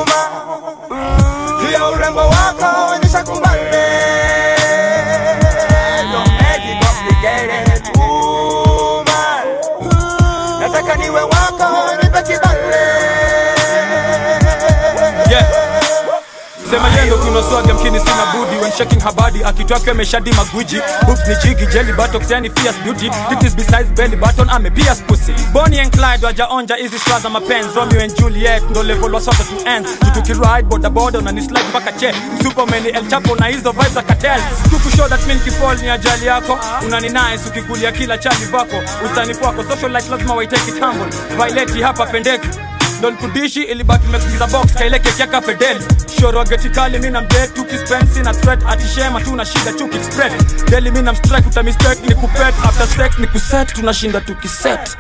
juu ya urembo wako onyesha kumbane Don't make it complicated, woman. nataka niwe wako nipe kibale yeah. sema yendo kunoswaga mkini sina budi when shaking her body akitwake ameshadi magwiji hoops ni jigi jelly buttocks yani fierce beauty titties besides belly button ame pierce pussy Bonnie and Clyde wajaonja hizi straw za mapenzi Romeo and Juliet ndo level wa sote to ends tutukiride boda boda na ni slide mpaka che Superman El Chapo na hizo vibes za cartel tukushow that mean kifall ni ajali yako unani nice ukikulia kila chali vako usanifu wako social life lazima waiteke it humble Violet hapa pendeki Don kudishi ilibaki mekugiza box kaileke kiaka fedeli shoro wa geti kali mi na mdet tukispensi na threat atishema tuna shida chuki spread deli mi na mstrike utamistake ni kupet after sex ni kuset tunashinda tukiset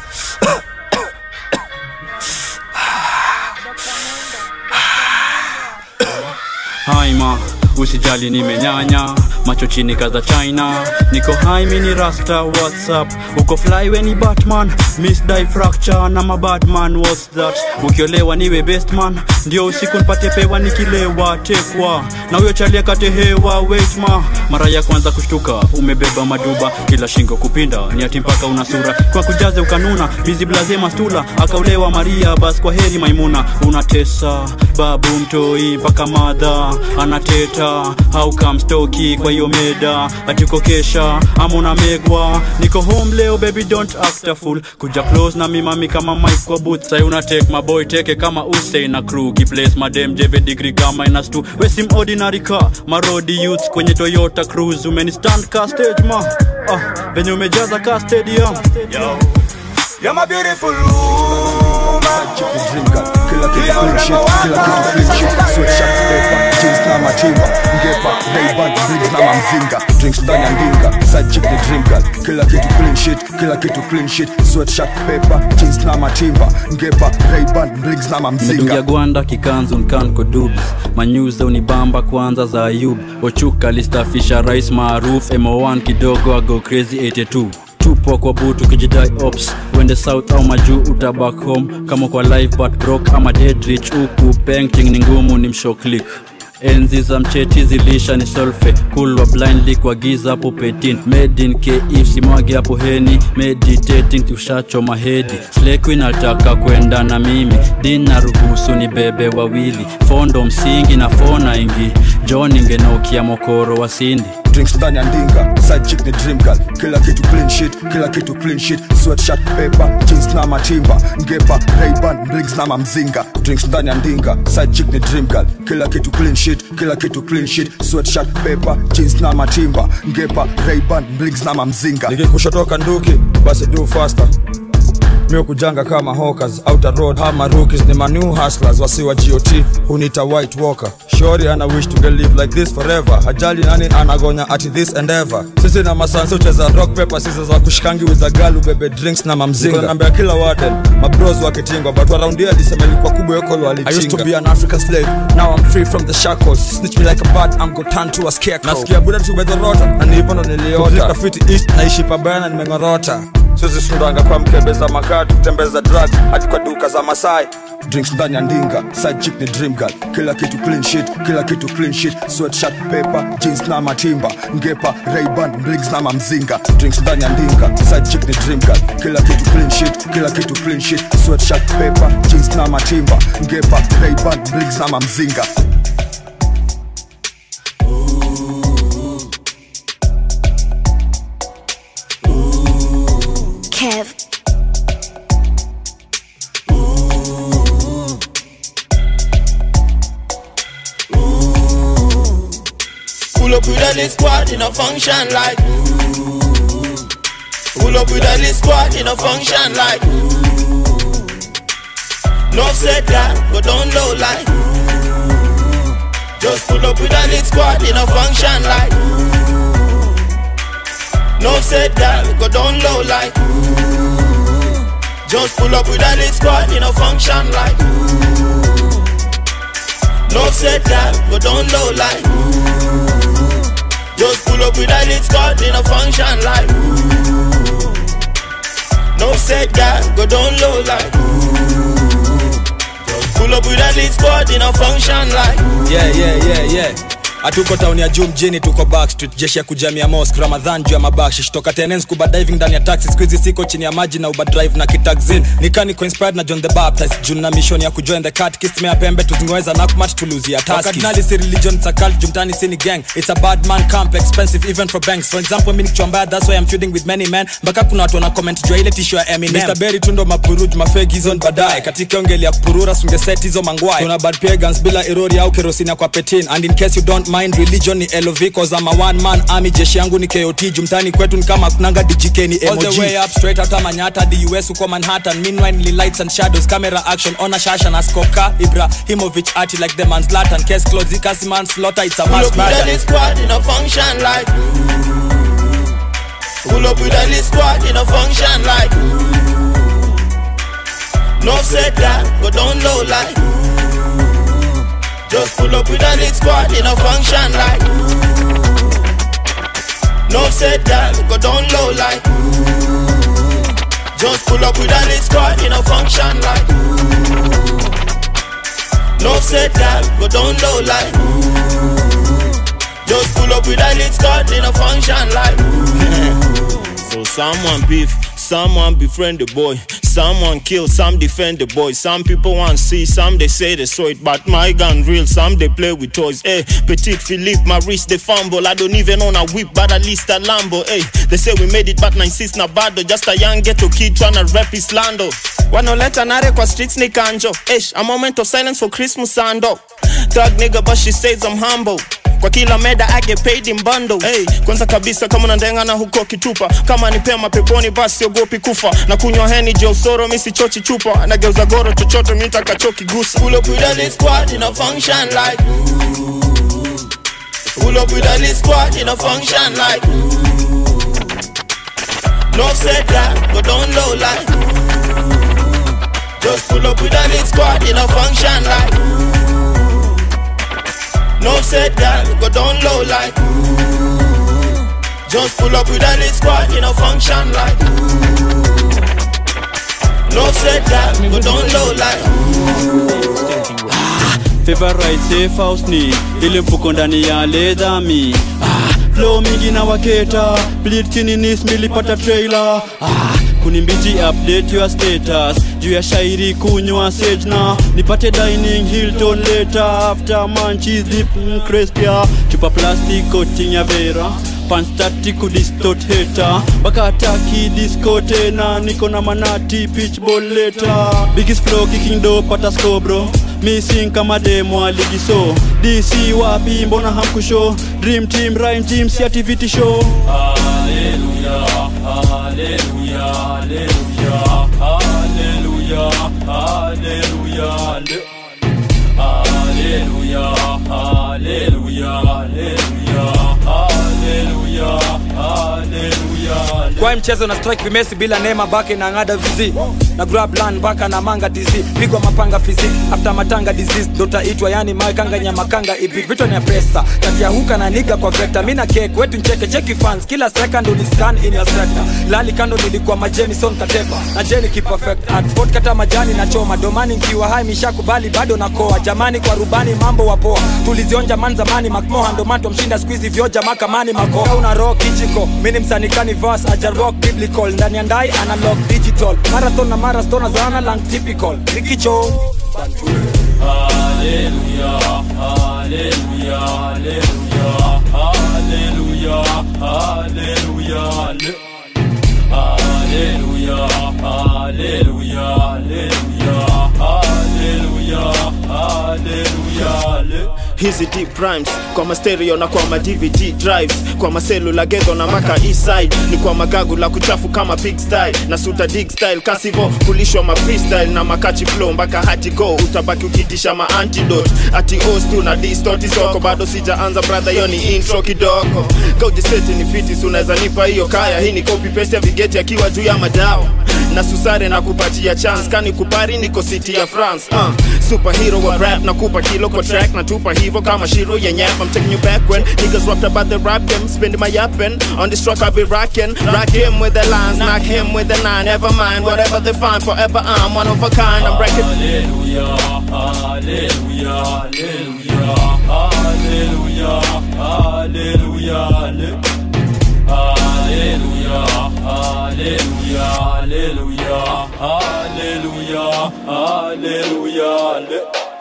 haima usijali nimenyanya macho chini kaza china niko hai mini rasta whatsapp uko fly weni batman miss die fracture na mabadman what's that ukiolewa niwe best man ndio usiku nipate pewa nikilewa tekwa na huyo chalia katehewa wetma mara ya kwanza kushtuka umebeba maduba kila shingo kupinda ni ati mpaka una sura kwa kujaze ukanuna bizi blaze mastula akaulewa maria bas kwa heri maimuna unatesa babu mtoi mpaka madha anateta how come stoki kwa hiyo meda atiko kesha ama unamegwa niko home leo baby don't act a fool kuja close na mimami kama mike kwa booth sai una take my boy teke kama Usain na crew kiplace madem jeve degree kama minus 2 wesim ordinary car marodi youths kwenye Toyota Cruise umeni stand ka stage ma ah, venye umejaza ka stadium Yo. You're my beautiful woman. kila kitu clean shit, kila kitu clean shit, sweatshirt, paper, jeans na matimba, ngepa, Ray-Ban, bricks na mamzinga, drinks ndani ya ndinga, side chick ni dream girl, kila kitu clean shit, kila kitu clean shit, sweatshirt, paper, jeans na matimba, ngepa, Ray-Ban, bricks na mamzinga. medungia gwanda kikanzu nkanko dubs manyuza unibamba kwanza za ayub ochuka listafisha rais maruf mo1 kidogo ago crazy 82 tupo kwa butu kijidai ops wende south au majuu utabak home kama kwa live but broke ama dead rich huku painting ni ngumu ni mshoklik enzi za mcheti zilisha ni solfe kulwa blindly kwa giza hapo petin made in kif simwage hapo heni meditating tushachoma hedi slequin altaka kwenda na mimi dina ruhusu ni bebe wawili fondo msingi na fona ingi john ingenokia mokoro wa sindi drinks ndani ya ndinga side chick ni dream girl kila kitu clean shit kila kitu clean shit sweatshirt paper jeans na matimba ngepa Ray-Ban bricks na mamzinga drinks ndani ya ndinga side chick ni dream girl kila kitu clean shit kila kitu clean shit sweatshirt paper jeans na matimba ngepa Ray-Ban bricks na mamzinga nikikushotoka nduki basi do faster mio kujanga kama hawkers outer road hama rookies ni manew hustlers wasiwa got hunita white walker shori ana wish to get live like this forever hajali nani anagonya ati this and ever sisi na masansi ucheza rock paper scissors za kushikangi with a girl ubebe drinks na mamzinga nambia kila warden mabros wakitingwa but around here alisema ilikuwa kubwa yokolo I used to walichinga be an African slave. Now I'm free from the shackles. Snitch me like a bat, I'm go turn to a scarecrow. nasikia buda tumedhorota na ni hivyo ndo niliota fiti east naishi pabaya na nimeng'orota sizi sundanga kwa mkebe za makati kutembeza drug hadi kwa duka za masai drinks ndani ya ndinga side chick ni dream girl kila kitu clean shit kila kitu clean shit sweatshirt paper jeans na matimba ngepa Ray-Ban bricks na mamzinga drinks ndani ya ndinga side chick ni dream girl kila kitu clean shit kila kitu clean shit sweatshirt paper jeans na matimba ngepa Ray-Ban bricks na mamzinga Kev. Pull up with a a lit squad in a function like Pull up with a lit squad in a function like No said that, but don't low like Just pull up with a lit squad in a function like No said that, go down low like Just pull up with a lit squad in a function like No said that, go down low like Just pull up with a lit squad in a function like No said that, go down low like Just pull up with a lit squad in a function like yeah, yeah, yeah, yeah. hatuko tauni ya juu mjini tuko backstreet jeshi ya kujamia mosk ramadhan juu ya mabakshish toka tenens kuba diving ndani ya taxi skuizi siko chini ya maji na uba drive na kitaxin nikaniko inspired na john the baptist juu na mission ya kujoin the catechist mea pembe tuzingeweza nakmat tuluzia taskardinali si religion it's a cult jumtani sini gang it's a bad man camp expensive even for banks for example mi nikichwambaya that's why I'm feuding with many men mpaka kuna watu wana comment juu ya ile tisho ya Eminem Mr. Berry tundo mapuruj mafegi hizo ni baadaye katika ongeli ya kupurura sungeset hizo mangwai tuna bad pagans bila erori au kerosini kwa petin and in case you don't mind religion ni lov cause I'm a one man army jeshi yangu ni kot jumtani kwetu ni kama kunanga djk ni All the emoji way up straight hata manyata hadi us uko manhattan meanwhile ni lights and shadows camera action ona shasha na skoka ibrahimovic ati like the man zlatan case closed ikasi man slaughter it's a Pull mass up with a murder lit squad in a function like Pull up with a lit squad in a function like No said that, go down low like Just pull up with a lit squad in a function like No said that, go down low like Just pull up with a lit squad in a function like No said that, go down low like Just pull up with a lit squad in a function like So someone beef, someone befriend the boy, someone kill, some defend the boy. Some people want see, some they say they saw it, but my gun real. Some they play with toys. Hey, Petit Philippe, my wrist they fumble. I don't even own a whip, but at least a Lambo. Hey, they say we made it, but 96 na bado. Just a young ghetto kid tryna rep his lando. Wanoleta nare kwa streets ni kanjo. Ish, a moment of silence for Christmas sando. Thug nigga, but she says I'm humble. kwa kila meda I get paid in bundles. Hey, kwanza kabisa kama unandenga na huko kitupa kama ni pema peponi basi siogopi kufa na kunywa heni je usoro mi sichochi chupa nageuza goro chochote mi takachokigusa Pull up with a lit squad in a function like Pull up with a lit squad in a function like No said that, go down low like Just pull up with a lit squad in a function like No said that, go down low like Just pull up with a lit squad in a function like No said that, go down low like favorite safe house ni ile mfuko ndani ya ledhami ah, flow mingi na waketa bleed kininis milipata trailer ah, kunimbiji update your status juu ya shairi kunywa sage na nipate dining hilton later after manchis deep crespia chupa plastic coating ya vera panstati kudistot heta bakataki disko tena niko na manati pitchball leta biggest flow kicking do pata scobro missing kama demo aligiso dc wapi mbona hamkusho dream team rhyme team si activity show Hallelujah, hallelujah, hallelujah, hallelujah, hallelujah, hallelujah, hallelujah, hallelujah, hallelujah. kwa hii mchezo na strike vimesi bila neema bake na ngada vizi na grab land baka na manga tizi pigwa mapanga fizi after matanga disease dotaitwa yani makanga nyamakanga ibi vitu ni ya pesa kati ya huka na niga kwa vector mina cake wetu ncheke cheki fans kila second uni scan in your sector lali kando nilikuwa majeni son kateba na jeni ki perfect at sport kata majani na choma domani nkiwa hai mishakubali bado na koa jamani kwa rubani mambo wapoa tulizionja man zamani makmoha ndo mato mshinda squeeze vyoja makamani makoa una rock kijiko mini msanikani verse aja rock biblical ndani ya ndai analog digital marathon na marastona zana lang typical rikicho Hallelujah, hallelujah, hallelujah, hallelujah, hallelujah, hallelujah, hallelujah, hallelujah, hallelujah, hallelujah. Hii hizi deep rhymes kwa mastereo na kwa ma dvd drives kwa maselula gedho na maka eastside ni kwa magagu la kuchafu kama pig style na suta dig style kasivo kulishwa ma freestyle na makachi flow mpaka hati go utabaki ukitisha ma antidote ati os tu na distoti soko bado sijaanza brother hiyo ni intro kidogo kaujiseti ni fitis unaweza nipa hiyo kaya hii ni copy paste ya vigeti akiwa juu ya madawa na susare na kupatia chance kani kupari niko city ya france uh, superhero wa rap na kupa kilo kwa track na tupa hivo kama shiro ya nyap I'm taking you back when niggas rapped about the rap game spending my yapping on this truck I'll be rocking rock him with the lines knock him with the nine never mind whatever they find forever I'm one of a kind I'm wrecking Hallelujah, hallelujah, hallelujah, hallelujah, hallelujah, hallelujah, hallelujah, hallelujah, hallelujah, hallelujah, hallelujah.